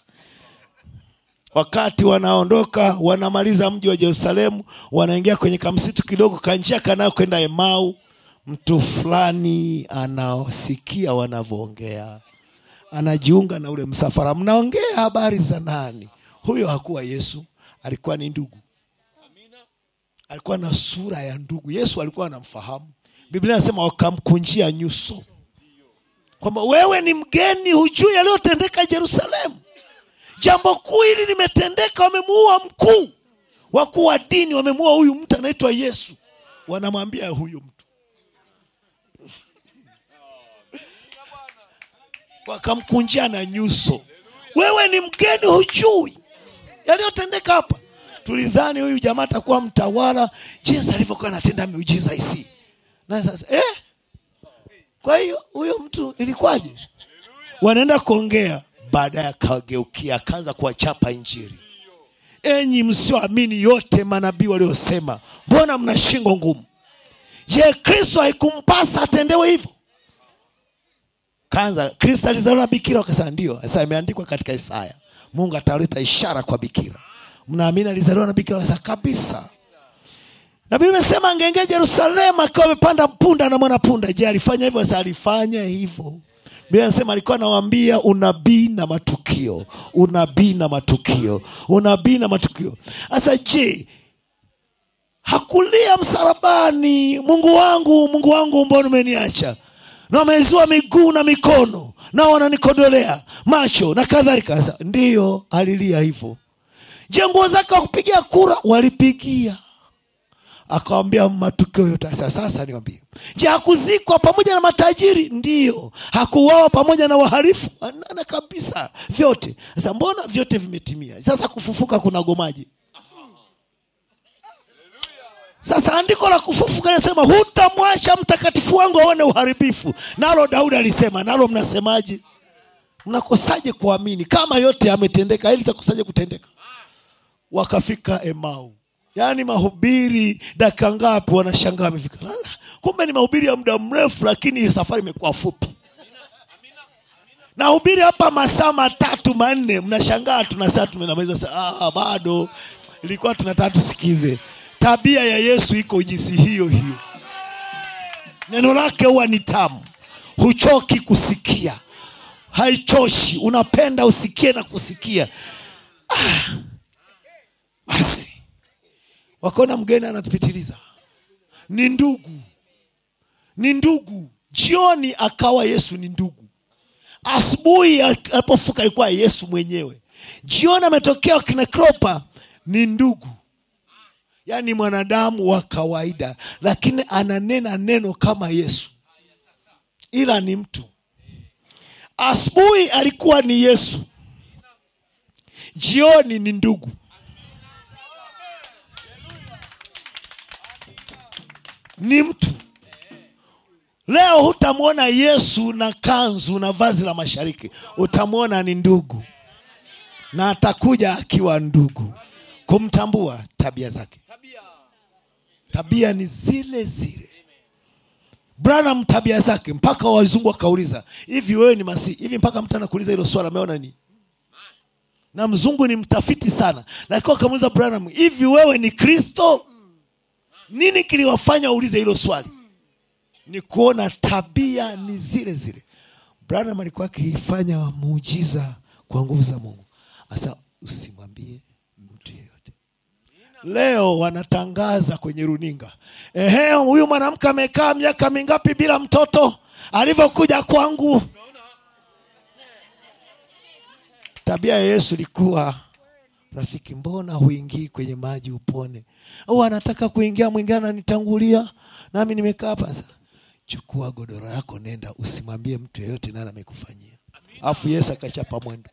wakati wanaondoka wanamaliza mji wa jerusalemu wanaingia kwenye kamsitu kidogo kanjia kanao kwenda emau mtu fulani anasikia wanavyoongea anajiunga na ule msafara mnaongea habari za nani huyo hakuwa yesu alikuwa ni ndugu alikuwa na sura ya ndugu yesu alikuwa anamfahamu biblia anasema wakamkunjia nyuso kwamba wewe ni mgeni hujui yaliyotendeka jerusalemu jambo kuu hili limetendeka wamemuua mkuu wakuu wa dini wamemuua huyu mtu anaitwa yesu wanamwambia huyu mtu wakamkunjia na nyuso wewe ni mgeni hujui yaliyotendeka hapa tulidhani huyu jamaa atakuwa mtawala jinsi alivyokuwa anatenda miujiza isi na sasa eh? kwa hiyo huyo mtu ilikuwaje wanaenda kuongea baadaye akageukia akaanza kuwachapa injiri enyi msioamini yote manabii waliosema mbona mna shingo ngumu je kristo haikumpasa atendewe hivyo kanza kristo alizaliwa na bikira wakasema ndio sasa imeandikwa katika isaya mungu ataleta ishara kwa bikira mnaamini alizaliwa na bikira wakasema kabisa na biblia imesema angeingia jerusalemu akiwa amepanda punda na mwana punda je alifanya hivyo sasa alifanya hivyo Biblia anasema alikuwa anawaambia unabii na matukio, unabii na matukio, unabii na matukio. Sasa je, hakulia msalabani, Mungu wangu, Mungu wangu, mbona umeniacha? Na wameziwa miguu na mikono, nao wananikodolea macho na kadhalika. Sasa ndiyo alilia hivyo. Je, nguo zake wakupigia kura? Walipigia akawambia matukio yote. Sasa sasa niwambie, je, hakuzikwa pamoja na matajiri? Ndiyo. Hakuuawa pamoja na wahalifu? Anana kabisa, vyote. Sasa mbona vyote vimetimia? Sasa kufufuka kunagomaje? Sasa andiko la kufufuka linasema hutamwacha mtakatifu wangu aone uharibifu. Nalo Daudi alisema, nalo mnasemaje? Mnakosaje kuamini kama yote yametendeka? Hili litakosaje kutendeka? Wakafika Emau, yaani mahubiri dakika ngapi? Wanashangaa amefika. Lala, Kumbe ni mahubiri ya muda mrefu, lakini safari imekuwa fupi. Nahubiri hapa masaa matatu manne, mnashangaa tunasema tumemaliza. saa- Ah, bado ilikuwa tunataka tusikize. Tabia ya Yesu iko jinsi hiyo hiyo. Neno lake huwa ni tamu, huchoki kusikia, haichoshi, unapenda usikie na kusikia. Ah, basi wakaona mgeni anatupitiliza, ni ndugu, ni ndugu. Jioni akawa Yesu ni ndugu, asubuhi alipofuka alikuwa Yesu mwenyewe, jioni ametokea kina Klopa, ni ndugu yaani mwanadamu wa kawaida, lakini ananena neno kama Yesu, ila ni mtu. Asubuhi alikuwa ni Yesu, jioni ni ndugu. Ni mtu. Leo hutamwona Yesu na kanzu na vazi la mashariki, utamwona ni ndugu, na atakuja akiwa ndugu. Kumtambua tabia zake tabia tabia ni zile zile branham tabia zake mpaka wazungu wakauliza hivi wewe ni masihi hivi mpaka mtu anakuuliza hilo swala ameona nini na mzungu ni mtafiti sana lakini wakamuuliza branham hivi wewe ni kristo nini kiliwafanya waulize hilo swali ni kuona tabia ni zile zile branham alikuwa akifanya muujiza kwa nguvu za mungu asa usimwambie mtu yeyote leo wanatangaza kwenye runinga ehe huyu mwanamke amekaa miaka mingapi bila mtoto alivyokuja kwangu tabia ya yesu ilikuwa rafiki mbona huingii kwenye maji upone au anataka kuingia mwingine ananitangulia nami nimekaa hapa sasa chukua godoro yako nenda usimwambie mtu yeyote nani amekufanyia alafu yesu akachapa mwendo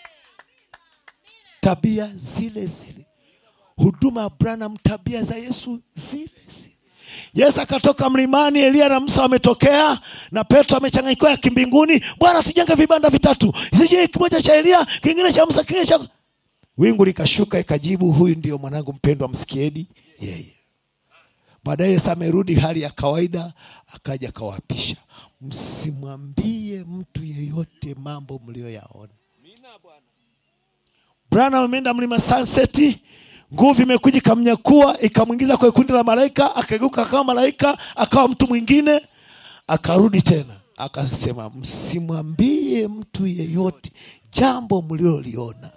tabia zile zile huduma ya Branham, tabia za Yesu zile zile. Yesu akatoka mlimani, Elia na Musa wametokea na Petro amechanganyikiwa ya kimbinguni. Bwana, tujenge vibanda vitatu, sije kimoja cha Elia, kingine cha Musa, kingine cha wingu likashuka ikajibu, huyu ndio mwanangu mpendwa, msikieni yeye. Baadaye Yesu amerudi hali ya kawaida, akaja akawaapisha, msimwambie mtu yeyote mambo mliyoyaona. mina bwana Branham ameenda mlima Sunset, nguvu imekuja ikamnyakua ikamwingiza kwenye kundi la malaika, akageuka akawa malaika, akawa mtu mwingine, akarudi tena akasema, msimwambie mtu yeyote jambo mlioliona.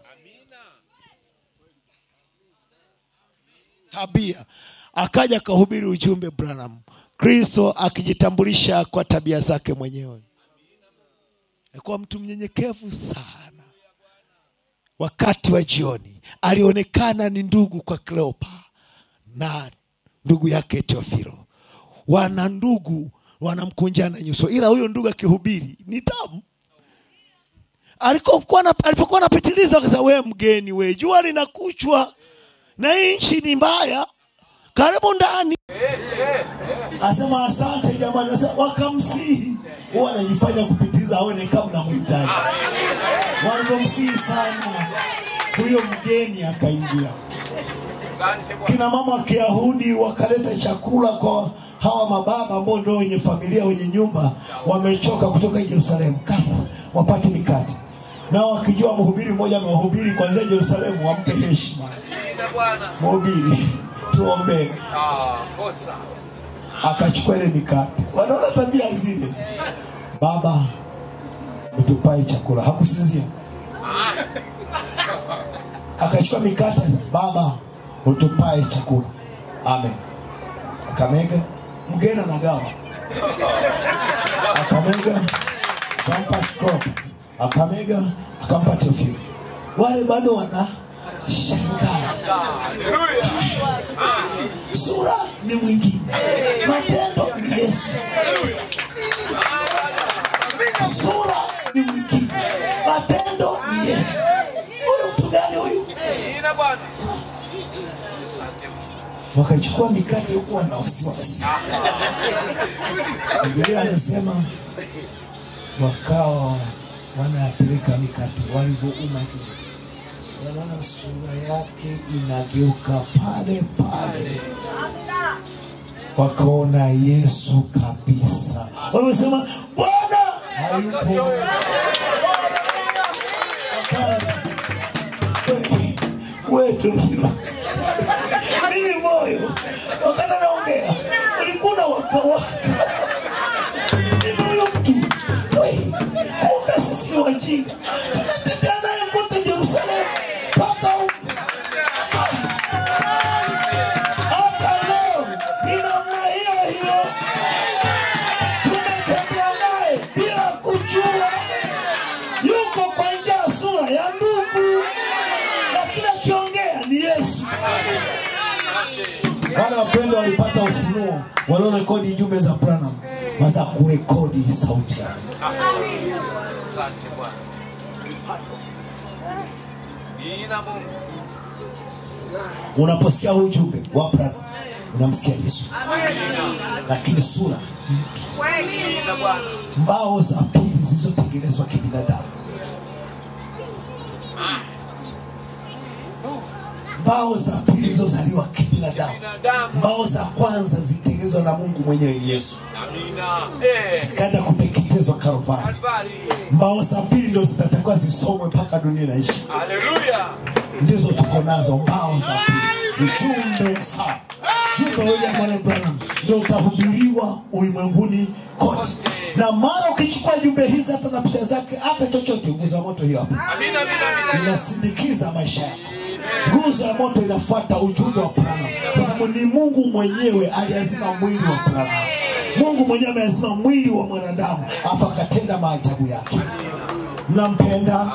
Tabia akaja akahubiri ujumbe Branham, Kristo akijitambulisha kwa tabia zake mwenyewe. Alikuwa mtu mnyenyekevu sana wakati wa jioni alionekana ni ndugu kwa Kleopa na ndugu yake Teofilo. Wana ndugu wanamkunjana nyuso, ila huyo ndugu akihubiri ni tamu. Alikokuwa na- alipokuwa anapitiliza, akasema we mgeni, we jua linakuchwa na hii nchi ni mbaya, karibu ndani. Asema asante jamani, Asema, wakamsihi. Huwa anajifanya kupitiliza, aone kama namhitaji walivyomsihi sana huyo mgeni akaingia asante bwana kina mama wa kiyahudi wakaleta chakula kwa hawa mababa ambao ndio wenye familia wenye nyumba wamechoka kutoka jerusalemu kama wapate mikate nao wakijua mhubiri mmoja amewahubiri kuanzia jerusalemu wampe heshima mina bwana mhubiri tuombee ah kosa akachukua ile mikate wanaona tabia zile baba utupae chakula hakusinzia akachukua mikate baba utupae chakula amen akamega mgeni anagawa akamega akampa crop akamega akampa tefio wale bado wana shangaa sura ni mwingine matendo ni yesu sura ni mwingine matendo ni yesu huyu mtu gani huyu Ina Bwana. wakachukua mikate huku wana wasiwasi bibilia anasema wakawa wanayapeleka mikate walivyouma kidogo wanaona sura yake inageuka pale pale wakaona yesu kabisa wamesema bwana hayupo Wakaanza, "We- we Teofilo, mimi moyo wakati anaongea ulikuwa na wakawaka mimi huyo mtu we, kumbe sisi ni wajinga tumetembea naye kote jerusalemu mpaka huku hata leo ni namna hiyo hiyo tumetembea naye bila kujua yuko kwa njia ya sura ya ndugu lakini akiongea ni yesu wale wapendwa walipata ufunuo waliorekodi jumbe za branam waza kurekodi sauti yao Asante Bwana. Ina Mungu. unaposikia huu ujumbe wa branam unamsikia yesu lakini sura ni mtu Ina Bwana. mbao za pili zilizotengenezwa kibinadamu mbao za pili zilizozaliwa kibinadamu Binadamu. mbao za kwanza zilitengenezwa na mungu mwenyewe ni yesu Amina. Eh. zikaenda kuteketezwa kalvari Kalvari. mbao za pili ndo zitatakiwa zisomwe mpaka dunia inaishi Haleluya. ndizo tuko nazo mbao za pili ujumbe wa saa ujumbe wa William Marion Branham ndio utahubiriwa ulimwenguni kote na mara ukichukua jumbe hizi hata na picha zake hata chochote nguzo ya moto hiyo hapa Amina, amina, amina. inasindikiza maisha yako nguzo ya moto inafuata ujumbe wa Branham kwa sababu ni mungu mwenyewe aliazima mwili wa Branham mungu mwenyewe ameazima mwili wa mwanadamu afu akatenda maajabu yake mnampenda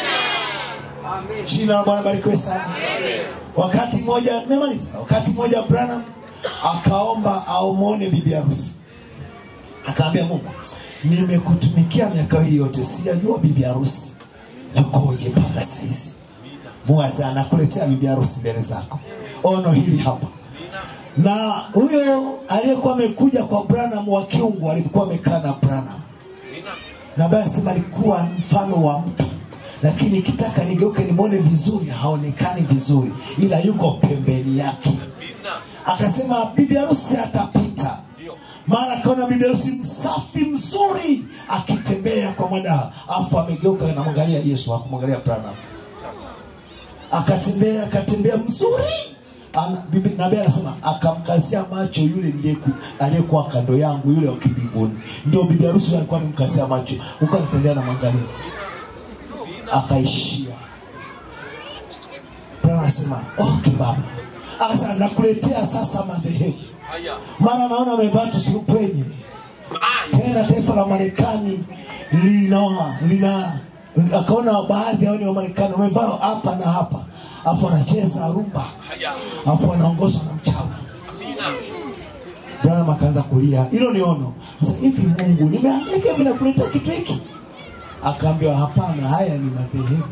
jina la bwana barikiwe sana wakati mmoja nimemaliza wakati mmoja branham akaomba aumwone bibi harusi akaambia mungu nimekutumikia miaka hii yote sijajua bibi harusi yukoje mpaka saizi mungu asema nakuletea bibi harusi mbele zako ono hili hapa na huyo aliyekuwa amekuja kwa branham wa kiungu alikuwa amekaa na branham Amina. na ambaye asema alikuwa mfano wa mtu lakini ikitaka nigeuke nimwone vizuri haonekani vizuri ila yuko pembeni yake Amina. akasema bibi harusi atapita mara akaona bibi harusi msafi mzuri akitembea kwa mwadaha afu amegeuka namwangalia yesu akumwangalia branham akatembea akatembea mzuri Ana- bibi nabii anasema akamkazia macho yule ndiye- aliyekuwa kando yangu yule wa kimbinguni ndio bibi harusi yule alikuwa amemkazia macho huko anatembea na mwangalia akaishia Branham anasema okay baba akasema nakuletea sasa madhehebu Haya. maana naona amevaa tusurupwenye tena taifa la marekani lina lina akaona baadhi yao ni wa marekani wamevaa hapa na hapa afu anacheza rumba Haya. afu anaongozwa na mchawi Amina. branham akaanza kulia hilo ni ono sasa hivi mungu nimeangaika hivi nakuletea kitu hiki akaambiwa hapana haya ni madhehebu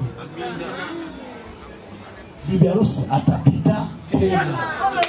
bibi harusi atapita tena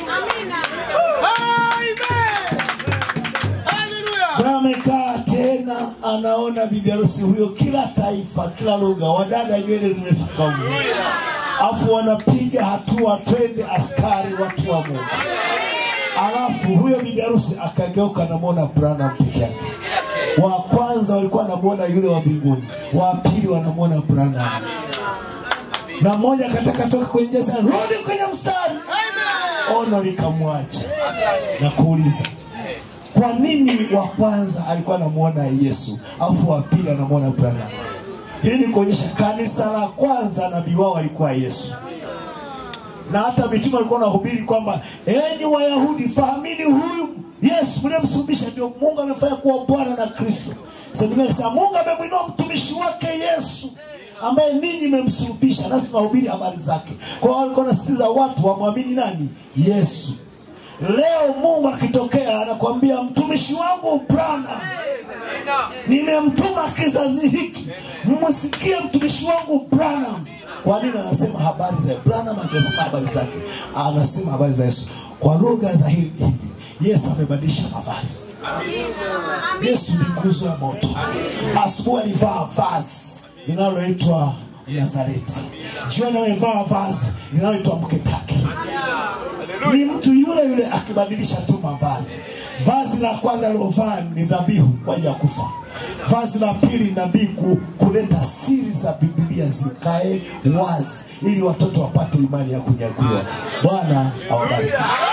Bwana amekaa tena anaona bibi harusi huyo kila taifa kila lugha wadada nywele zimefika huko afu wanapiga hatua twende askari watu wa mungu alafu huyo bibi harusi akageuka namwona branham peke yake wa kwanza walikuwa wanamwona yule wa mbinguni wa pili wanamwona branham na mmoja akataka toka kwenye njia sana rudi kwenye mstari ono likamwacha Asante. na kuuliza kwa nini wa kwanza alikuwa anamuona yesu alafu wa pili anamuona branham hii ni kuonyesha kanisa la kwanza nabii wao alikuwa yesu na hata mitume walikuwa wanahubiri kwamba enyi wayahudi fahamini huyu yesu mliyemsulubisha ndio mungu amefanya kuwa bwana na kristo sasa mungu amemwinua mtumishi wake yesu ambaye ninyi mmemsulubisha nasi tunahubiri habari zake kwa hiyo walikuwa wanasitiza watu wamwamini nani yesu leo mungu akitokea anakwambia mtumishi wangu brana nimemtuma kizazi hiki mmsikie mtumishi wangu branham kwa nini anasema habari za branham hajasema habari zake anasema habari za yesu kwa lugha dhahiri hivi yesu amebadilisha mavazi yesu ni nguzo ya moto asubuhi alivaa vazi linaloitwa nazareti jioni amevaa vazi linaloitwa mketaki ni mtu yule yule akibadilisha tu mavazi vazi la kwanza lilovaa ni dhabihu kwa ajili ya kufa vazi la pili nabii ku, kuleta siri za bibilia zikae wazi ili watoto wapate imani ya kunyakuliwa bwana awabariki